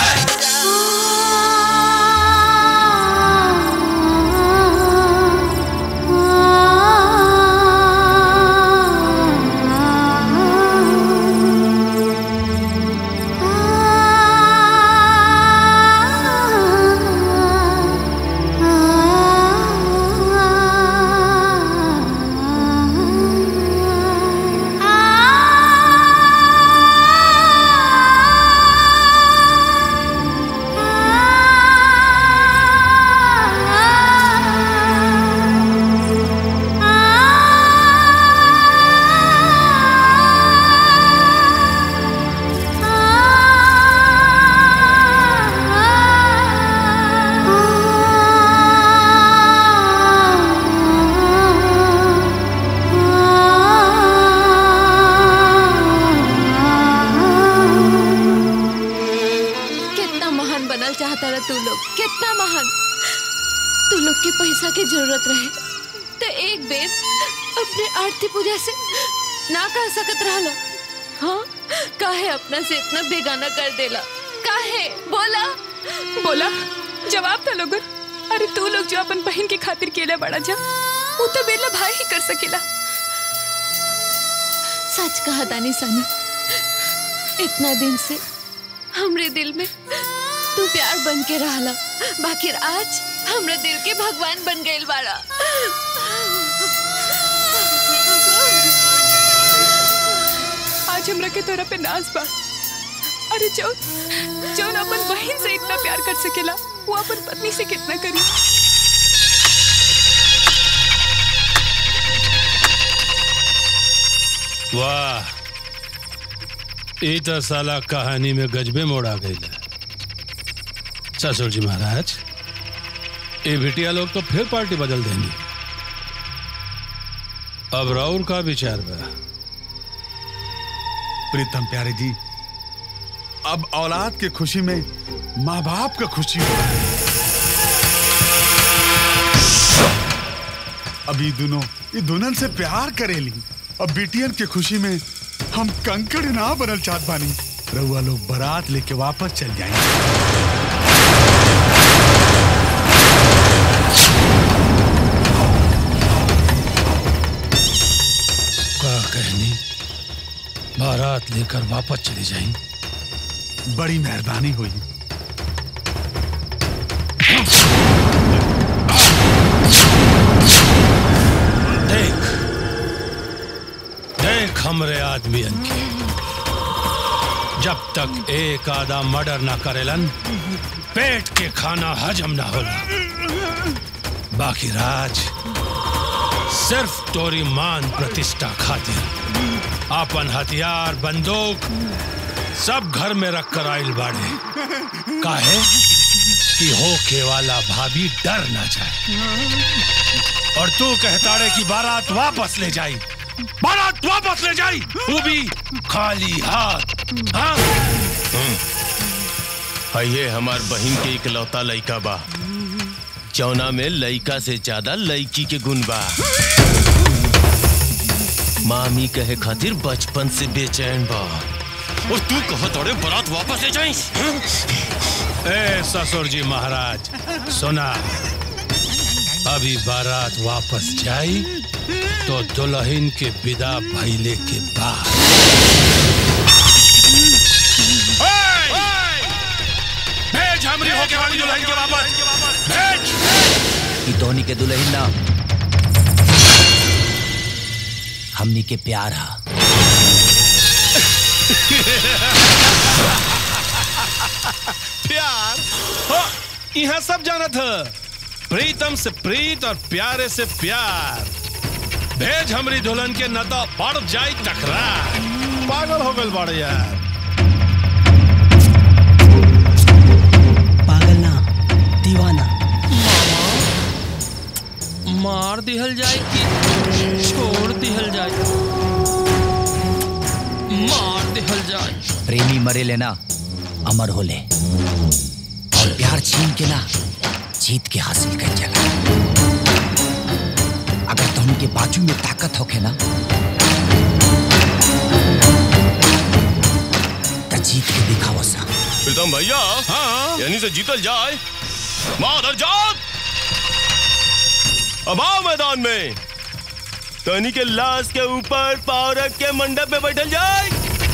कितना महान बनल चाहता रहा तू लोग कितना महान तू लोग के पैसा के जरूरत रहे तो एक बेर अपने आरती पूजा से ना कह सकत रहलो हाँ काहे अपना से इतना बेगाना कर देला काहे बोला बोला जवाब था लोगन अरे तू लोग जो अपन बहन की खातिर केले बड़ा जा वो तो बेला भाई ही कर सकेला सच कहा दानी सानी इतना दिन से हमरे दिल में तू प्यार बन के रहला बाकी आज हमरे दिल के भगवान बन गइल बाड़ा आज हमरा के तोरा पे नाज बा अरे जो जो अपन बहन से इतना प्यार कर सकेला वो अपन पत्नी से कितना करी वाह ई तो साला कहानी में गजबे मोड़ आ गई ससुर जी महाराज ये बिटिया लोग तो फिर पार्टी बदल देंगी अब राउर का विचार बा प्रीतम प्यारे जी अब औलाद के खुशी में माँ बाप का खुशी हो अब ये दोनों ये दुल्हन से प्यार करेली अब बेटियन के खुशी में हम कंकड़ ना बनल चाहत बानी रउआ लोग बारात लेके वापस चल जाएंगे का कहनी बारात लेकर वापस चली जाएंगी बड़ी मेहरबानी हुई देख देख हमरे आदमियन के जब तक एक आधा मर्डर ना करेलन पेट के खाना हजम ना होला बाकी राज सिर्फ तोरी मान प्रतिष्ठा खातिर अपन हथियार बंदूक सब घर में रख कर आइल बाड़े काहे कि होके वाला भाभी डर ना जाए और तू कहता रे कि बारात वापस ले जाई बारात वापस ले जाई वो भी खाली हाथ हाँ ये हमार बहन के इकलौता लइका बा जौना में लइका से ज्यादा लइकी के गुण बा मामी कहे खातिर बचपन से बेचैन बा और तू कहो तोड़े बारात वापस ले जाई ए ससुर जी महाराज सुना अभी बारात वापस जाई तो दुल्हन के विदा भइले के बाद भेज हमरी होके वाली दुल्हन के वापस भेज ई धोनी के दुल्हन ना हमनी के प्यार हा प्यार हाँ, यहाँ सब जाना था प्रीतम से प्रीत और प्यारे से प्यार भेज हमरी दुल्हन के न तो पड़ जाई टकरार पागल हो गल बड़ यार पागल ना दीवाना मार दिहल जाए कि छोड़ दिहल जाए मार दिहल जाए प्रेमी मरे लेना अमर होले और प्यार छीन के ना जीत के हासिल कर चला अगर तुम के बाजू में ताकत होके ना तो जीत के दिखाओ सा प्रीतम भैया हाँ यानी से जीतल जाए माधर जात अब आओ मैदान में तनी के लाश के ऊपर पाव रख के मंडप में बैठल जाए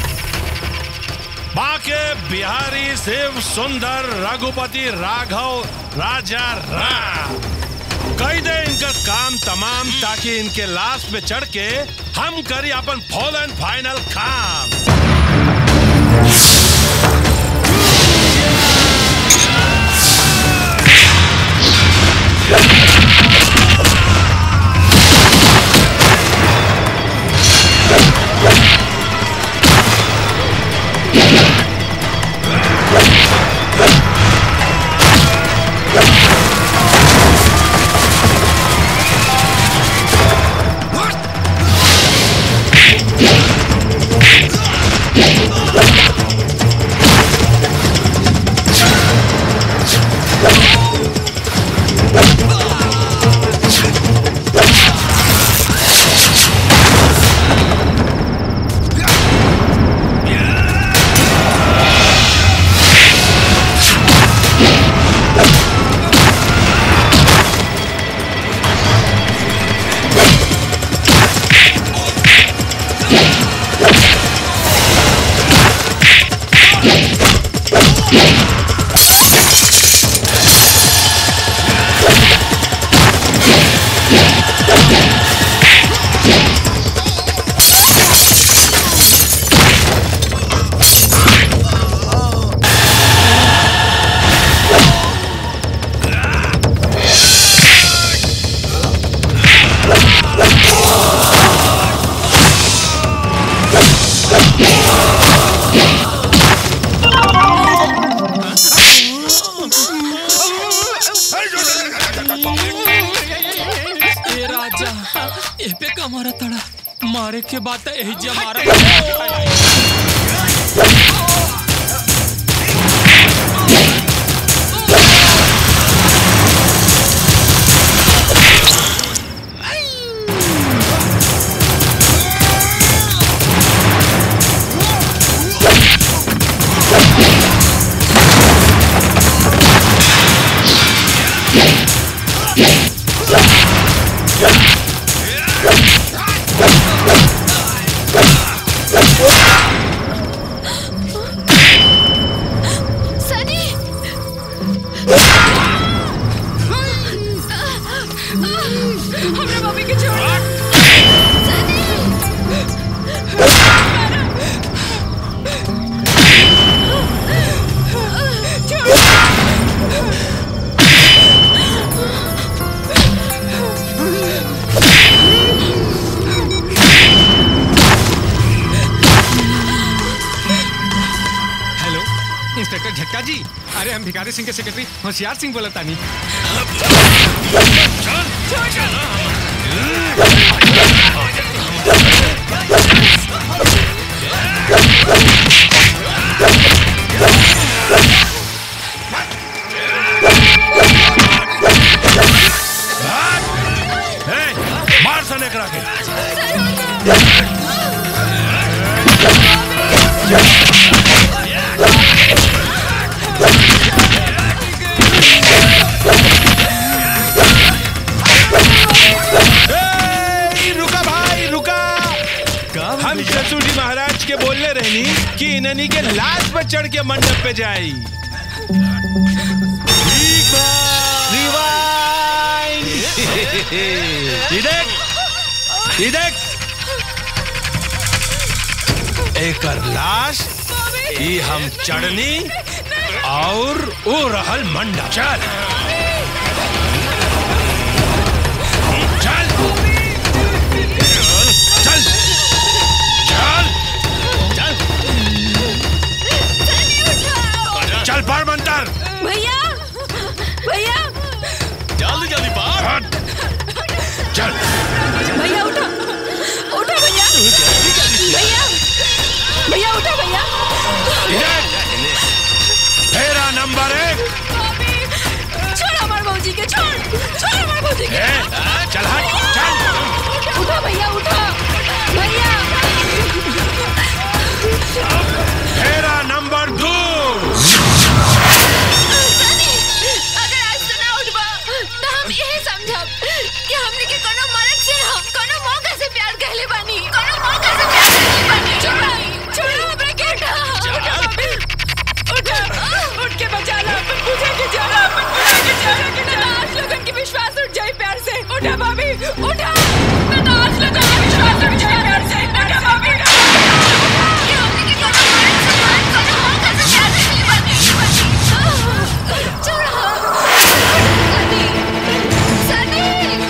बाके बिहारी शिव सुंदर रघुपति राघव राजा राम कही दे इनका काम तमाम ताकि इनके लाश पे चढ़ के हम करी अपन फॉल एंड फाइनल काम का मारा तड़ा मारे के बाद यही जा मारा सनी हमरा भाभी के छोड़ हेलो इंस्पेक्टर झटका जी अरे हम भिखारी सिंह के सेक्रेटरी होशियार सिंह बोला तानी ए, मार सने करा के ए, रुका भाई रुका हम ससुर जी महाराज के बोलने रहनी कि इन्हनी के लाश पर चढ़ के मंडप पे जाई रिवाइंड देख ई देख एकर लाश ई हम चढ़नी और ओ रहल मंडप चल चल चल चल चल चल पढ़ मंतर भैया भैया जल्दी जल्दी बाहर चल भैया उठो उठो भैया भैया भैया उठो भैया फेरा नंबर एक छोड़ हमारे भौजी के छोड़ छोड़ हमारे भौजी के ए, चल हट चल उठो भैया उठो भैया फेरा नंबर दो अगर आज से ना उठबा तो हम यही समझब कि हमने के कोनो मर्द से हम कोनो मौका से प्यार कहले बानी कोनो मौका से प्यार कहले बानी छोड़ छोड़ हमरा के उठा उठा भाभी उठा उठ के बचा ला अपन पूजा के जाला अपन पूजा के जाला के ना आज लोगन के विश्वास उठ जाए प्यार से उठा भाभी उठा ना आज लोगन के विश्वास उठ जाए प्यार से उठा भाभी उठा कि हमने के कोनो मर्द से कोनो मौका से प्यार कहले बानी छोड़ सनी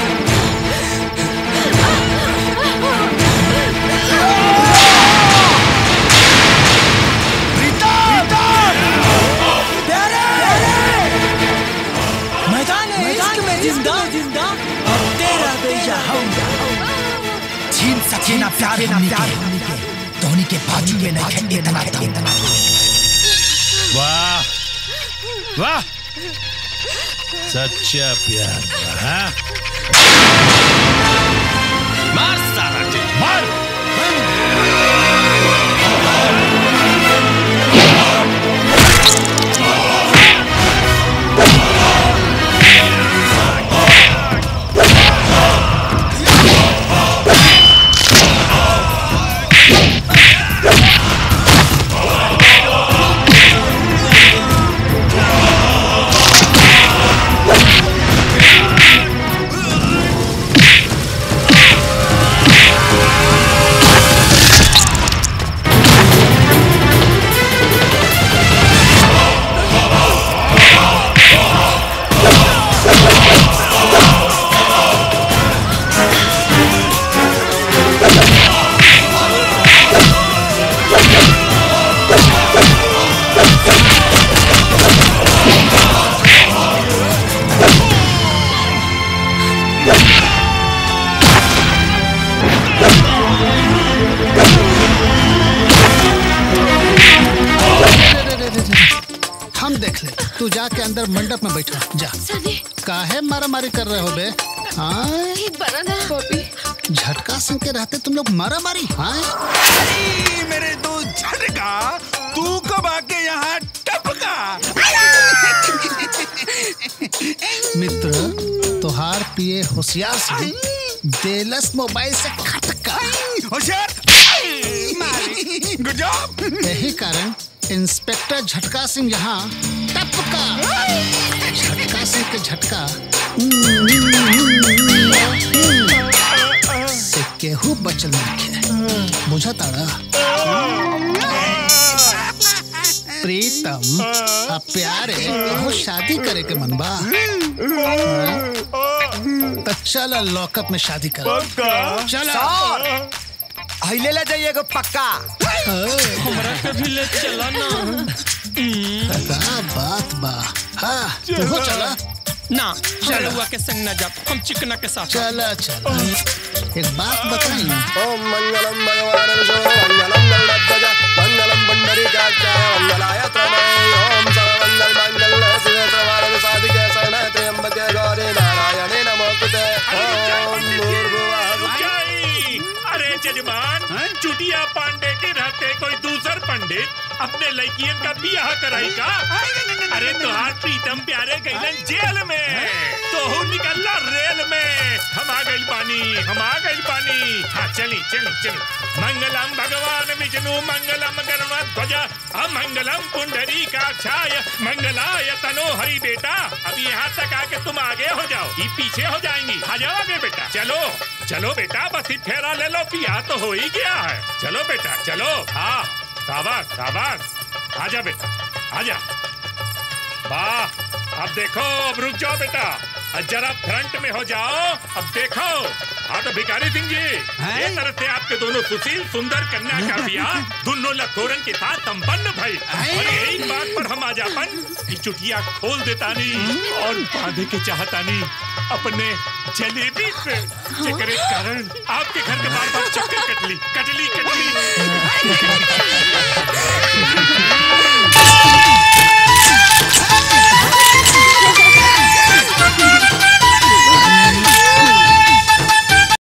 मैदान मैदान में जिंदा जिंदा अब तेरा बेजा हम छीन सके ना प्यार हमनी के धोनी के बाजू में नहीं खेलते इतना दम वाह वाह सच्चा प्यार बा, हाँ? मार सारा के मार Hey! हम देख ले तू जाके अंदर मंडप में बैठा जा काहे मारा मारी कर रहे हो बे हाँ झटका सिंह के रहते तुम लोग मारा मारी हाँ अरे मेरे दो झटका तू कब आके यहाँ टपका मित्र तुहार पिए होशियार से देलस मोबाइल से खटका होशियार यही कारण इंस्पेक्टर झटका सिंह यहाँ टपका झटका सिंह के झटका से केहू बचल नहीं बुझा ताड़ा प्रीतम आ प्यारे कहो शादी करे के मन बा तो चल लॉकअप में शादी कर चल अहिले ले जाइए एगो पक्का हमरा के भी ले चला ना का बात बा हाँ तू चला ना हम रउआ के संग ना जाब हम चिकना के साथ चला चला एक बात बताई ओम मंगलम भगवान विष्णु मंगलम गरुड़ध्वज मंगलम पुंडरीकाक्षाय मंगलाय तनय ओम सर्वमंगल मंगल शिवे सर्वार्थ साधिके शरणे त्र्यंबके गौरी नारायणे नमोस्तुते ओम भूर्भुवः जय! अरे जजमान चुटिया पांडे के रहते कोई दूसर पंडित अपने लड़कियन का बियाह कराई का अरे तुहार प्रीतम प्यारे गईलन जेल में तोहू निकलला रेल में हम आ गइल पानी हम आ गइल पानी हाँ चली चली चली मंगलम भगवान विष्णु मंगलम गरुड़ अमंगलम पुंडरी काक्षाय मंगलाय तनो हरि बेटा अभी यहाँ तक आके तुम आगे हो जाओ ये पीछे हो जाएंगी आ जाओ आगे बेटा चलो चलो बेटा बस ही फेरा ले लो पिया तो हो ही गया है चलो बेटा चलो हाँ शाबाश शाबाश आजा बेटा आजा वाह अब देखो अब रुक जाओ बेटा अब जरा फ्रंट में हो जाओ अब देखो हाँ तो भिखारी सिंह जी ये तरह से आपके दोनों सुशील सुंदर कन्या का बियाह दोनों लखोरन के साथ संपन्न भई और यही बात पर हम आजापन की चुटिया खोल देता नहीं और बांधे के चाहता नहीं अपने जलेबी से जेकरे कारण आपके घर के बार बार चक्कर कटली कटली कटली